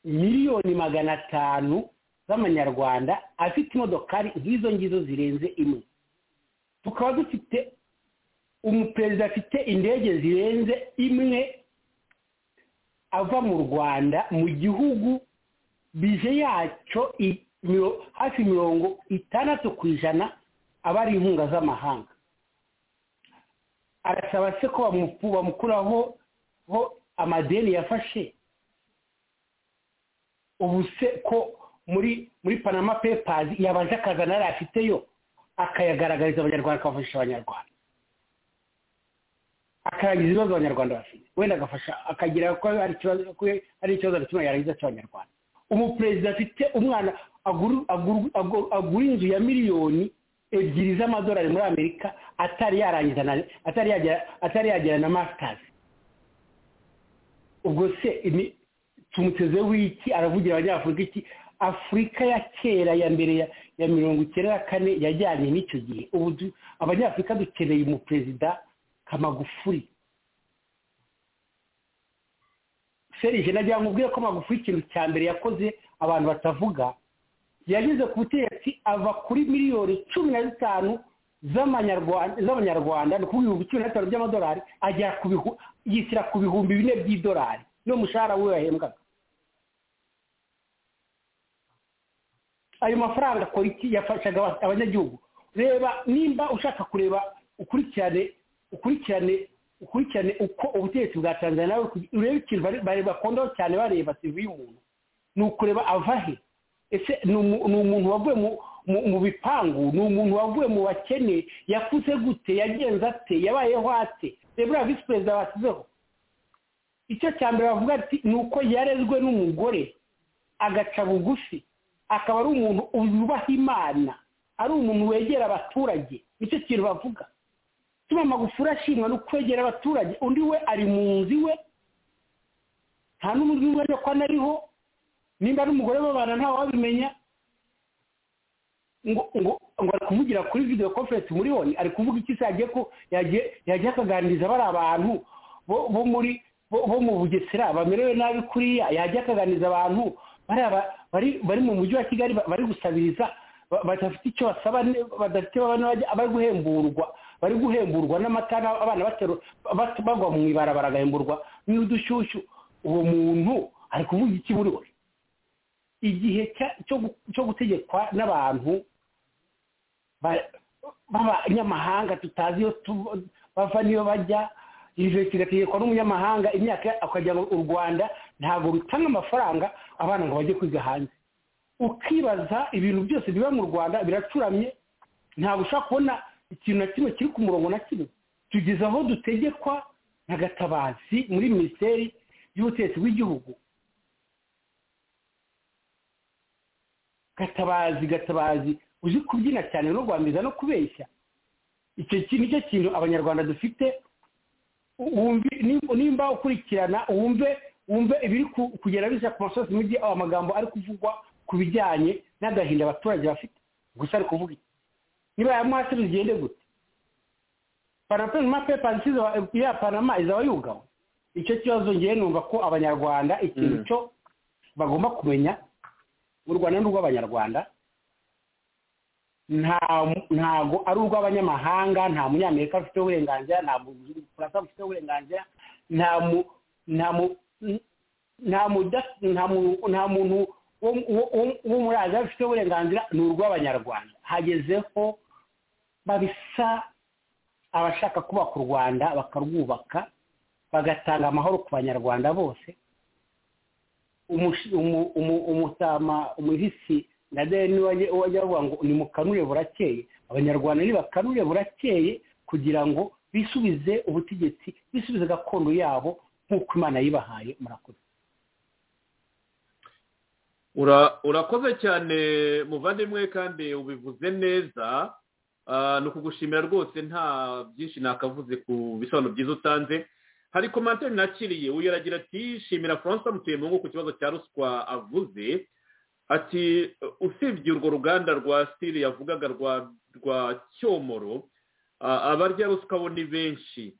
miliyoni magana atanu z'amanyarwanda afite imodokari nk'izo ngizo zirenze imwe tukaba dufite umuperezida afite indege zirenze imwe ava mu rwanda mu gihugu bije yacyo hafi mirongo itandatu ku ijana aba ari inkunga z'amahanga arasaba se ko bamukuraho ho amadeni yafashe ubu se ko muri muri panama pepazi yabanje akazana yari afiteyo akayagaragariza abanyarwanda akabafashisha abanyarwanda akarangiza ibibazo abanyarwanda bafite wenda agafasha akagira ko ari ikibazo na yarangiza cy'abanyarwanda umuperezida afite umwana agura inzu ya miliyoni ebyiri z'amadolari muri amerika atari yarangiza na atari yagera na masitazi ubwo se tumutezeho iki aravugira abanyafurika iki afurika ya kera ya mbere ya mirongo icyenda na kane yajyanye n'icyo gihe ubu abanyafurika dukeneye umuperezida kamagufuri serije nagira ngo ubwire ko magufuri ikintu cya mbere yakoze abantu batavuga yageze ku butegetsi ava kuri miliyoni cumi na zitanu z'amanyarwanda ni ukuvuga ibihumbi cumi na bitanu by'amadolari agera yishyira ku bihumbi bine by'idolari niyo mushahara we yahembwaga ayo mafaranga akora iki yafashaga abanyagihugu reba nimba ushaka kureba ukurikirane ukurikirane ukurikirane uko ubutegetsi bwa tanzania urebe ikintu bakundaho cyane bareba sivi y'umuntu ni ukureba avahe ese ni umuntu wavuye mu bipangu ni umuntu wavuye mu bakene yakuze gute yagenze ate yabayeho ate reba visi perezida bashyizeho icyo cya mbere bavuga ati ni uko yarezwe n'umugore agaca bugufi akaba ari umuntu yubaha imana ari umuntu wegera abaturage nicyo kintu bavuga tuma amagufuri ashimwa no kwegera abaturage undi we ari mu nzu iwe nta n'undi wajya ko anariho nimba n'umugore w'abana ntawe wabimenya ngo ngo ngo ari kumugira kuri video conference muri oni ari kuvuga iki se yagiye ko yagiye akaganiriza bari abantu bo muri bo mu bugesera bamerewe nabi kuriya yagiye akaganiriza abantu bari mu mujyi wa kigali bari gusabiriza badafite icyo basaba badafite bari guhemburwa bari guhemburwa n'amata abana bagwa mu ibarabara agahemburwa n'udushyushyu uwo muntu ari kuvuga iki muri we igihe cyo gutegekwa n'abantu b'abanyamahanga tutazi iyo tu- bava n'iyo bajya ijoro kigategekwa n'umunyamahanga imyaka akagira ngo u rwanda ntabwo rutanga amafaranga abana ngo bajye kwiga hanze ukibaza ibintu byose biba mu rwanda biracuramye ntabwo ushobora kubona ikintu na kimwe kiri ku murongo na kimwe tugeze aho dutegekwa na gatabazi muri minisiteri y'ubutegetsi bw'igihugu gatabazi gatabazi uzi kubyina cyane no rwambiza no kubeshya icyo ki- nicyo kintu abanyarwanda dufite wumve nimba- nimba ukurikirana wumve wumve ibiri ku- kugera bisa ku masosi mujyi aho amagambo ari kuvugwa ku bijyanye n'agahinda abaturage bafite gusa ari kuvuga iki niba yamuhasi bigende gute panama pepansi ya panama izaba yugawe icyo kibazo ngewe numva ko abanyarwanda ikintu cyo bagomba kumenya u rwanda ni urw'abanyarwanda nta- ntago ari urw'abanyamahanga nta munyamerika ufite uburenganzira nta mufaransa ufite uburenganzira nta mu nta mu nta muda- nta mu- nta muntu wo- wo- wo- wo muri aziya ufite uburenganzira ni urw'abanyarwanda hagezeho babisa abashaka kubaka u rwanda bakarwubaka bagatanga amahoro ku banyarwanda bose umushi- umu- umu- umutama umuhisi na deni wajya bavuga ngo ni mukanure burakeye abanyarwanda ni bakanure burakeye kugira ngo bisubize ubutegetsi bisubize gakondo yabo nk'uko imana yibahaye murakoze Ura- urakoze cyane muvandimwe kandi ubivuze neza Ah, ni ukugushimira rwose nta byinshi nakavuze ku bisobanuro byiza utanze hari komantere nakiriye uyu aragira ati shimira francois mutuyemungu ku kibazo cya ruswa avuze ati usibye urwo ruganda rwa stili yavugaga rwa rwa cyomoro ah, abarya ruswa bo ni benshi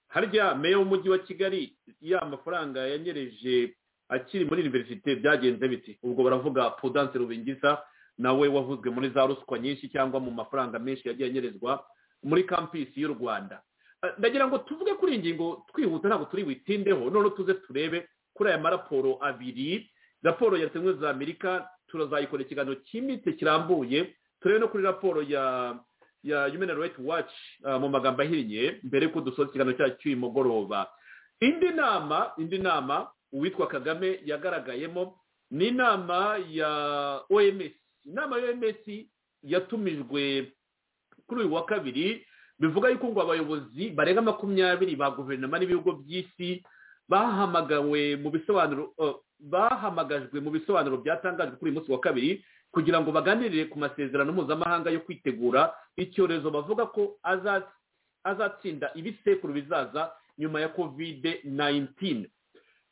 harya meya w'umujyi wa kigali ya mafaranga yanyereje akiri muri univerisite byagenze biti ubwo baravuga pudanse rubingiza nawe wavuzwe muri za ruswa nyinshi cyangwa mu mafaranga menshi yagiye anyerezwa muri kampisi y'u rwanda Eh, ndagira ngo tuvuge kuri iyi ngingo twihuta ntabwo turi buyitindeho noneho tuze turebe kuri aya maraporo abiri raporo ya leta zunze ubumwe za amerika turazayikora ikiganiro cyimbitse kirambuye turebe no kuri raporo ya ya human rights watch eh, mu magambo ahinnye mbere y'uko dusoza ikiganiro cyacu cy'uyu mugoroba indi nama indi nama uwitwa kagame yagaragayemo ni inama ya oms inama ya oms yatumijwe kuri uyu wa kabiri bivuga yuko ngo abayobozi barenga makumyabiri ba guverinoma n'ibihugu by'isi bahamagawe mu bisobanuro eh, bahamagajwe mu bisobanuro byatangajwe kuri uyu munsi wa kabiri kugira ngo baganirire ku masezerano mpuzamahanga yo kwitegura icyorezo bavuga ko aza- azatsinda ibisekuru bizaza nyuma ya kovide 19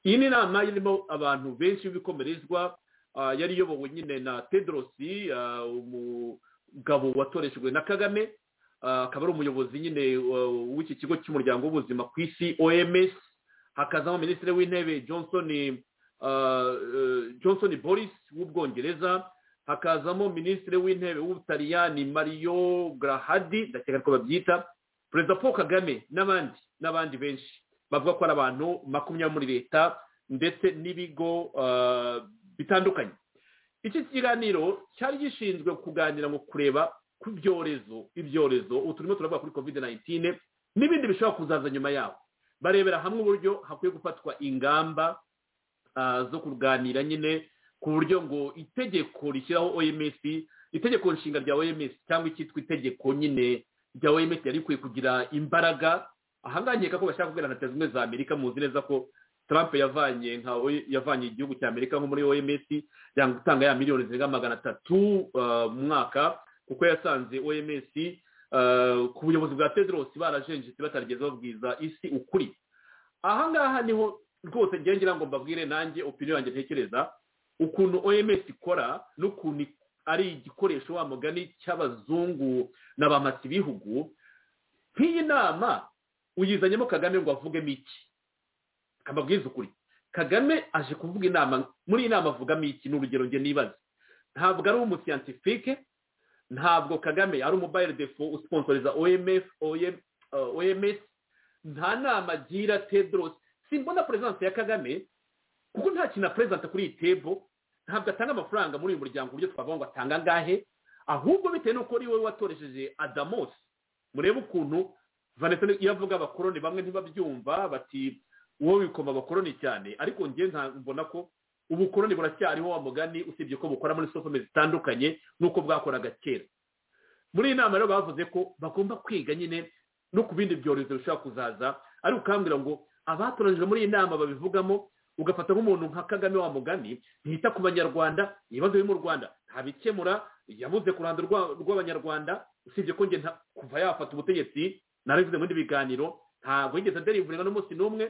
iyi ni inama irimo abantu benshi b'ibikomerezwa ah, yari iyobowe nyine na tedrosi ah, umugabo watoreshejwe na kagame ah, akaba ari umuyobozi nyine wa- w'iki kigo cy'umuryango w'ubuzima ku isi oms hakazamo minisitiri w'intebe johnson ah, eh, johnson boris w'ubwongereza hakazamo minisitiri w'intebe w'ubutaliyani mario grahadi ndakeka ko babyita perezida paul kagame n'abandi n'abandi benshi bavuga ko ari abantu makumyabiri muri leta ndetse n'ibigo ah, bitandukanye iki kiganiro cyari gishinzwe kuganira ngo kureba ku byorezo ibyorezo ubu turimo turavuga kuri covid 19 n'ibindi bishobora kuzaza nyuma yaho barebera hamwe uburyo hakwiye gufatwa ingamba ah, zo kuganira nyine ku buryo ngo itegeko rishyiraho oms itegeko nshinga rya oms cyangwa icyitwa itegeko nyine rya oms yari ikwiye kugira imbaraga ahangaha nkeka ko bashaka kubwira na leta zunze ubumwe za amerika muzi neza ko trump yavanye nka yavanye igihugu cya amerika nko muri oms yanga gutanga ya miliyoni zirenga magana atatu ah, mu mwaka kuko yasanze oms ah, ku buyobozi bwa tedros barajenjetse batarigeze babwiza isi ukuri ahangaha niho rwose ngira ngira ngo mbabwire nanjye opinion yanjye ntekereza ukuntu oms ikora n'ukuntu ari igikoresho wa mugani cy'abazungu na ba bihugu nk'iyi nama uyizanyemo kagame ngo avugemo iki akababwiza ukuri kagame aje kuvuga inama muri iyi nama avugamo iki ni urugero nge nibaza ntabwo ari umusiyantifike ntabwo kagame ari umubayire defo usponsoriza omf OM- uh, oms nta nama agira tedros simbona perezidansi ya kagame kuko nta kintu aperezida kuri iyi tebo ntabwo atanga amafaranga muri uyu muryango uburyo twavuga ngo atanga angahe ahubwo bitewe n'uko ari wowe watoresheje adamosi murebe ukuntu vanessa iyo avuga abakoroni bamwe ntibabyumva bati wowe wikoma abakoroni cyane ariko njye mbona ko ubukoroni buracyariho wa mugani usibye ko bukora muri sosome zitandukanye n'uko bwakoraga kera muri iyi nama rero bavuze ko bagomba kwiga nyine no ku bindi byorezo bishobora kuzaza ariko ukambwira ngo abatoranyije muri iyi nama babivugamo ugafata nk'umuntu nka kagame wa mugani ntiyita ku banyarwanda ibibazo biri mu rwanda ntabikemura yabuze ku ruhando rw'abanyarwanda usibye ko njye kuva yafata ubutegetsi narabivuze muri biganiro ntabwo yigeze aderivuringa n'umunsi n'umwe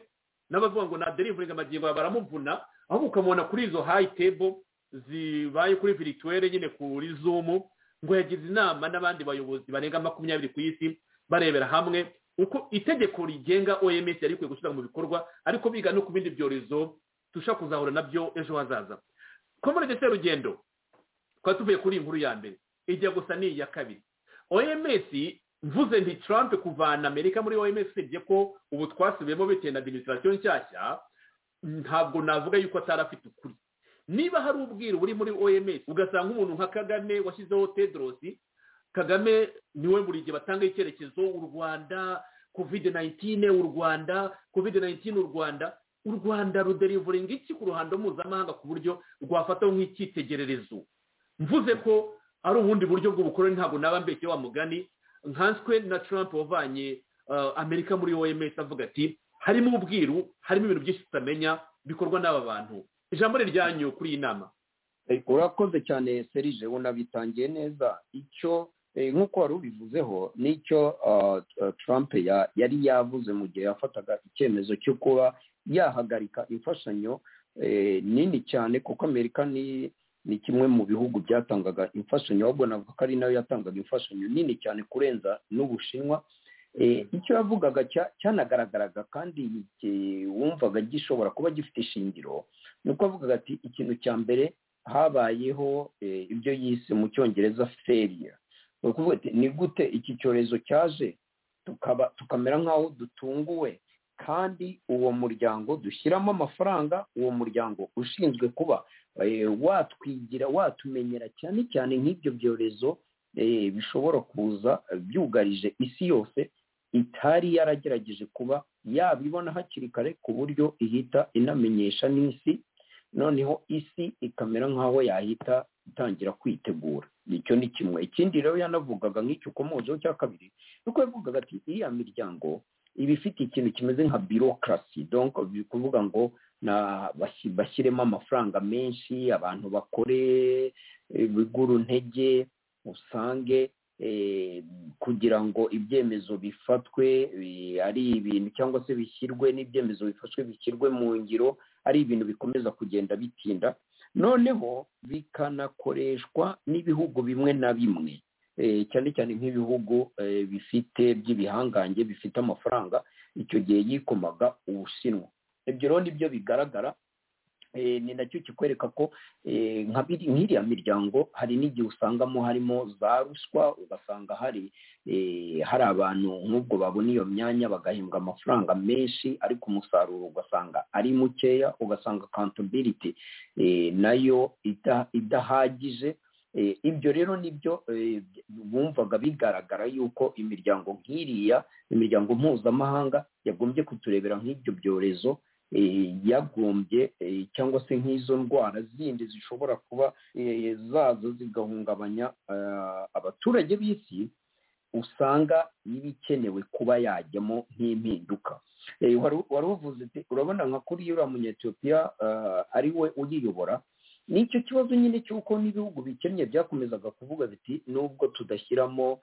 n'abavuga ngo naderivuringa amagingo baramuvuna aho ukamubona kuri izo hayi tebo zibaye kuri virituwere nyine kuri zumu ngo yagize inama n'abandi bayobozi barenga makumyabiri ku isi barebera hamwe uko itegeko rigenga oms yari rikwiye gushyira mu bikorwa ariko biga no ku bindi byorezo dushobora kuzahura nabyo ejo hazaza ko muri ndetse rugendo twari tuvuye kuri iyi nkuru ya mbere ijya gusa ni iya kabiri oms mvuze nti trump kuvana amerika muri oms usibye ko ubu twasubiyemo bitewe na administration nshyashya ntabwo navuga yuko atari afite ukuri niba hari ubwiru buri muri oms ugasanga umuntu nka kagame washyizeho tedrosi kagame niwe buri gihe batanga icyerekezo u rwanda kovide nayitine u rwanda kovide nayitine u rwanda u rwanda ruderivuringa iki ku ruhando mpuzamahanga ku buryo rwafataho nk'icyitegererezo mvuze ko ari ubundi buryo bw'ubukoroni ntabwo naba mbeshye wa mugani nkanswe na trump wavanye amerika muri oms avuga ati harimo ubwiru harimo ibintu byinshi tutamenya bikorwa n'aba bantu ijambo riryanyu kuri iyi nama urakoze cyane serije unabitangiye neza icyo nk'uko wari ubivuzeho n'icyo trump yari yavuze mu gihe yafataga icyemezo cyo kuba yahagarika imfashanyo nini cyane kuko amerika ni ni kimwe mu bihugu byatangaga imfashanyo ahubwo navuga ko ari nayo yatangaga imfashanyo nini cyane kurenza n'ubushinwa icyo yavugaga cyanagaragaraga kandi wumvaga gishobora kuba gifite ishingiro ni uko avugaga ati ikintu cya mbere habayeho ibyo yise mu cyongereza feriya ni gute iki cyorezo cyaje tukamera nk'aho dutunguwe kandi uwo muryango dushyiramo amafaranga uwo muryango ushinzwe kuba watwigira watumenyera cyane cyane nk'ibyo byorezo bishobora kuza byugarije isi yose itari yaragerageje kuba yabibona hakiri kare ku buryo ihita inamenyesha n'isi noneho isi ikamera nk'aho yahita itangira kwitegura icyo ni kimwe ikindi rero yanavugaga nk'icyo ukomozeho cya kabiri nuko yavugaga ati iriya miryango iba ifite ikintu kimeze nka birokrasi donko biri kuvuga ngo bashyiremo amafaranga menshi abantu bakore bigura intege usange kugira ngo ibyemezo bifatwe ari ibintu cyangwa se bishyirwe n'ibyemezo bifashwe bishyirwe mu ngiro ari ibintu bikomeza kugenda bitinda noneho bikanakoreshwa n'ibihugu bimwe na bimwe cyane cyane nk'ibihugu bifite by'ibihangange bifite amafaranga icyo gihe yikomaga ubushinwa ibyo rero nibyo bigaragara ni nacyo kikwereka ko nk'iriya miryango hari n'igihe usangamo harimo za ruswa ugasanga hari hari abantu nk'ubwo babona iyo myanya bagahembwa amafaranga menshi ariko umusaruro ugasanga ari mukeya ugasanga kantabiriti nayo idahagije ibyo rero nibyo bumvaga bigaragara yuko imiryango nk'iriya imiryango mpuzamahanga yagombye kuturebera nk'ibyo byorezo yagombye cyangwa se nk'izo ndwara zindi zishobora kuba zaza zigahungabanya abaturage b'isi usanga iba ikenewe kuba yajyamo nk'impinduka wari uvuze urabona nka kuri uriya munyetiyopiya ari we uyiyobora ni icyo kibazo nyine cy'uko n'ibihugu bikennye byakomezaga kuvuga biti nubwo tudashyiramo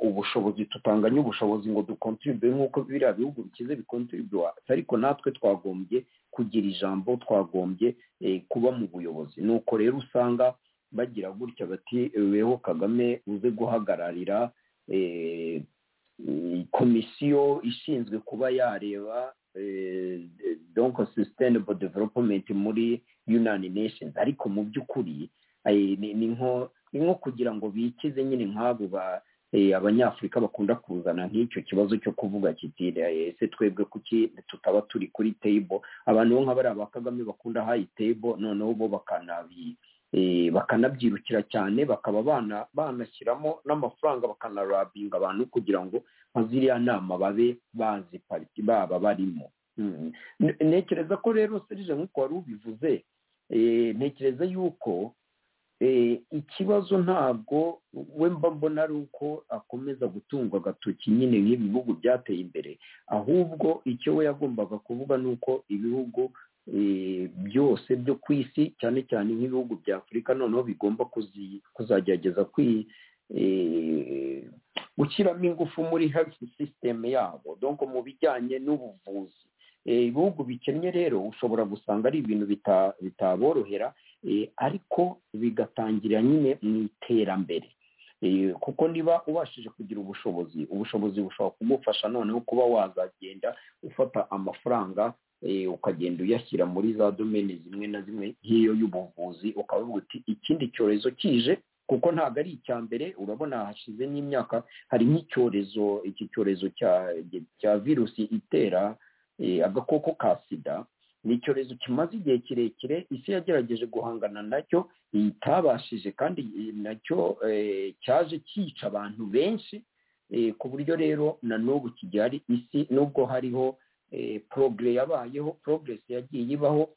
ubushobozi tutanganya ubushobozi ngo dukontribuye nk'uko biriya bihugu bikize bikontribuye ariko natwe twagombye kugira ijambo twagombye kuba mu buyobozi nuko rero usanga bagira gutya bati weho kagame uze guhagararira komisiyo ishinzwe kuba yareba donko sustainable development muri unani nations ariko mu by'ukuri ni nko kugira ngo bikize nyine nk'abo abanyafurika bakunda kuzana nk'icyo kibazo cyo kuvuga kitire ese twebwe kuki tutaba turi kuri table abantu bo nk'abariya ba kagame bakunda hayi table noneho bo bakanabi bakanabyirukira cyane bakaba bana- banashyiramo n'amafaranga bakanarabinga abantu kugira ngo nka ziriya nama babe bazi pariki baba barimo Mm. Ne- ntekereza ko rero serije nk'uko wari ubivuze eh, ntekereza yuko eh, ikibazo ntabwo we mba mbona ari uko akomeza gutungwa agatoki nyine nk'ibi bihugu byateye imbere ahubwo icyo we yagombaga kuvuga ni uko ibihugu eh, byose byo ku isi cyane cyane nk'ibihugu bya afurika noneho bigomba kuzi- kuzagerageza kwi- eh, gushyiramo ingufu muri health system yabo donc mu bijyanye n'ubuvuzi Eh, ibihugu bikennye rero ushobora gusanga ari ibintu bita- bitaborohera eh, ariko bigatangira nyine mu iterambere Eh, kuko niba ubashije kugira ubushobozi ubushobozi bushobora kumufasha noneho kuba wazagenda ufata amafaranga eh, ukagenda uyashyira muri za domeni zimwe na zimwe nk'iyo y'ubuvuzi ukavuga uti ikindi cyorezo kije kuko ntabwo ari icya mbere urabona hashize n'imyaka hari nk'icyorezo iki cyorezo cya cya virusi itera eh, agakoko ka sida ni icyorezo kimaze igihe kirekire isi yagerageje guhangana nacyo itabashije kandi eh, nacyo eh, cyaje cyica abantu benshi eh, ku buryo rero na n'ubu kigihari isi nubwo hariho eh, progre yabayeho progress yagiye ibaho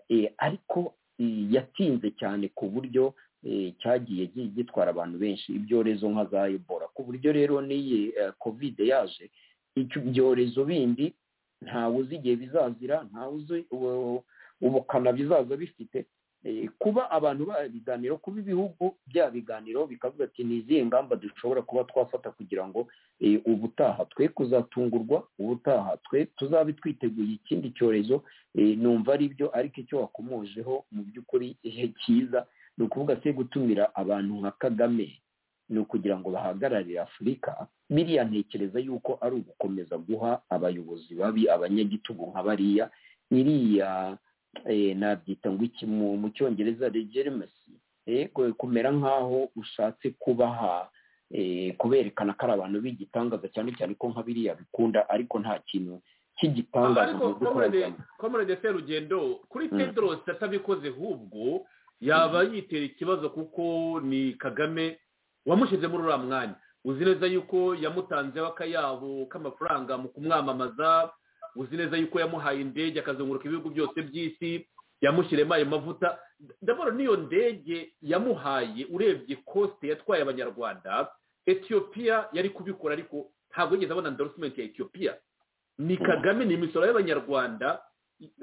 eh, ariko eh, yatinze cyane ku buryo eh, cyagiye gi- gitwara abantu benshi ibyorezo nka za ebola ku buryo rero n'iyi eh, covid yaje icyo- ibyorezo bindi ntawe uzi igihe bizazira ntawe uzi ubu- ubukana bizaza bifite Eh, kuba abantu babiganiro kuba ibihugu bya biganiro bikavuga ati ni izihe ngamba dushobora kuba twafata kugira ngo eh, ubutaha twe kuzatungurwa ubutaha twe tuzabe twiteguye ikindi cyorezo eh, numva ari byo ariko icyo wakomojeho mu by'ukuri ihe cyiza ni ukuvuga se gutumira abantu nka kagame ni ukugira ngo bahagararire afurika biriya ntekereza yuko ari ugukomeza guha abayobozi babi abanyagitugu nka bariya iriya eh, nabyita ngo iki mu mu cyongereza regeremesi kumera nk'aho ushatse kubaha eh, kuberekana ko ari abantu b'igitangaza cyane cyane ko nka biriya bikunda ariko nta kintu cy'igitangaza mu ariko by'ukuri komorede serugendo kuri Mm. tedros atabikoze ahubwo yaba yitera ikibazo kuko ni kagame wamushyize muri uriya mwanya uzi neza yuko yamutanzeho akayabo k'amafaranga mu kumwamamaza uzi neza yuko yamuhaye indege akazunguruka ibihugu byose by'isi yamushyiremo ayo mavuta ndabona n'iyo ndege yamuhaye urebye kosite yatwaye abanyarwanda etiyopiya yari kubikora ariko ntabwo yigeze abona ndorosimenti ya etiyopiya ni kagame ni imisoro y'abanyarwanda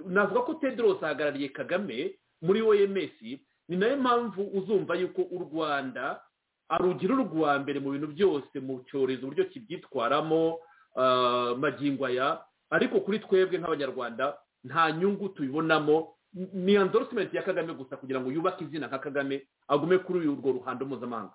navuga ko tedros ahagarariye kagame muri oms ni nayo mpamvu uzumva yuko u rwanda arugira urwa mbere mu bintu byose mu cyorezo uburyo kibyitwaramo ah, magingo aya ariko kuri twebwe nk'abanyarwanda nta nyungu tubibonamo ni endorosement ya kagame gusa kugira ngo yubake izina nka kagame agume kuri urwo ruhando mpuzamahanga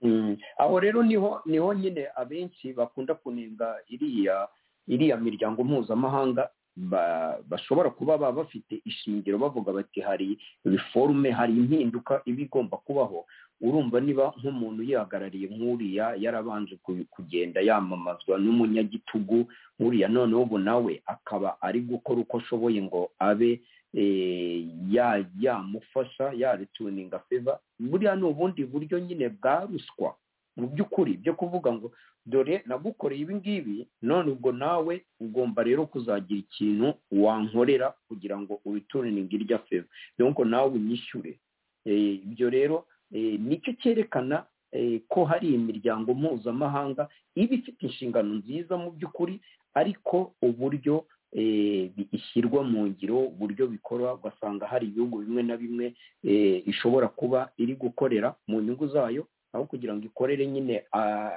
Mm. aho rero niho niho nyine abenshi bakunda kunenga iriya iriya miryango mpuzamahanga ba- bashobora kuba baba bafite ishingiro bavuga bati hari reforme hari impinduka iba igomba kubaho urumva niba nk'umuntu yihagarariye nk'uriya yarabanje ku- kugenda yamamazwa n'umunyagitugu nk'uriya noneho ubu nawe akaba ari gukora uko ashoboye ngo abe eh, ya- yamufasha yarituninga feva buriya ni ubundi buryo nyine bwa ruswa mu by'ukuri byo kuvuga ngo dore nagukoreye ibi ngibi none ubwo nawe ugomba rero kuzagira ikintu wankorera kugira ngo ubituringe irya feva donc nawe unyishyure Eh, ibyo rero eh, nicyo cyerekana eh, ko hari imiryango mpuzamahanga iba ifite inshingano nziza mu by'ukuri ariko uburyo eh, bi- ishyirwa mu ngiro uburyo bikora ugasanga hari ibihugu bimwe na bimwe eh, ishobora kuba iri gukorera mu nyungu zayo aho kugira ngo ikorere nyine ah,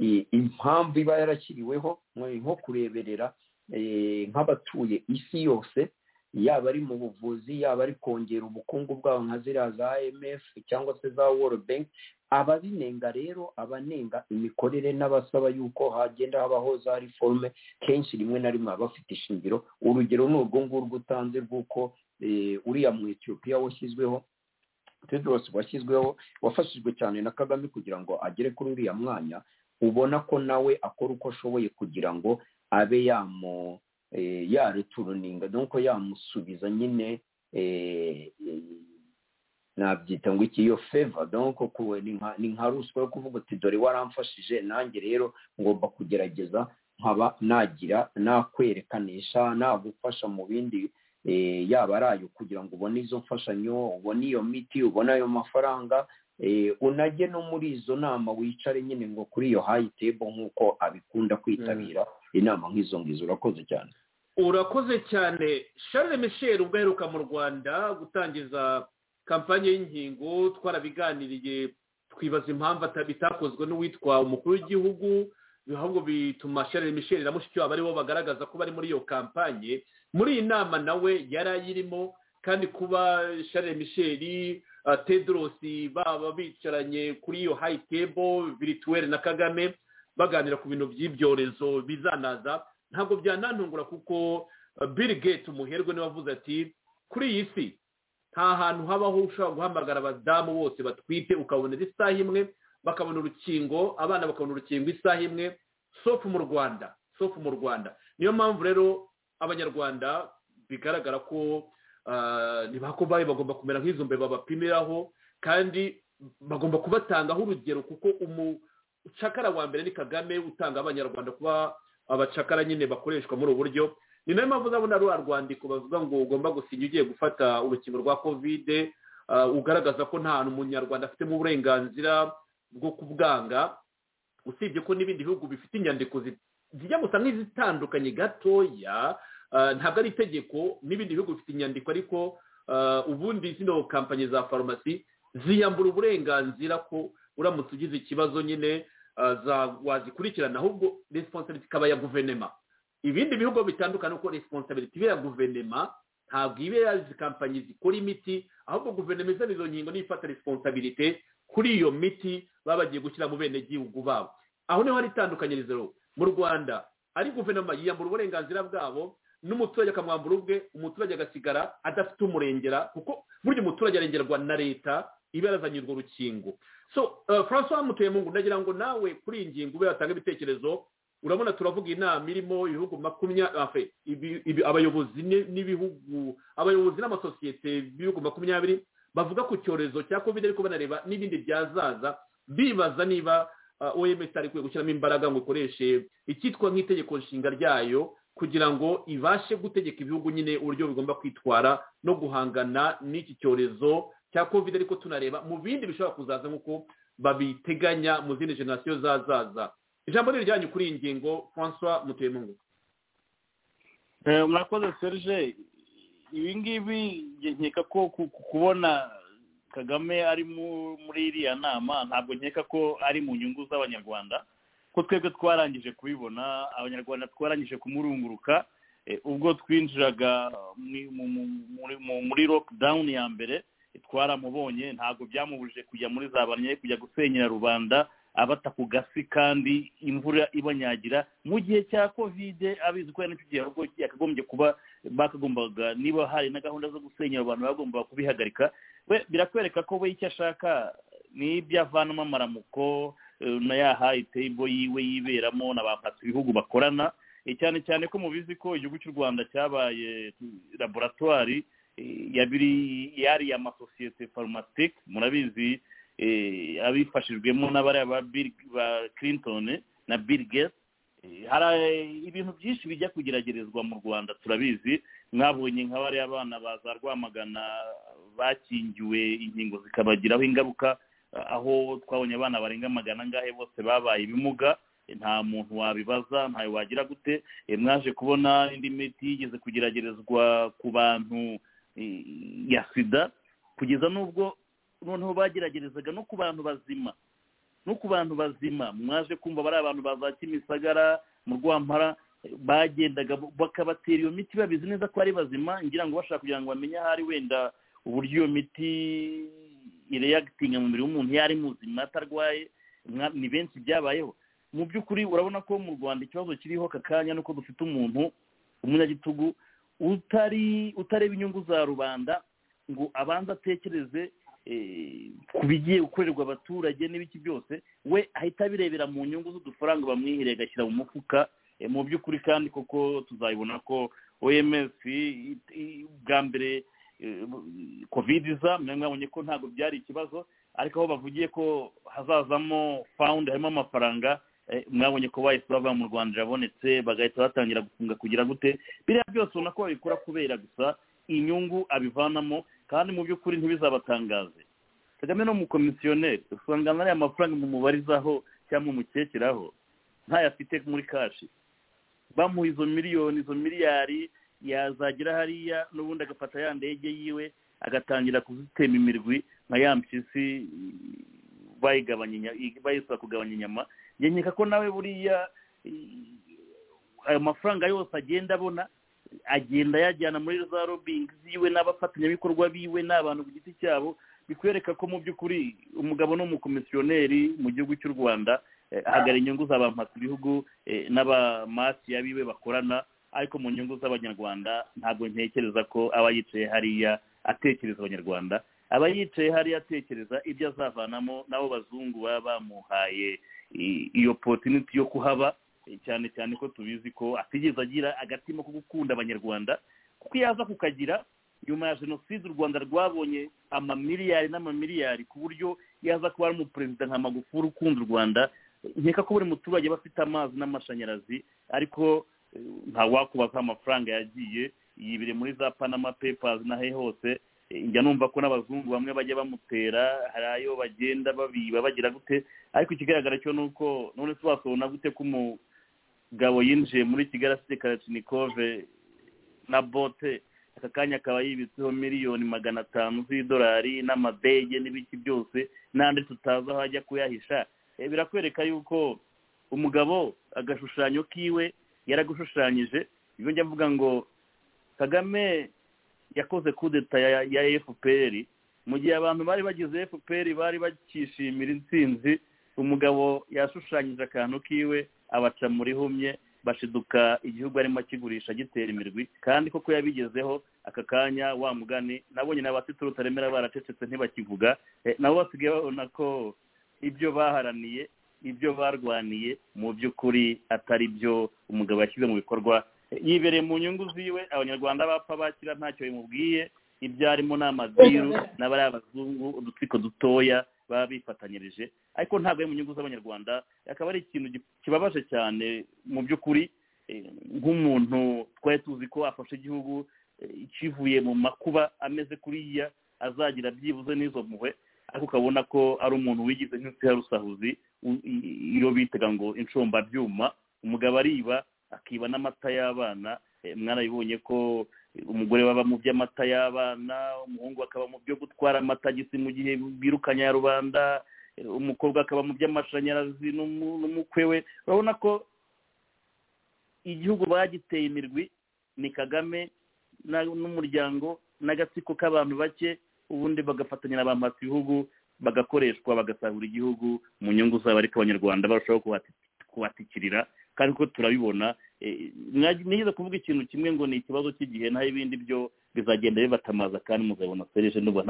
i- impamvu iba yarashyiriweho mwe- nko kureberera eh, nk'abatuye isi yose yaba ari mu buvuzi yaba ari kongera ubukungu bwabo nka ziriya za imf cyangwa se za world bank ababinenga rero abanenga imikorere n'abasaba yuko hagenda habaho za reforme kenshi rimwe na rimwe baba bafite ishingiro urugero ni urwo ngurwo utanze rw'uko eh, uriya mu etiyopiya washyizweho tedros washyizweho wafashijwe cyane na kagame kugira ngo agere kuri uriya mwanya ubona ko nawe akora uko ashoboye kugira ngo abe yamu eh, yareturuninga nuko yamusubiza nyine eh, eh, nabyita ngo iki iyo feva donko ni nka ruswa yo kuvuga uti dore waramfashije nanjye rero ngomba kugerageza nkaba nagira nakwerekanisha nagufasha mu bindi yaba ari ayo kugira ngo ubone izo mfashanyo ubone iyo miti ubone ayo mafaranga unajye no muri izo nama wicare nyine ngo kuri iyo hayi tebo nk'uko abikunda kwitabira inama nk'izo ngizo urakoze cyane urakoze cyane charles michel ubwo aheruka mu rwanda gutangiza kampani y'inkingo twarabiganiriye twibaza impamvu bitakozwe n'uwitwa umukuru w'igihugu ahubwo bituma charles michel na mushikiwabo aribo bagaragaza ko bari muri iyo kampanye muri iyi nama nawe yari ayirimo kandi kuba charles michel tedorosi baba bicaranye kuri iyo hayi tebo virituweli na kagame baganira ku bintu by'ibyorezo bizanaza ntabwo byanantungura kuko bill gates umuherwe niwe wavuze ati kuri iyi si nta hantu habaho ushobora guhamagara abadamu bose batwite ukabonera isaha imwe bakabona urukingo abana bakabona urukingo isaha imwe sofu mu rwanda sofu mu rwanda niyo mpamvu rero abanyarwanda bigaragara ko ntibakobaye bagomba kumera nk'izo mbeba bapimiraho kandi bagomba kubatangaho urugero kuko umucakara wa mbere ni kagame utanga abanyarwanda kuba abacakara nyine bakoreshwa muri ubu buryo ni nayo mpamvu ndabona rwa rwandiko bavuga ngo ugomba gusinya ugiye gufata urukingo rwa kovide ugaragaza ko nta hantu umunyarwanda afitemo uburenganzira bwo kubwanga usibye ko n'ibindi bihugu bifite inyandiko zijya gusa nk'izitandukanye gatoya ntabwo ari itegeko n'ibindi bihugu bifite inyandiko ariko ubundi zino kampanyi za farumasi ziyambura uburenganzira ko uramutse ugize ikibazo nyine wazikurikirana ahubwo resiponsibiliti ikaba ya guverinoma ibindi bihugu bitandukanye uko resiponsibiliti ya guverinoma ntabwo iba yazi kampanyi zikora imiti ahubwo guverinoma izana izo nkingo niyo ifata resiponsibilite kuri iyo miti baba bagiye gushyira mu bene gihugu babo aho niho hari itandukanyirizo mu rwanda ari guverinoma yiyambura uburenganzira bwabo n'umuturage akamwambura ubwe umuturage agasigara adafite umurengera kuko burya umuturage arengerwa na leta iba yarazanye urwo rukingo so francois mutuyemungu ndagira ngo nawe kuri iyi ngingo ube yatanga ibitekerezo urabona turavuga inama irimo ibihugu makumyabiri abayobozi n'ibihugu abayobozi n'amasosiyete b'ibihugu makumyabiri bavuga ku cyorezo cya kovide ariko banareba n'ibindi byazaza bibaza niba oms ari ikwiye gushyiramo imbaraga ngo ikoreshe icyitwa nk'itegeko nshinga ryayo kugira ngo ibashe gutegeka ibihugu nyine uburyo bigomba kwitwara no guhangana n'iki cyorezo cya kovide ariko tunareba mu bindi bishobora kuzaza nk'uko babiteganya mu zindi generasiyo zazaza ijambo ni iryanyu kuri iyi ngingo francois mutemungu murakoze serge ibi ngibi nkeka ko kubona kagame ari muri iriya nama ntabwo nkeka ko ari mu nyungu z'abanyarwanda ko twebwe twarangije kubibona abanyarwanda twarangije kumurunguruka ubwo twinjiraga muri lockdown ya mbere twaramubonye ntabwo byamubujije kujya muri za banye kujya gusenyera rubanda abata ku gasi kandi imvura ibanyagira mu gihe cya kovide abizi ko n'icyo gihe ahubwo yakagombye kuba bakagombaga niba hari na gahunda zo gusenyera abantu bagomba kubihagarika we birakwereka ko we icyo ashaka ni ibyo avanamo amaramuko na ya hayi tebo yiwe yiberamo na ba ibihugu bakorana cyane cyane ko mubizi ko igihugu cy'u rwanda cyabaye laboratwari yariye amasosiyete farumatike murabizi abifashijwemo n'abariya ba clinton na bill gates hari ibintu byinshi bijya kugeragerezwa mu rwanda turabizi mwabonye nk'abariya abana baza rwamagana bakingiwe inkingo zikabagiraho ingaruka aho twabonye abana barenga magana angahe bose babaye ibimuga nta muntu wabibaza ntayo wagira gute mwaje kubona indi miti yigeze kugeragerezwa ku bantu ya sida kugeza n'ubwo noneho bageragerezaga no ku bantu bazima no ku bantu bazima mwaje kumva bari abantu ba za kimisagara mu rwampara bagendaga bakabatera iyo miti babizi neza ko ari bazima ngira ngo bashaka kugira ngo bamenye ahari wenda uburyo iyo miti ireyagitinga mu mubiri w'umuntu iyo ari muzima atarwaye ni benshi byabayeho mu by'ukuri urabona ko mu rwanda ikibazo kiriho aka kanya nuko dufite umuntu umunyagitugu utari utareba inyungu za rubanda ngo abanze atekereze ku bigiye gukorerwa abaturage n'ibiki byose we ahita abirebera mu nyungu z'udufaranga bamwihiriye agashyira mu mufuka mu by'ukuri kandi koko tuzabibona ko oms bwa mbere kovide iza mwebwe mwabonye ko ntabwo byari ikibazo ariko aho bavugiye ko hazazamo fawundi harimo amafaranga mwabonye ko bahise bava mu rwanda irabonetse bagahita batangira gufunga kugira gute biriya byose ubona ko babikora kubera gusa inyungu abivanamo kandi mu by'ukuri ntibizabatangaze kagame ni umukomisiyoneri usanga nariya amafaranga mu mubarizaho cyangwa umukekeraho ntayafite muri kashi bamuha izo miliyoni izo miliyari yazagera hariya n'ubundi agafata ya ndege yiwe agatangira kuzitema imirwi nka ya mpyisi bayisaba kugabanya inyama nkeka ko nawe buriya ayo mafaranga yose agenda abona agenda ayajyana muri za robingi ziwe n'abafatanyabikorwa biwe n'abantu ku giti cyabo bikwereka ko mu by'ukuri umugabo ni umukomisiyoneri mu gihugu cy'u rwanda hagara inyungu za ba bihugu n'abamasiya biwe bakorana ariko mu nyungu z'abanyarwanda ntabwo ntekereza ko aba yicaye hariya atekereza abanyarwanda aba yicaye hariya atekereza ibyo azavanamo n'abo bazungu baba bamuhaye iyo potiniti yo kuhaba cyane cyane ko tubizi ko atigeze agira agatima ko gukunda abanyarwanda kuko iyo aza kukagira nyuma ya jenoside u rwanda rwabonye amamiliyari n'amamiliyari ku buryo yaza kuba ari umuperezida nka magufuri ukunda u rwanda nkeka ko buri muturage aba afite amazi n'amashanyarazi ariko ntawakubaza amafaranga yagiye yibire muri za panama pepazi n'ahe hose njya numva ko n'abazungu bamwe bajya bamutera hari ayo bagenda babiba bagira gute ariko ikigaragara cyo ni uko none se wasobona gute ko umugabo yinjiye muri kigali afite karatinikove na bote aka kanya akaba yibitseho miliyoni magana atanu z'idolari n'amadege n'ibiki byose n'andi tutazi aho ajya kuyahisha birakwereka yuko umugabo agashushanyo kiwe yaragushushanyije iyo njya mvuga ngo kagame yakoze kudeta ya fpr mu gihe abantu bari bagize fpr bari bakishimira intsinzi umugabo yashushanyije akantu kiwe abaca muri humye bashiduka igihugu arimo akigurisha agitera imirwi kandi koko yabigezeho aka kanya wa mugani nabonye n'abafite urutaremera baracecetse ntibakivuga nabo basigaye babona ko ibyo baharaniye ibyo barwaniye mu by'ukuri atari byo umugabo yashyize mu bikorwa yibereye mu nyungu ziwe abanyarwanda bapfa bakira ntacyo bimubwiye ibyo arimo ni amadiru n'abariya abazungu udutsiko dutoya baba bifatanyirije ariko ntabwo ari mu nyungu z'abanyarwanda akaba ari ikintu kibabaje cyane mu by'ukuri nk'umuntu twari tuzi ko afashe igihugu kivuye mu makuba ameze kuriya azagira byibuze n'izo mpuhwe ariko ukabona ko ari umuntu wigize nk'insi ya rusahuzi iyo bitaga ngo inshombabyuma umugabo ariba akiba n'amata y'abana mwarabibonye ko umugore baba mu by'amata y'abana umuhungu akaba mu byo gutwara amata gisi mu gihe birukanya ya rubanda umukobwa akaba mu by'amashanyarazi n'umukwe we urabona ko igihugu bagiteye imirwi ni kagame n'umuryango n'agatsiko k'abantu bake ubundi bagafatanya na ba bihugu bagakoreshwa bagasahura igihugu mu nyungu zabo ariko abanyarwanda barushaho kuhatikirira kandi ko turabibona nigeze kuvuga ikintu kimwe ngo ni ikibazo cy'igihe naho ibindi byo bizagenda bibatamaza kandi muzabona serije n'ubu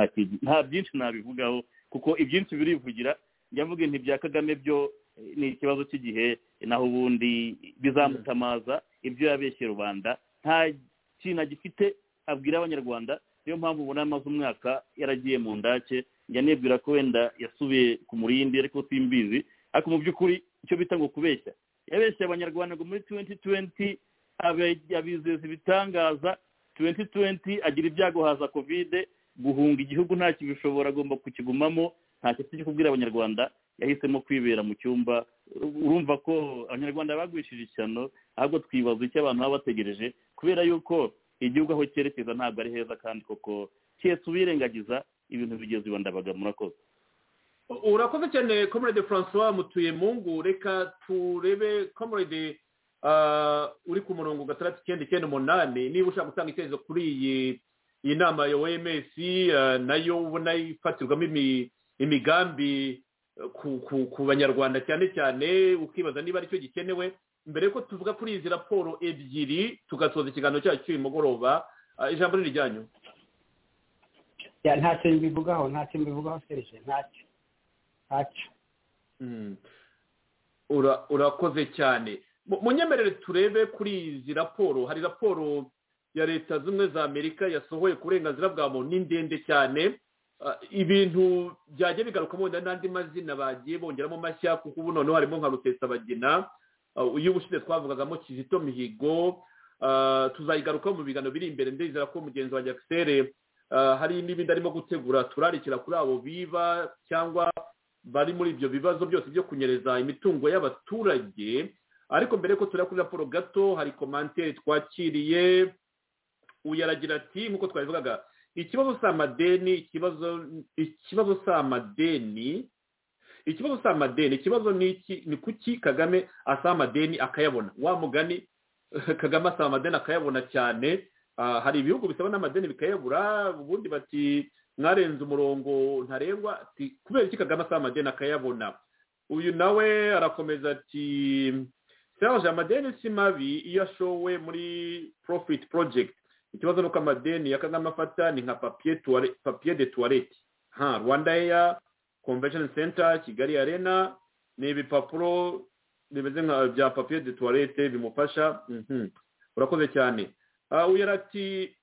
nta byinshi nabivugaho kuko ibyinshi birivugira njya mvuga ibintu bya kagame byo ni ikibazo cy'igihe naho ubundi bizamutamaza ibyo yabeshye rubanda nta kintu agifite abwira abanyarwanda niyo mpamvu ubona amaze umwaka yaragiye mu ndake njya nibwira ko wenda yasubiye ku murindi ariko simbizi ariko mu by'ukuri icyo bita ngo kubeshya yabeshya abanyarwanda ngo muri tuwenti tuwenti abizeza ibitangaza tuwenti tuwenti agira ibyago haza kovide guhunga igihugu ntacyo bishobora agomba kukigumamo ntacyo cyo kubwira abanyarwanda yahisemo kwibera mu cyumba urumva ko abanyarwanda bagwishije ishyano ahubwo twibaza icyo abantu baba bategereje kubera yuko igihugu aho cyerekeza ntabwo ari heza kandi koko keretse ubirengagiza ibintu bigeze iwa ndabaga murakoze urakoze cyane comrade francois mutuye mungu reka turebe comrade uri ku murongo gatandatu icyenda icyenda umunani niba ushaka gutanga icyerekezo kuri iyi iyi nama ya oms nayo ubona ifatirwamo imigambi ku banyarwanda cyane cyane ukibaza niba aricyo gikenewe mbere yuko tuvuga kuri izi raporo ebyiri tugasoza ikiganiro cyacu cy'uyu mugoroba ijambo ni iryanyu ntacyo mbivugaho ntacyo mbivugaho serije ntacyo ntacyo urakoze cyane munyemerere turebe kuri izi raporo hari raporo ya leta zimwe za amerika yasohoye ku burenganzira bwa muntu ni ndende cyane ibintu byajya bigarukamo wenda n'andi mazina bagiye bongeramo mashya kuko ubu noneho harimo nka rutesabagina uyu ubushize twavugagamo kizito mihigo tuzayigarukaho mu biganiro biri imbere ndizera ko mugenzi wa jagisere hari n'ibindi arimo gutegura turarikira kuri abo biba cyangwa bari muri ibyo bibazo byose byo kunyereza imitungo y'abaturage ariko mbere ko tureba kuri raporo gato hari komantere twakiriye uyaragira ati nk'uko twabivugaga ikibazo si amadeni ikibazo ikibazo si amadeni ikibazo si amadeni ikibazo ni iki ni kuki kagame asaba amadeni akayabona wa mugani kagame asaba amadeni akayabona cyane hari ibihugu bisaba n'amadeni bikayabura ubundi bati mwarenze umurongo ntarengwa kubera iki kagame asaba amadeni akayabona uyu nawe arakomeza ati serge amadeni si mabi iyo ashowe muri profit project ikibazo ni uko amadeni ya kagame afata ni nka papiye de tuwarete nka rwanda eya convention center kigali arena ni ibipapuro bimeze nka bya papiye de tuwarete bimufasha urakoze cyane uyu ati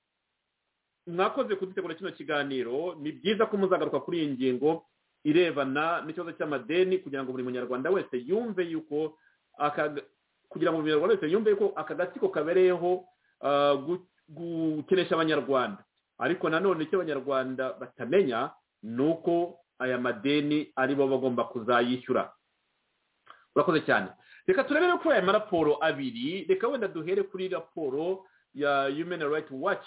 mwakoze kudutegura kino kiganiro ni byiza ko muzagaruka kuri iyi ngingo irebana n'ikibazo cy'amadeni kugira ngo buri munyarwanda wese yumve yuko kugira ngo buri munyarwanda wese yumve yuko aka gatsiko kabereyeho gukenesha abanyarwanda ariko nanone icyo abanyarwanda batamenya ni uko aya madeni ari bo bagomba kuzayishyura urakoze cyane reka turebe no kuri aya maraporo abiri reka wenda duhere kuri raporo ya human rights watch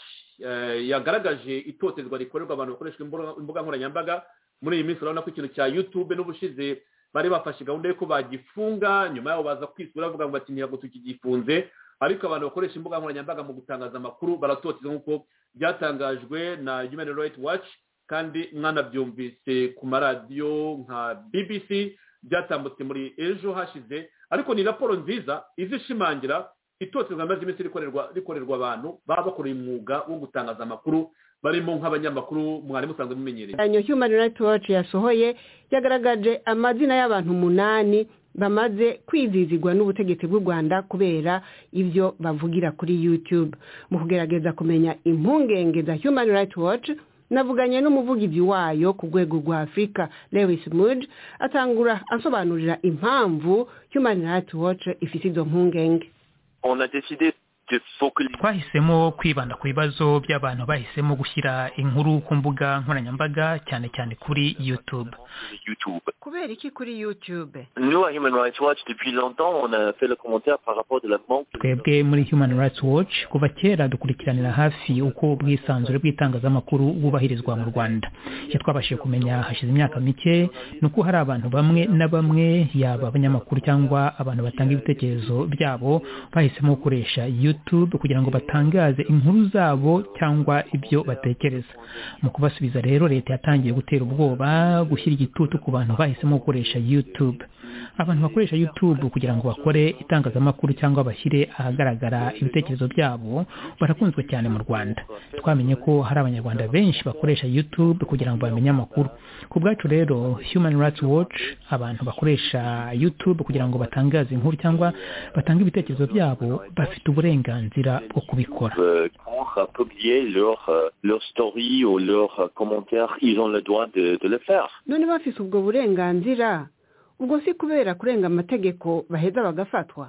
yagaragaje itotezwa rikorerwa abantu bakoresha imbuga nkoranyambaga muri iyi minsi urabona ko ikintu cya yutube n'ubushize bari bafashe gahunda y'uko bagifunga nyuma yaho baza kwisura bavuga ngo bati ntabwo tukigifunze ariko abantu bakoresha imbuga nkoranyambaga mu gutangaza amakuru baratoteza nk'uko byatangajwe na human rights watch kandi mwanabyumvise ku maradiyo nka bbc byatambutse muri ejo hashize ariko ni raporo nziza izishimangira itotezwa amaze iminsi rikorerwa abantu baba bakoreye umwuga wo gutangaza amakuru barimo nk'abanyamakuru mwari musanzwe mumenyereye yanyu human rights watch yasohoye yagaragaje amazina y'abantu umunani bamaze kwizizigwa n'ubutegetsi bw'u rwanda kubera ibyo bavugira kuri youtube mu kugerageza kumenya impungenge za human rights watch navuganye n'umuvugizi wayo ku rwego rwa afurika lewis mude atangura asobanurira impamvu human rights watch ifite izo mpungenge twahisemo kwibanda ku bibazo by'abantu bahisemo gushyira inkuru ku mbuga nkoranyambaga cyane cyane kuri youtube kubera iki kuri youtube twebwe muri human rights watch kuva kera dukurikiranira hafi uko ubwisanzure bw'itangazamakuru bwubahirizwa mu rwanda icyo twabashije kumenya hashize imyaka mike ni uko hari abantu bamwe na bamwe yaba abanyamakuru cyangwa abantu batanga ibitekerezo byabo bahisemo gukoresha youtube kugira ngo batangaze inkuru zabo cyangwa ibyo batekereza mu kubasubiza rero leta yatangiye gutera ubwoba gushyira igitutu ku bantu bahisemo gukoresha youtube abantu bakoresha youtube kugira ngo bakore itangazamakuru cyangwa bashyire ahagaragara ibitekerezo byabo barakunzwe cyane mu rwanda twamenye ko hari abanyarwanda benshi bakoresha youtube kugira ngo bamenye amakuru ku bwacu rero human rights watch abantu bakoresha youtube kugira ngo batangaze inkuru cyangwa batange ibitekerezo byabo bafite uburenganzira bwo kubikora none bafite ubwo burenganzira ubwo si kubera kurenga amategeko baheza bagafatwa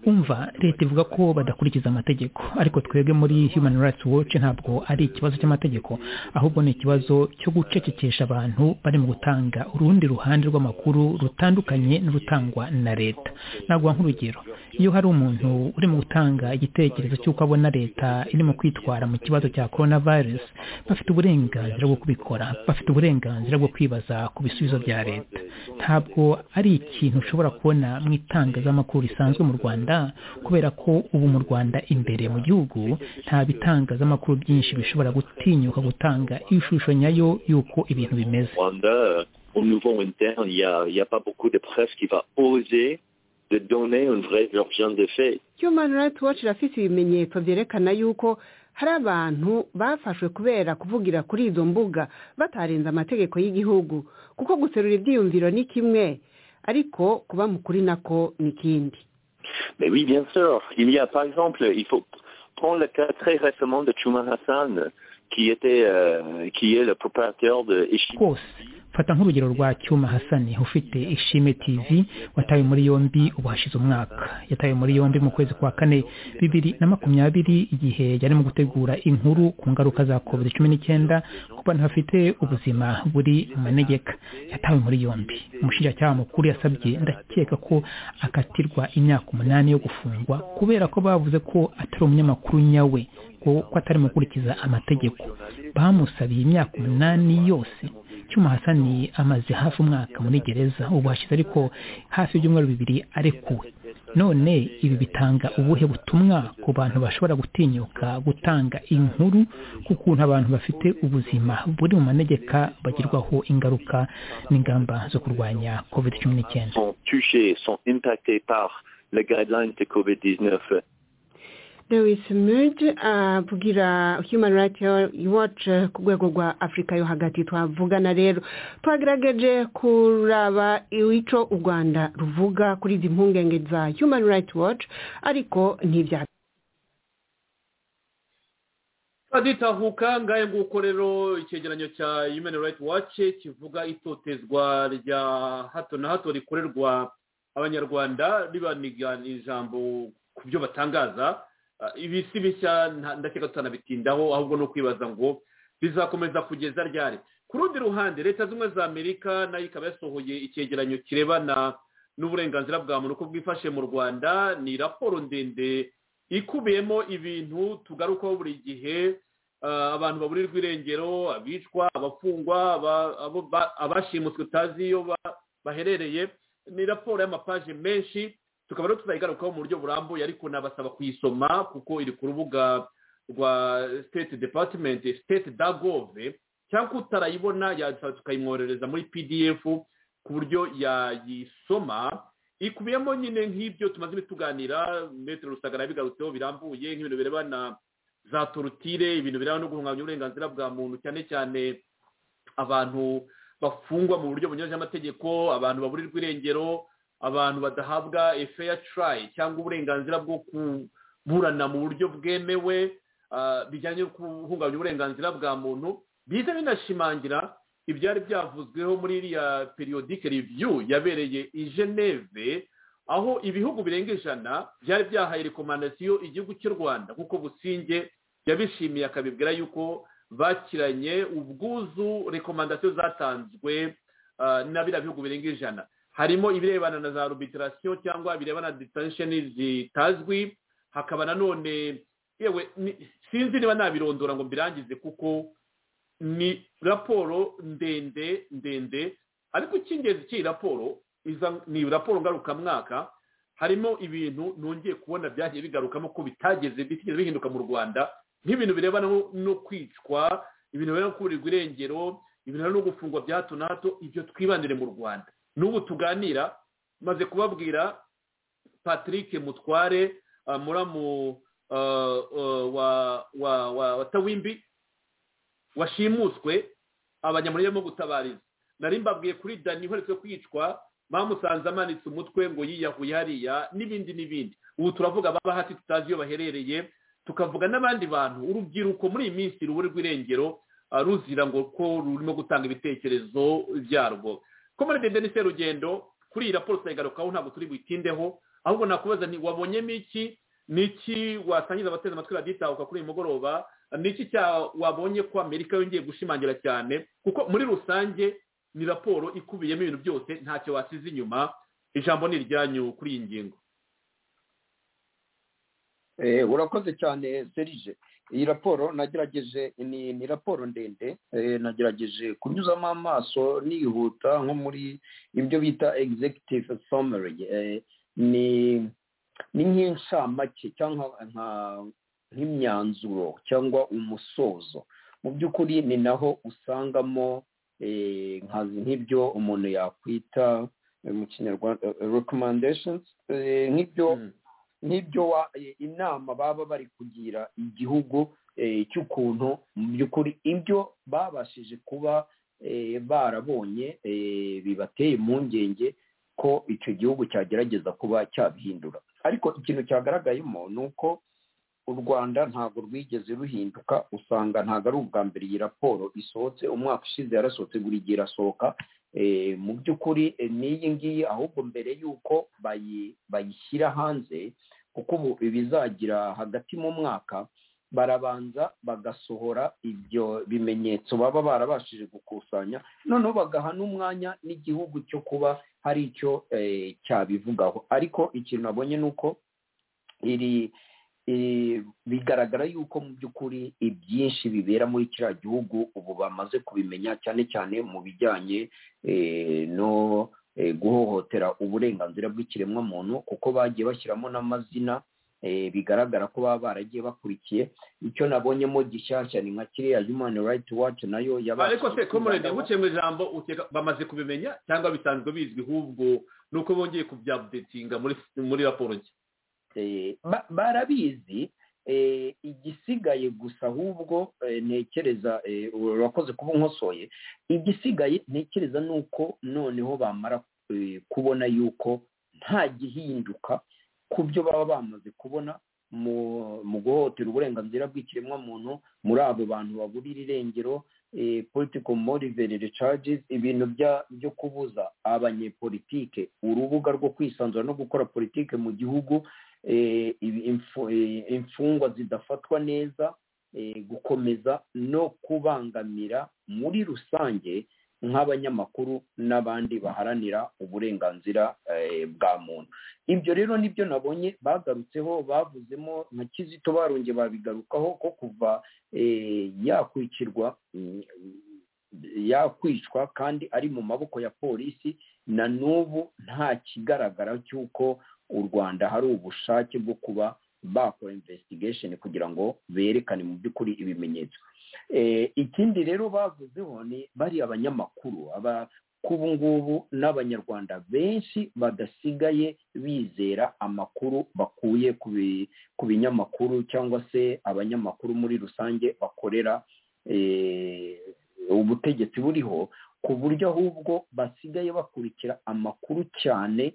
umva leta ivuga ko badakurikiza amategeko ariko twebwe muri human rights watch ntabwo ari ikibazo cy'amategeko ahubwo ni ikibazo cyo gucecekesha abantu bari mu gutanga urundi ruhande rw'amakuru rutandukanye n'urutangwa na leta ntabwo nk'urugero iyo hari umuntu uri mu gutanga igitekerezo cy'uko abona leta irimo kwitwara mu kibazo cya korona virusi bafite uburenganzira bwo kubikora bafite uburenganzira bwo kwibaza ku bisubizo bya leta ntabwo ari ikintu ushobora kubona mu itangazamakuru risanzwe mu rwanda kubera ko ubu mu rwanda imbere mu gihugu nta bitangazamakuru byinshi bishobora gutinyuka gutanga ishusho nyayo y'uko ibintu bimeze human rights watch irafite ibimenyetso byerekana yuko hari abantu bafashwe kubera kuvugira kuri izo mbuga batarenze amategeko y'igihugu kuko guterura ibyiyumviro ni kimwe ariko kuba mukuri nako ni ikindi Mais oui, bien sûr. Il y a, par exemple, il faut prendre le cas très récemment de Chumar Hassan, qui était, euh, qui est le propriétaire de Ishii. rwose fata nk'urugero rwa cyuma hasani ufite ishime tv watawe muri yombi ubu hashize umwaka yatawe muri yombi mu kwezi kwa kane bibiri na makumyabiri igihe yari mu gutegura inkuru ku ngaruka za covid cumi n'icyenda ku bantu bafite ubuzima buri mu manegeka yatawe muri yombi umushinjacyaha mukuru yasabye ndakeka ko akatirwa imyaka umunani yo gufungwa kubera ko bavuze ko atari umunyamakuru nyawe ko ko atari mu gukurikiza amategeko bamusabiye imyaka umunani yose cyuma hasani amaze hafi umwaka muri gereza ubu hashize ariko hafi y'ibyumweru bibiri arekuwe none ibi bitanga ubuhe butumwa ku bantu bashobora gutinyuka gutanga inkuru ku kuntu abantu bafite ubuzima buri mu manegeka bagirwaho ingaruka n'ingamba zo kurwanya covid cumi n'icyenda sont touchés, sont impactés par les guidelines de COVID-19. Lewis Mudge abwira Human Rights Watch ku rwego rwa Afurika yo hagati twavugana rero twagerageje kuraba icyo u Rwanda ruvuga kuri izi mpungenge za Human Rights Watch ariko ntibya turaditahuka ngahe nguko rero icyegeranyo cya Human Rights Watch kivuga itotezwa rya hato na hato rikorerwa abanyarwanda ribaniga ijambo ku byo batangaza ibi si bishya ndakeka tutanabitindaho ahubwo ni ukwibaza ngo bizakomeza kugeza ryari ku rundi ruhande leta zimwe za amerika nayo ikaba yasohoye icyegeranyo kirebana n'uburenganzira bwa muntu uko bwifashe mu rwanda ni raporo ndende ikubiyemo ibintu tugarukaho buri gihe abantu baburirwa irengero abicwa abafungwa abashimuswe utazi iyo baherereye ni raporo y'amapaje menshi tukaba rero tuzayigarukaho mu buryo burambuye ariko nabasaba kuyisoma kuko iri ku rubuga rwa state department state dagove cyangwa utarayibona tukayimwoherereza muri pdf ku buryo yayisoma ikubiyemo nyine nk'ibyo tumaze ibituganira metero rusagara yabigarutseho birambuye nk'ibintu birebana za torutire ibintu birebana no guhungabanya uburenganzira bwa muntu cyane cyane abantu bafungwa mu buryo bunyuranyije amategeko abantu baburirwa irengero abantu badahabwa efeya turayi cyangwa uburenganzira bwo kuburana mu buryo bwemewe bijyanye no guhungabanya uburenganzira bwa muntu biza binashimangira ibyari byavuzweho muri iriya periyodike reviyu yabereye i geneve aho ibihugu birenga ijana byari byahaye rekomandasiyo igihugu cy'u rwanda kuko businge yabishimiye akabibwira yuko bakiranye ubwuzu rekomandasiyo zatanzwe na biriya bihugu birenga ijana harimo ibirebana na za rubitirasiyo cyangwa ibirebana na ditensheni zitazwi hakaba nanone yewe sinzi niba nabirondora ngo mbirangize kuko ni raporo ndende ndende ariko icy'ingenzi cy'iyi raporo ni raporo ngarukamwaka harimo ibintu nongeye kubona byagiye bigarukamo ko bitageze bitigeze bihinduka mu rwanda nk'ibintu birebana no kwicwa ibintu birebana no kuburirwa irengero ibintu no gufungwa bya hato na hato ibyo twibandire mu rwanda n'ubu tuganira maze kubabwira patrick mutware muramu wa tawimbi washimuswe abanyamurire barimo gutabariza nari mbabwiye kuri dani iheretse kwicwa bamusanze amanitse umutwe ngo yiyahuye hariya n'ibindi n'ibindi ubu turavuga baba hasi tutazi iyo baherereye tukavuga n'abandi bantu urubyiruko muri iyi minsi ruburirwa irengero ruzira ngo ko rurimo gutanga ibitekerezo byarwo komore dede ni serugendo kuri iyi raporo turayigarukaho ntabwo turi buyitindeho ahubwo nakubaza nti wabonyemo iki ni iki wasangiza abateze amatwi raditahuka kuri uyu mugoroba ni iki wabonye ko amerika yongeye gushimangira cyane kuko muri rusange ni raporo ikubiyemo ibintu byose ntacyo wasize inyuma ijambo ni iryanyu kuri iyi ngingo urakoze cyane serije iyi raporo nagerageje ni raporo ndende nagerageje kunyuzamo amaso nihuta nko muri ibyo bita executive summary ni ni nk'inshamake cyangwa nk'imyanzuro cyangwa umusozo mu by'ukuri ni naho usangamo nk'ibyo umuntu yakwita mu kinyarwanda recommendations nk'ibyo n'ibyo inama baba bari kugira igihugu cy'ukuntu mu by'ukuri ibyo babashije kuba barabonye bibateye impungenge ko icyo gihugu cyagerageza kuba cyabihindura ariko ikintu cyagaragayemo ni uko u rwanda ntabwo rwigeze ruhinduka usanga ntabwo ari ubwa mbere iyi raporo isohotse umwaka ushize yarasohotse buri gihe irasohoka mu by'ukuri n'iyi ngiyi ahubwo mbere y'uko bayishyira hanze kuko ubu bizagira hagati mu mwaka barabanza bagasohora ibyo bimenyetso baba barabashije gukusanya noneho bagaha n'umwanya n'igihugu cyo kuba hari icyo cyabivugaho ariko ikintu nabonye ni uko iri bigaragara yuko mu by'ukuri ibyinshi bibera muri kiriya gihugu ubu bamaze kubimenya cyane cyane mu bijyanye no guhohotera uburenganzira bw'ikiremwamuntu kuko bagiye bashyiramo n'amazina bigaragara ko baba baragiye bakurikiye icyo nabonyemo gishyashya ni nka kiriya humani rayiti wacu nayo yabashije ariko se komurede buciye mu ijambo bamaze kubimenya cyangwa bisanzwe bizwi ahubwo ni uko bongeye kubyabudetinga muri raporo nshya barabizi igisigaye gusa ahubwo ntekereza urakoze kuba unkosoye igisigaye ntekereza ni uko noneho bamara kubona yuko nta gihinduka ku byo baba bamaze kubona mu guhotera uburenganzira bw'ikiremwamuntu muri abo bantu baburira irengero politiko moriverere cages ibintu byo kubuza abanyepolitike urubuga rwo kwisanzura no gukora politike mu gihugu imfungwa zidafatwa neza gukomeza no kubangamira muri rusange nk'abanyamakuru n'abandi baharanira uburenganzira bwa muntu ibyo rero nibyo nabonye bagarutseho bavuzemo nka kizito barongeye babigarukaho ko kuva yakwicirwa yakwicwa kandi ari mu maboko ya polisi na n'ubu nta kigaragara cy'uko u rwanda hari ubushake bwo kuba bakora investigation kugira ngo berekane mu by'ukuri ibimenyetso ikindi rero bavuzeho ni bariya banyamakuru ubu ngubu n'abanyarwanda benshi badasigaye bizera amakuru bakuye ku binyamakuru cyangwa se abanyamakuru muri rusange bakorera ubutegetsi buriho ku buryo ahubwo basigaye bakurikira amakuru cyane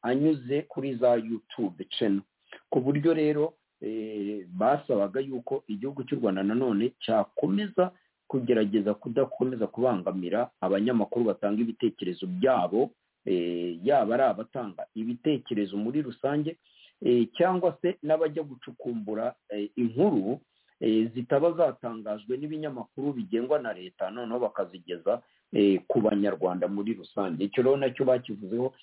anyuze kuri za yutube ceno ku buryo rero basabaga yuko igihugu cy'u rwanda nanone cyakomeza kugerageza kudakomeza kubangamira abanyamakuru batanga ibitekerezo byabo yaba ari abatanga ibitekerezo muri rusange cyangwa se n'abajya gucukumbura inkuru zitaba zatangajwe n'ibinyamakuru bigengwa na leta noneho bakazigeza ku banyarwanda muri rusange icyo rero nacyo bakivuzeho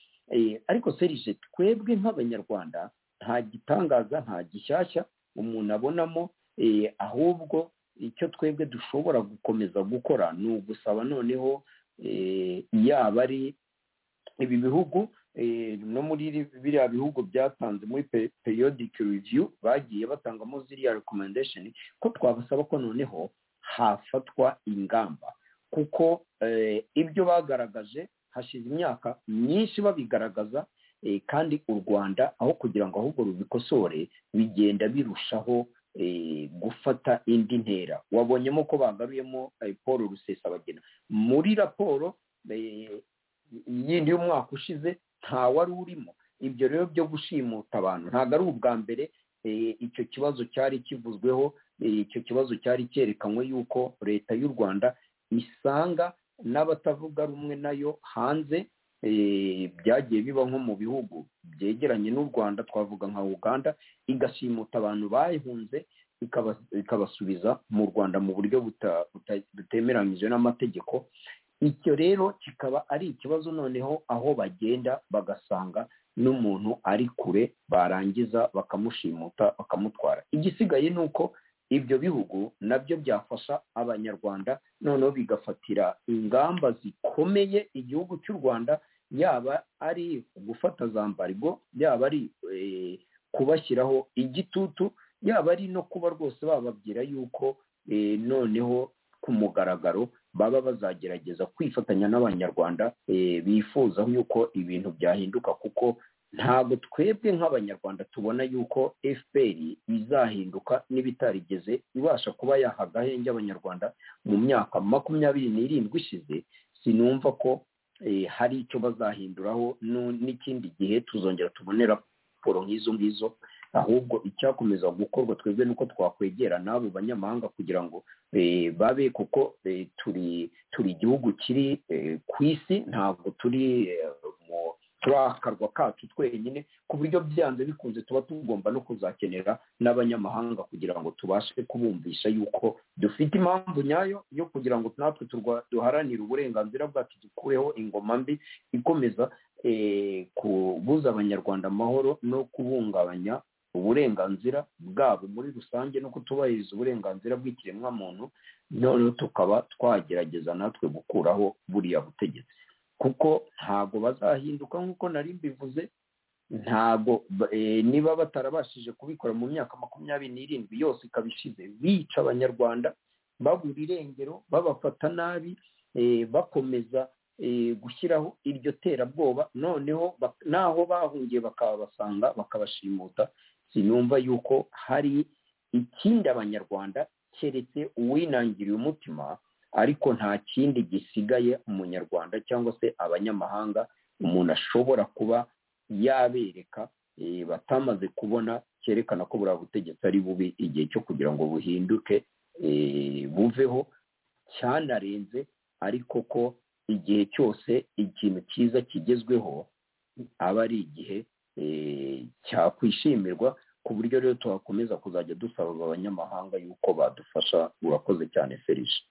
ariko serije twebwe nk'abanyarwanda nta gitangaza nta gishyashya umuntu abonamo ahubwo icyo twebwe dushobora gukomeza gukora ni ugusaba noneho yaba ari ibi bihugu no muri biriya bihugu byatanze muri periodike review bagiye batangamo ziriya rekomendasheni ko twabasaba ko noneho hafatwa ingamba kuko ibyo bagaragaje hashize imyaka myinshi babigaragaza kandi u rwanda aho kugira ngo ahubwo rubikosore bigenda birushaho gufata indi ntera wabonyemo ko bagaruyemo paul rusesabagina muri raporo yindi y'umwaka ushize nta wari urimo ibyo rero byo gushimuta abantu ntabwo ari ubwa mbere icyo kibazo cyari kivuzweho icyo kibazo cyari cyerekanwe yuko leta y'u rwanda isanga n'abatavuga rumwe nayo hanze byagiye biba nko mu bihugu byegeranye n'u rwanda twavuga nka uganda igashimuta abantu bayihunze ikabasubiza mu rwanda mu buryo butemeranyije n'amategeko icyo rero kikaba ari ikibazo noneho aho bagenda bagasanga n'umuntu ari kure barangiza bakamushimuta bakamutwara igisigaye ni uko ibyo bihugu nabyo byafasha abanyarwanda noneho bigafatira ingamba zikomeye igihugu cy'u rwanda yaba ari gufata za mbarigo yaba ari kubashyiraho igitutu yaba ari no kuba rwose bababwira yuko noneho ku mugaragaro baba bazagerageza kwifatanya n'abanyarwanda bifuza yuko ibintu byahinduka kuko ntabwo twebwe nk'abanyarwanda tubona yuko fpr izahinduka n'ibitarigeze ibasha kuba yahaga ahenge abanyarwanda mu myaka makumyabiri n'irindwi ishize sinumva ko hari icyo bazahinduraho n'ikindi gihe tuzongera tubone raporo nk'izo ngizo ahubwo icyakomeza gukorwa twebwe nuko twakwegera n'abo banyamahanga kugira ngo babe kuko turi turi igihugu kiri ku isi ntabwo turi mu turi akarwa kacu twenyine ku buryo byanze bikunze tuba tugomba no kuzakenera n'abanyamahanga kugira ngo tubashe kubumvisha yuko dufite impamvu nyayo yo kugira ngo natwe duharanire uburenganzira bwacu dukureho ingoma mbi ikomeza kubuza abanyarwanda amahoro no kubungabanya uburenganzira bwabo muri rusange no kutubahiriza uburenganzira bw'ikiremwamuntu noneho tukaba twagerageza natwe gukuraho buriya butegetsi kuko ntabwo bazahinduka nk'uko nari mbivuze ntabwo niba batarabashije kubikora mu myaka makumyabiri n'irindwi yose ikaba ishize bica abanyarwanda babura irengero babafata nabi bakomeza gushyiraho iryo terabwoba noneho n'aho bahungiye bakabasanga bakabashimuta sinumva yuko hari ikindi abanyarwanda keretse uwinangiriye umutima ariko nta kindi gisigaye umunyarwanda cyangwa se abanyamahanga umuntu ashobora kuba yabereka batamaze kubona cyerekana ko buriya butegetsi ari bubi igihe cyo kugira ngo buhinduke buveho cyanarenze ariko ko igihe cyose ikintu cyiza kigezweho aba ari igihe cyakwishimirwa ku buryo rero tuhakomeza kuzajya dusaba abanyamahanga yuko badufasha urakoze cyane ferisha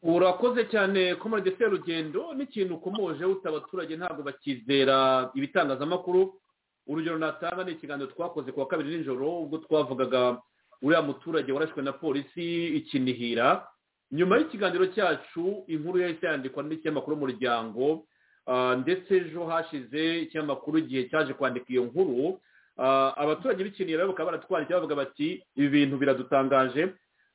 urakoze cyane komande serugendo n'ikintu ukomoje abaturage ntabwo bakizera ibitangazamakuru urugero natanga ni ikiganiro twakoze ku wa kabiri nijoro ubwo twavugaga uriya muturage warashwe na polisi ikinihira nyuma y'ikiganiro cyacu inkuru yahise yandikwa n'ikinyamakuru umuryango ndetse ejo hashize ikinyamakuru igihe cyaje kwandika iyo nkuru abaturage b'ikinihira bakaba baratwandikira bavuga bati ibi bintu biradutangaje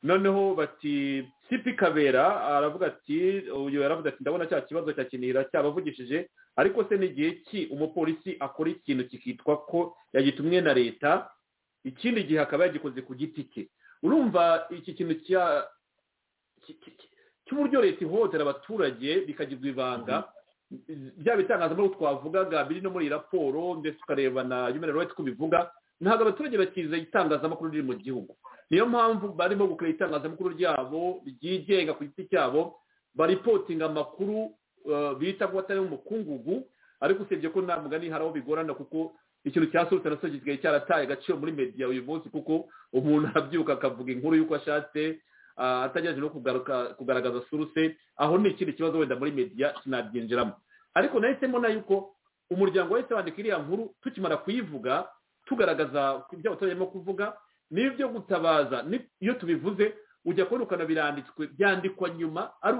noneho bati sipi kabera aravuga ati uyu yaravuga ati ndabona cya kibazo cya kinira cyabavugishije ariko se n'igihe ki umupolisi akora ikintu kikitwa ko yagitumwe na leta ikindi gihe akaba yagikoze ku giti cye urumva iki kintu cy'uburyo leta ihohotera abaturage bikagirwa ibanga byaba itangazamakuru twavugaga biri no muri raporo ndetse ukareba na human rights ko bivuga ntabwo abaturage bakizeye itangazamakuru riri mu gihugu niyo mpamvu barimo gukora itangazamakuru ryabo ryigenga ku giti cyabo baripotinga amakuru bita ko atari umukungugu ariko usibye ko nta mugani hari aho bigorana kuko ikintu cyasurutse na gisigaye cyarataye agaciro muri mediya uyu munsi kuko umuntu arabyuka akavuga inkuru y'uko ashatse atagerageje no kugaragaza suruse aho ni ikindi kibazo wenda muri mediya sinabyinjiramo ariko nahisemo nayo uko umuryango wahise wandika iriya nkuru tukimara kuyivuga tugaragaza ibyo abaturage barimo kuvuga n'ibyo gutabaza iyo tubivuze ujya kubona ukanabiranditswe byandikwa nyuma ari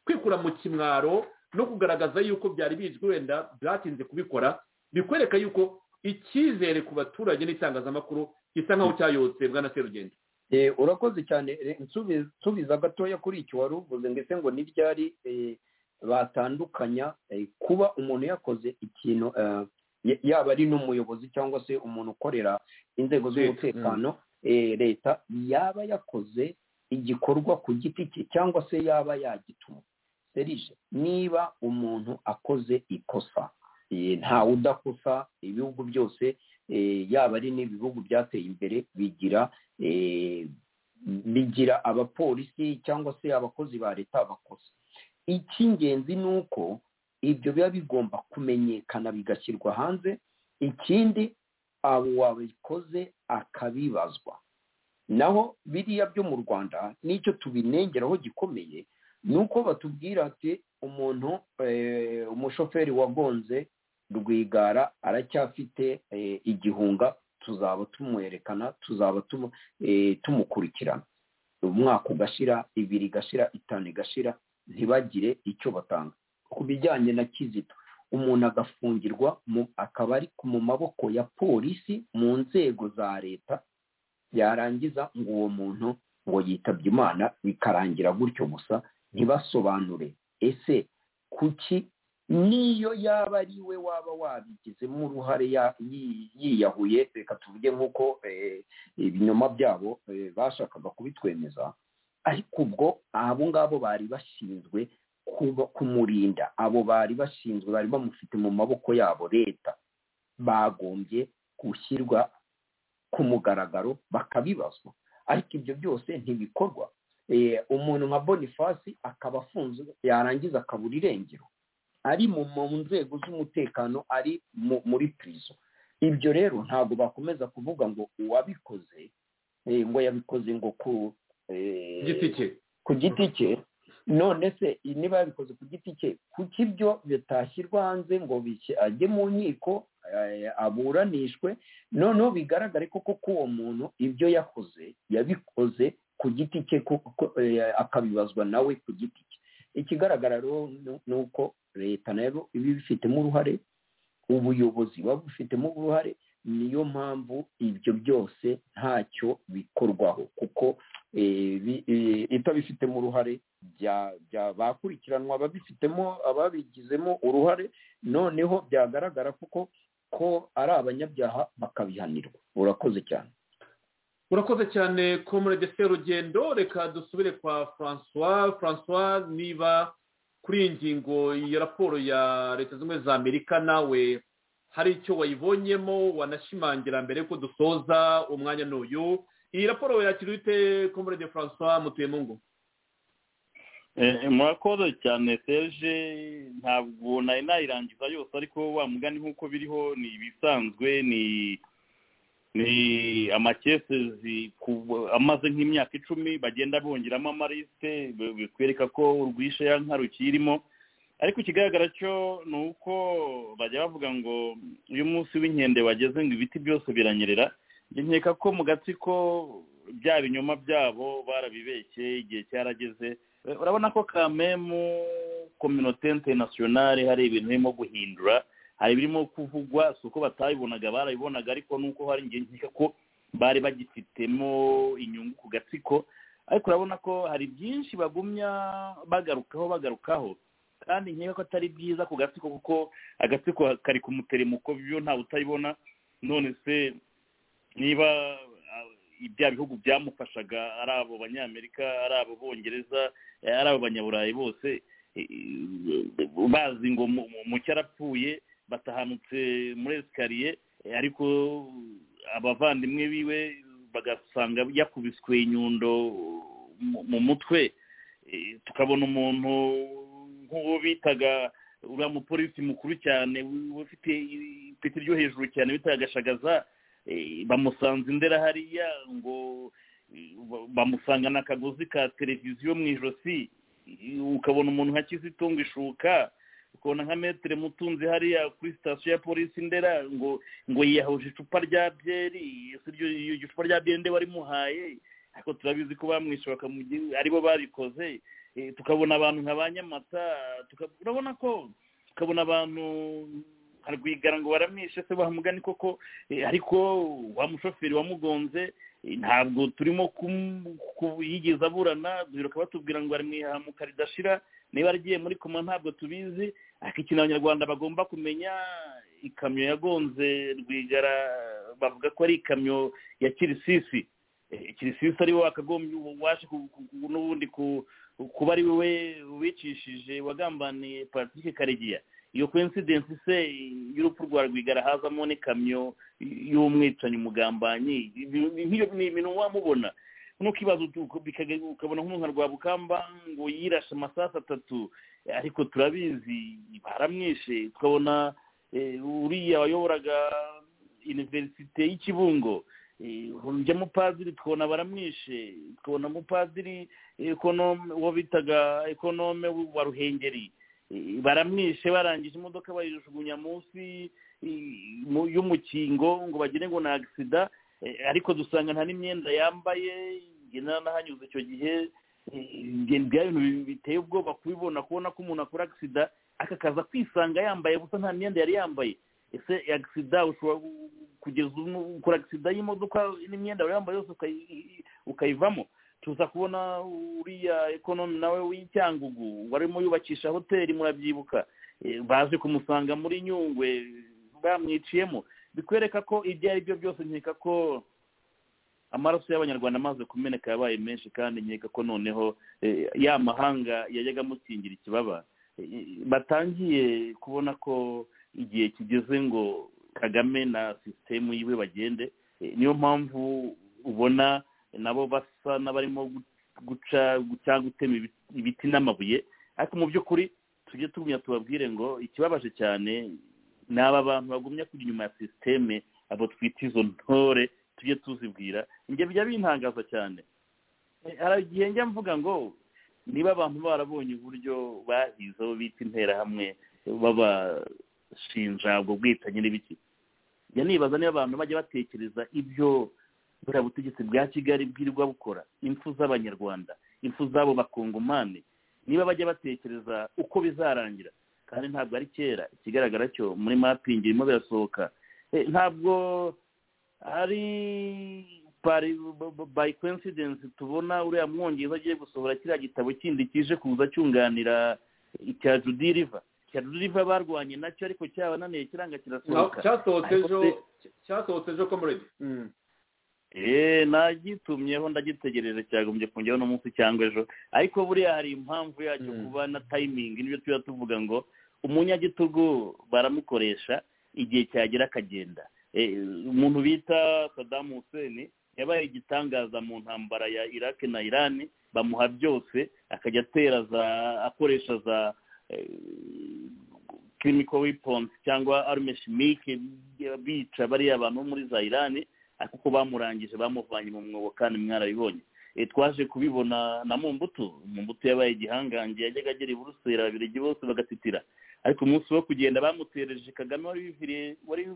kwikura mu kimwaro no kugaragaza yuko byari bizwi wenda byatinze kubikora bikwereka yuko icyizere ku baturage n'itangazamakuru gisa nkaho cyayotse bwana serugendo urakoze cyane nsubiza gatoya kuri icyo wari uvuze ndetse ngo n'ibyari batandukanya kuba umuntu yakoze ikintu yaba ari n'umuyobozi cyangwa se umuntu ukorera inzego z'umutekano leta yaba yakoze igikorwa ku giti cye cyangwa se yaba yagituma serije niba umuntu akoze ikosa ntawe udakosa ibihugu byose yaba ari n'ibihugu byateye imbere bigira bigira abapolisi cyangwa se abakozi ba leta bakosa icy'ingenzi ni uko ibyo biba bigomba kumenyekana bigashyirwa hanze ikindi abo wabikoze akabibazwa naho biriya byo mu rwanda n'icyo tubinengeraho gikomeye ni uko batubwira ati umuntu umushoferi wagonze rwigara aracyafite igihunga tuzaba tumwerekana tuzaba tumukurikirana umwaka ugashira ibiri igashira itanu igashira ntibagire icyo batanga ku bijyanye na kizito umuntu agafungirwa akaba ari mu maboko ya polisi mu nzego za leta yarangiza ngo uwo muntu ngo yitabye imana bikarangira gutyo gusa ntibasobanure ese kuki niyo yaba ari we waba wabigizemo uruhare yiyahuye reka tuvuge nk'uko ibinyoma byabo bashakaga kubitwemeza ariko ubwo abo ngabo bari bashinzwe kumurinda abo bari bashinzwe bari bamufite mu maboko yabo leta bagombye gushyirwa ku mugaragaro bakabibazwa ariko ibyo byose ntibikorwa umuntu nka bonifasi akaba afunze yarangiza akabura irengero ari mu nzego z'umutekano ari muri pirizo ibyo rero ntabwo bakomeza kuvuga ngo uwabikoze ngo yabikoze ngo ku giti cye none se niba yabikoze ku giti cye kuko ibyo bitashyirwa hanze ngo ajye mu nkiko aburanishwe noneho bigaragare ko koko uwo muntu ibyo yakoze yabikoze ku giti cye akabibazwa nawe ku giti cye ikigaragara rero ni uko leta nayo iba ibifitemo uruhare ubuyobozi buba bufitemo uruhare niyo mpamvu ibyo byose ntacyo bikorwaho kuko itabifitemo uruhare bakurikiranwa ababifitemo ababigizemo uruhare noneho byagaragara kuko ko ari abanyabyaha bakabihanirwa urakoze cyane urakoze cyane komurede serugendo reka dusubire kwa francois francois niba kuri iyi ngingo ya raporo ya leta zunze ubumwe za amerika nawe hari icyo wayibonyemo wanashimangira mbere ko dusoza umwanya n'uyu iyi raporo yakiriye ute komurede francois mutuye mu ngo murakoze cyane serge ntabwo nari nayirangiza yose ariko wa mugani nk'uko biriho ni ibisanzwe ni ni amakesezi amaze nk'imyaka icumi bagenda bongeramo amarisite bitwereka ko urwishe ya nka rukirimo ariko ikigaragara cyo ni uko bajya bavuga ngo uyu munsi w'inkende wageze ngo ibiti byose biranyerera nkeka ko mu gatsiko bya binyoma byabo barabibeshye igihe cyarageze urabona ko kamemu kominote interinasiyonari hari ibintu birimo guhindura hari ibirimo kuvugwa si uko batabibonaga barabibonaga ariko nuko hari ingingo nkeka ko bari bagifitemo inyungu ku gatsiko ariko urabona ko hari byinshi bagumya bagarukaho bagarukaho kandi nkeka ko atari byiza ku gatsiko kuko agatsiko kari ku muteremuko byo ntawe utabibona none se niba bya bihugu byamufashaga ari abo banyamerika ari abo bongereza ari abo banyaburayi bose bazi ngo mucyo arapfuye batahanutse muri esikariye ariko abavandimwe biwe bagasanga yakubiswe inyundo mu mutwe tukabona umuntu nk'uwo bitaga uriya mupolisi mukuru cyane ufite ipeti ryo hejuru cyane bitaga agashagaza bamusanze indera hariya ngo bamusangana akagozi ka televiziyo mu ijosi ukabona umuntu nka kizitunga ishuka ukabona nka metero mutunzi hariya kuri sitasiyo ya polisi ndera ngo ngo yiyahuje icupa rya byeri iryo cupa rya byeri nde warimuhaye ariko turabizi ko bamwishe aribo barikoze tukabona abantu nka ba nyamata urabona ko tukabona abantu harwigara ngo baramwishe se bahamugani koko ariko wa mushoferi wamugonze ntabwo turimo yigeze aburana biruka batubwira ngo bari mu ihamuka ridashira niba agiye muri koma ntabwo tubizi ariko ikintu abanyarwanda bagomba kumenya ikamyo yagonze rwigara bavuga ko ari ikamyo ya kirisisi kirisisi ari we wakagombye waje n'ubundi kuba ari we wicishije wagambaniye patrick karegeya iyo koinsidensi se y'urupfu rwa rwigara hazamo n'ikamyo y'umwicanyi umugambanyi ni ibintu wamubona ntukibaza ukabona nk'umuntu rwa bukamba ngo yirashe amasaha atatu ariko turabizi baramwishe tukabona uriya wayoboraga iniverisite y'ikibungo urujya mupadiri tukabona baramwishe tukabona mupadiri uwo bitaga ekonome wa ruhengeri baramwishe barangije imodoka bayijugunya munsi y'umukingo ngo bagire ngo ni agisida ariko dusanga nta n'imyenda yambaye n'ahanyuze icyo gihe bya bintu biteye ubwoba kubibona kubona ko umuntu akora agisida akakaza kwisanga yambaye gusa nta myenda yari yambaye ese agisida ushobora kugeza ukora agisida y'imodoka n'imyenda wari yambaye yose ukayivamo tuza kubona uriya ekonomi nawe w'icyangugu warimo yubakisha hoteli murabyibuka baje kumusanga muri nyungwe bamwiciyemo bikwereka ko ibyo ari byo byose nkeka ko amaraso y'abanyarwanda amaze kumeneka yabaye menshi kandi nkeka ko noneho ya mahanga yajyaga amukingira ikibaba batangiye kubona ko igihe kigeze ngo kagame na sisitemu yiwe bagende niyo mpamvu ubona nabo basa n'abarimo guca cyangwa gutema ibiti n'amabuye ariko mu by'ukuri tujye tugumya tubabwire ngo ikibabaje cyane ni aba bantu bagumya kujya inyuma ya sisiteme abo twita izo ntore tujye tuzibwira ibyo bijya bintangaza cyane hari igihe njya mvuga ngo niba abantu barabonye uburyo bahizeho bita interahamwe babashinja ubwo bwitanyi n'ibiki njya nibaza niba abantu bajya batekereza ibyo buriya butegetsi bwa kigali bwirirwa bukora impfu z'abanyarwanda impfu z'abo bakongomani niba bajya batekereza uko bizarangira kandi ntabwo ari kera ikigaragara cyo muri mapingi birimo birasohoka ntabwo ari by coincidence tubona uriya mwongereza agiye gusohora kiriya gitabo kindi kije kuza cyunganira icya judiriva icya judiriva barwanye nacyo ariko cyabananiye kiranga kirasohoka cyasohotse ejo komuredi eee nagitumyeho ndagitegereje cyagombye kongeraho uno munsi cyangwa ejo ariko buriya hari impamvu yacyo kuba na tayimingi n'ibyo tuba tuvuga ngo umunyagitugu baramukoresha igihe cyagera akagenda umuntu bita Saddam Hussein yabaye igitangaza mu ntambara ya iraq na iran bamuha byose akajya atera za akoresha za chemical weapons cyangwa arme chimique bica bariya bantu bo muri za iran kuko bamurangije bamuvanye mu mwobo kandi mwarabibonye twaje kubibona na mumbutu mumbutu yabaye igihangange yajyaga agera i buruseli ababirigi bose bagatitira ariko umunsi wo kugenda bamutereje kagame wari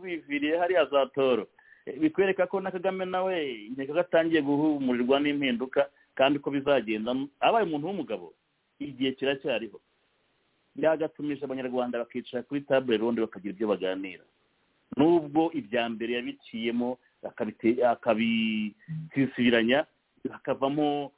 wiviriye hariya za toro bikwereka ko na kagame nawe inteko atangiye guhumurirwa n'impinduka kandi uko bizagenda abaye umuntu w'umugabo igihe kiracyariho yagatumisha abanyarwanda bakicara kuri tabure ronde bakagira ibyo baganira n'ubwo ibya mbere yabiciyemo akabisisibiranya hakavamo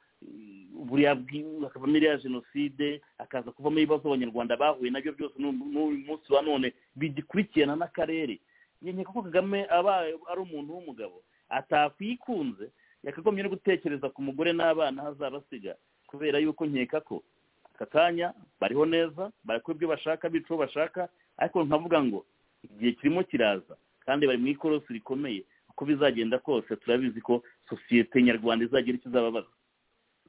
buriya hakavamo iriya jenoside hakaza kuvamo ibibazo abanyarwanda bahuye nabyo byose n'uyu munsi wa none bigikurikirana n'akarere nkeka ko kagame aba ari umuntu w'umugabo atakwikunze yakagombye no gutekereza ku mugore n'abana hazaba asiga kubera yuko nkeka ko aka kanya bariho neza barakora ibyo bashaka bica uwo bashaka ariko nkavuga ngo igihe kirimo kiraza kandi bari mu ikorosi rikomeye uko bizagenda kose turabizi ko sosiyete nyarwanda izagira icyo izababaza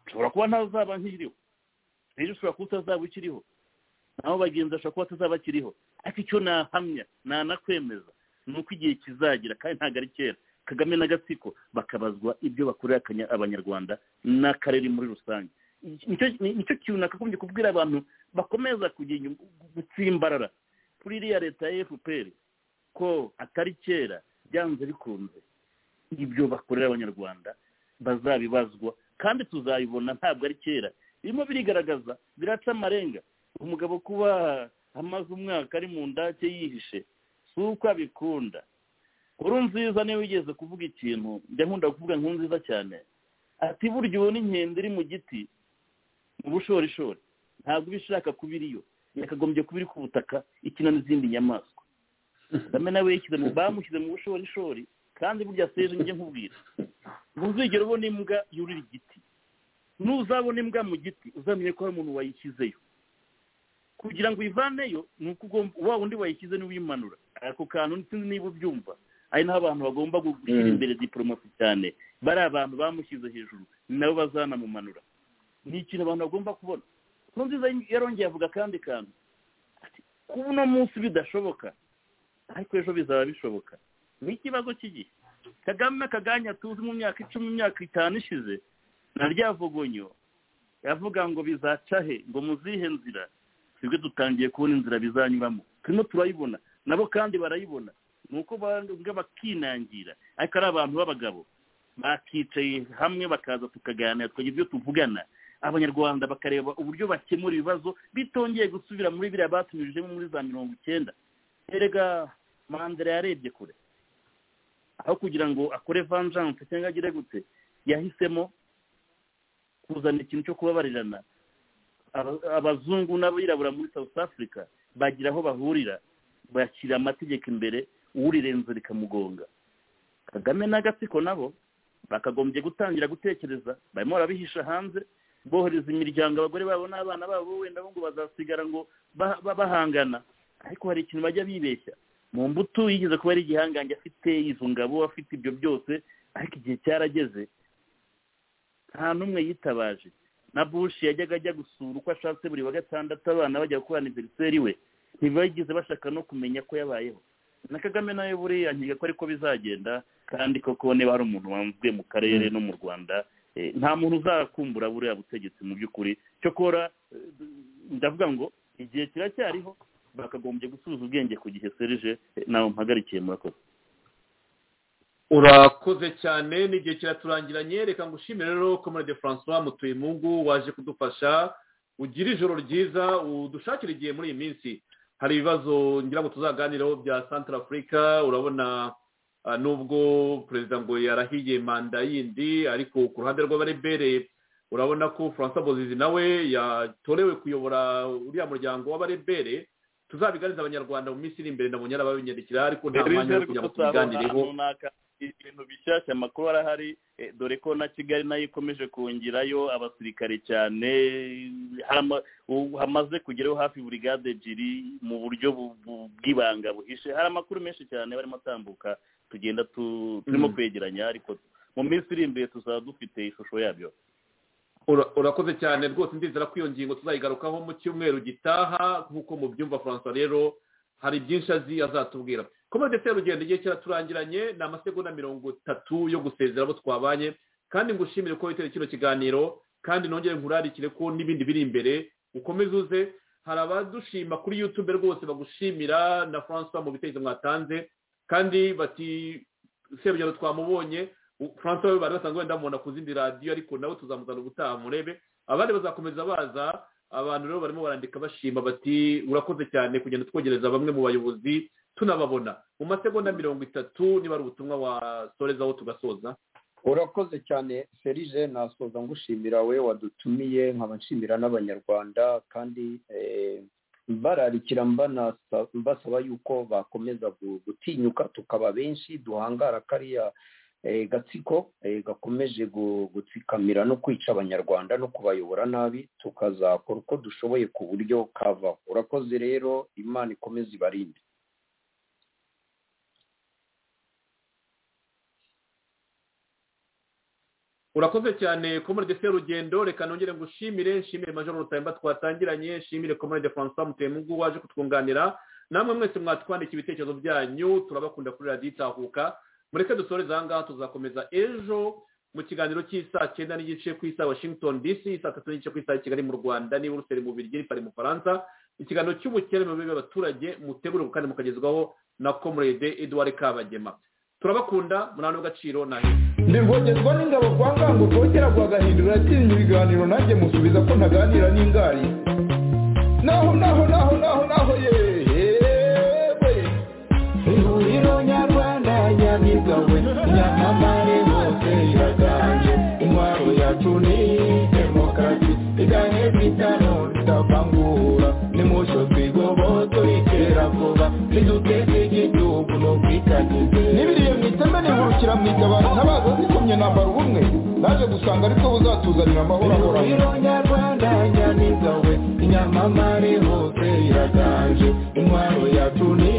ushobora kuba ntawe uzaba nkiriho rero ushobora kuba utazaba ukiriho naho bagenzi bashobora kuba atazaba akiriho ariko icyo nahamya nanakwemeza ni uko igihe kizagira kandi ntabwo ari kera kagame n'agatsiko bakabazwa ibyo bakorera abanyarwanda n'akarere muri rusange nicyo kintu nakagombye kubwira abantu bakomeza gutsimbarara kuri iriya leta ya fpr ko atari kera byanze bikunze ibyo bakorera abanyarwanda bazabibazwa kandi tuzabibona ntabwo ari kera birimo birigaragaza biraca amarenga umugabo kuba amaze umwaka ari mu ndake yihishe si uko abikunda kuri nziza niyo wigeze kuvuga ikintu njya nkunda kuvuga nkuru nziza cyane ati burya ubona inkende iri mu giti mu bushorishori ntabwo uba ishaka kuba iriyo yakagombye kuba iri ku butaka ikina n'izindi nyamaswa kagame nawe bamushyize mu bushorishori kandi burya seje njye nkubwira ntuzigere ubona imbwa yurira igiti nuzabona imbwa mu giti uzamenye ko hari umuntu wayishyizeyo kugira ngo uyivaneyo ni uko ugomba wa wundi wayishyize niwe uyimanura ako kantu sinzi niba ubyumva ari naho abantu bagomba gushyira imbere diporomasi cyane bari abantu bamushyize hejuru nabo bazanamumanura ni ikintu abantu bagomba kubona kuko nziza yarongeye avuga akandi kantu kuba uno munsi bidashoboka ariko ejo bizaba bishoboka ni ikibazo cy'igihe kagame kaganya tuzi mu myaka icumi imyaka itanu ishize na rya vugonyo yavuga ngo bizaca he ngo muzihe nzira twebwe dutangiye kubona inzira bizanyuramo turimo turayibona nabo kandi barayibona ni uko bakinangira ariko ari abantu b'abagabo bakicaye hamwe bakaza tukaganira tukagira ibyo tuvugana abanyarwanda bakareba uburyo bakemura ibibazo bitongeye gusubira muri biriya batumirijemo muri za mirongo icyenda erega mandela yarebye kure aho kugira ngo akore vanjanse cyangwa agire gute yahisemo kuzana ikintu cyo kubabarirana abazungu n'abirabura muri south africa bagira aho bahurira bashyira amategeko imbere urirenze rikamugonga kagame n'agatsiko nabo bakagombye gutangira gutekereza barimo barabihisha hanze bohereza imiryango abagore babo n'abana babo wenda bo ngo bazasigara ngo bahangana ariko hari ikintu bajya bibeshya mu mbuto yigeze kuba ari igihangange afite izo ngabo afite ibyo byose ariko igihe cyarageze nta n'umwe yitabaje na bushi yajyaga ajya gusura uko ashatse buri wa gatandatu abana bajya gukorana aniveriseri we ntibageze bashaka no kumenya ko yabayeho na kagame nawe buriya nkiga ko ariko bizagenda kandi koko niba hari umuntu wanzwe mu karere no mu rwanda nta muntu uzakumbura buriya butegetsi mu by'ukuri cyokora ndavuga ngo igihe kiracyariho bakagombye gusubiza ubwenge ku gihe serije nawe mpagarikiye murakoze urakoze cyane n'igihe kiraturangiranye reka ngo ushimire rero komerade francois mutuyemungu waje kudufasha ugire ijoro ryiza udushakire igihe muri iyi minsi hari ibibazo ngira ngo tuzaganiraho bya santara afurika urabona nubwo perezida ngo yarahiye manda yindi ariko ku ruhande rw'abarebereye urabona ko francois bozizi nawe yatorewe kuyobora uriya muryango w'abarebere tuzabiganiza abanyarwanda mu minsi iri imbere nabonye arababinyandikira ariko nta mwanya wo kugira ngo tubiganireho ibintu bishyashya amakuru arahari dore ko na kigali nayo ikomeje kongerayo abasirikare cyane hamaze kugeraho hafi buri gade ebyiri mu buryo bw'ibanga buhishe hari amakuru menshi cyane barimo atambuka tugenda turimo kwegeranya ariko mu minsi iri imbere tuzaba dufite ishusho yabyo urakoze cyane rwose ndizera ko iyo ngingo tuzayigarukaho mu cyumweru gitaha nk'uko mubyumva francois rero hari byinshi azi azatubwira komode se rugendo igihe kiraturangiranye ni amasegonda mirongo itatu yo gusezera abo twabanye kandi ngo ushimire ko witeye kino kiganiro kandi nongere nkurarikire ko n'ibindi biri imbere ukomeze uze hari abadushima kuri yutube rwose bagushimira na francois mu bitekerezo mwatanze kandi bati serugendo twamubonye francois we bari basanzwe wenda mubona ku zindi radiyo ariko nawe tuzamuzana ubutaha murebe abandi bazakomeza baza abantu rero barimo barandika bashima bati urakoze cyane kugenda twogereza bamwe mu bayobozi tunababona mu masegonda mirongo itatu niba ari ubutumwa wasorezaho tugasoza urakoze cyane serije nasoza ngushimira we wadutumiye nkaba nshimira n'abanyarwanda kandi mbararikira mbasaba yuko bakomeza gutinyuka tukaba benshi duhangara kariya gatsiko gakomeje gutsikamira no kwica abanyarwanda no kubayobora nabi tukazakora uko dushoboye ku buryo kava urakoze rero imana ikomeze ibarinde urakoze cyane komode se rugendo reka nongere ngo ushimire nshimire majoro rutayimba twatangiranye nshimire komode francois mutemungu waje kutwunganira namwe mwese mwatwandika ibitekerezo byanyu turabakunda kuri radiyo itahuka mureke dusoreze aha ngaha tuzakomeza ejo mu kiganiro cy'isaa cyenda n'igice ku isaha washington dc saa tatu n'igice ku isaha kigali mu rwanda ni buruseli mu biryo pari mu faransa ikiganiro cy'ubukene mu bibi abaturage mutegure kandi mukagezwaho na comrade edouard kabagema turabakunda muri agaciro na ndirwogezwa n'ingabo kwa ngango rwogera rwagahindura yatinya ibiganiro nanjye musubiza ko ntaganira n'ingari naho naho naho naho naho yewe ihuriro nyarwanda nyamigawe nyamamare hose iraganje intwaro yacu ni demokarasi igahe bitano tutavangura nimusho twigoboto itera vuba niduteze igihugu n'ubwitangize n'ibiriye mu iteme nihurukira mu itabara ntabaza zikomye nambara ubumwe naje gusanga ariko buzatuzanira amahoro ahoraho nyarwanda nyamigawe nyamamare hose iraganje intwaro yacu ni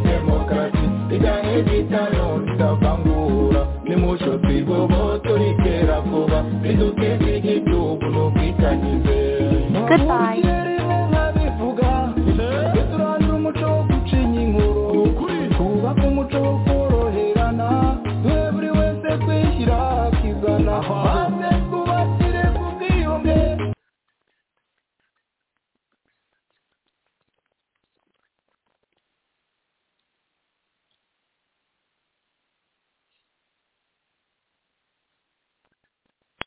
demokarasi igahe bitano tutavangura nimusho twigoboto itera vuba niduteze igihugu n'ubwitangize Goodbye.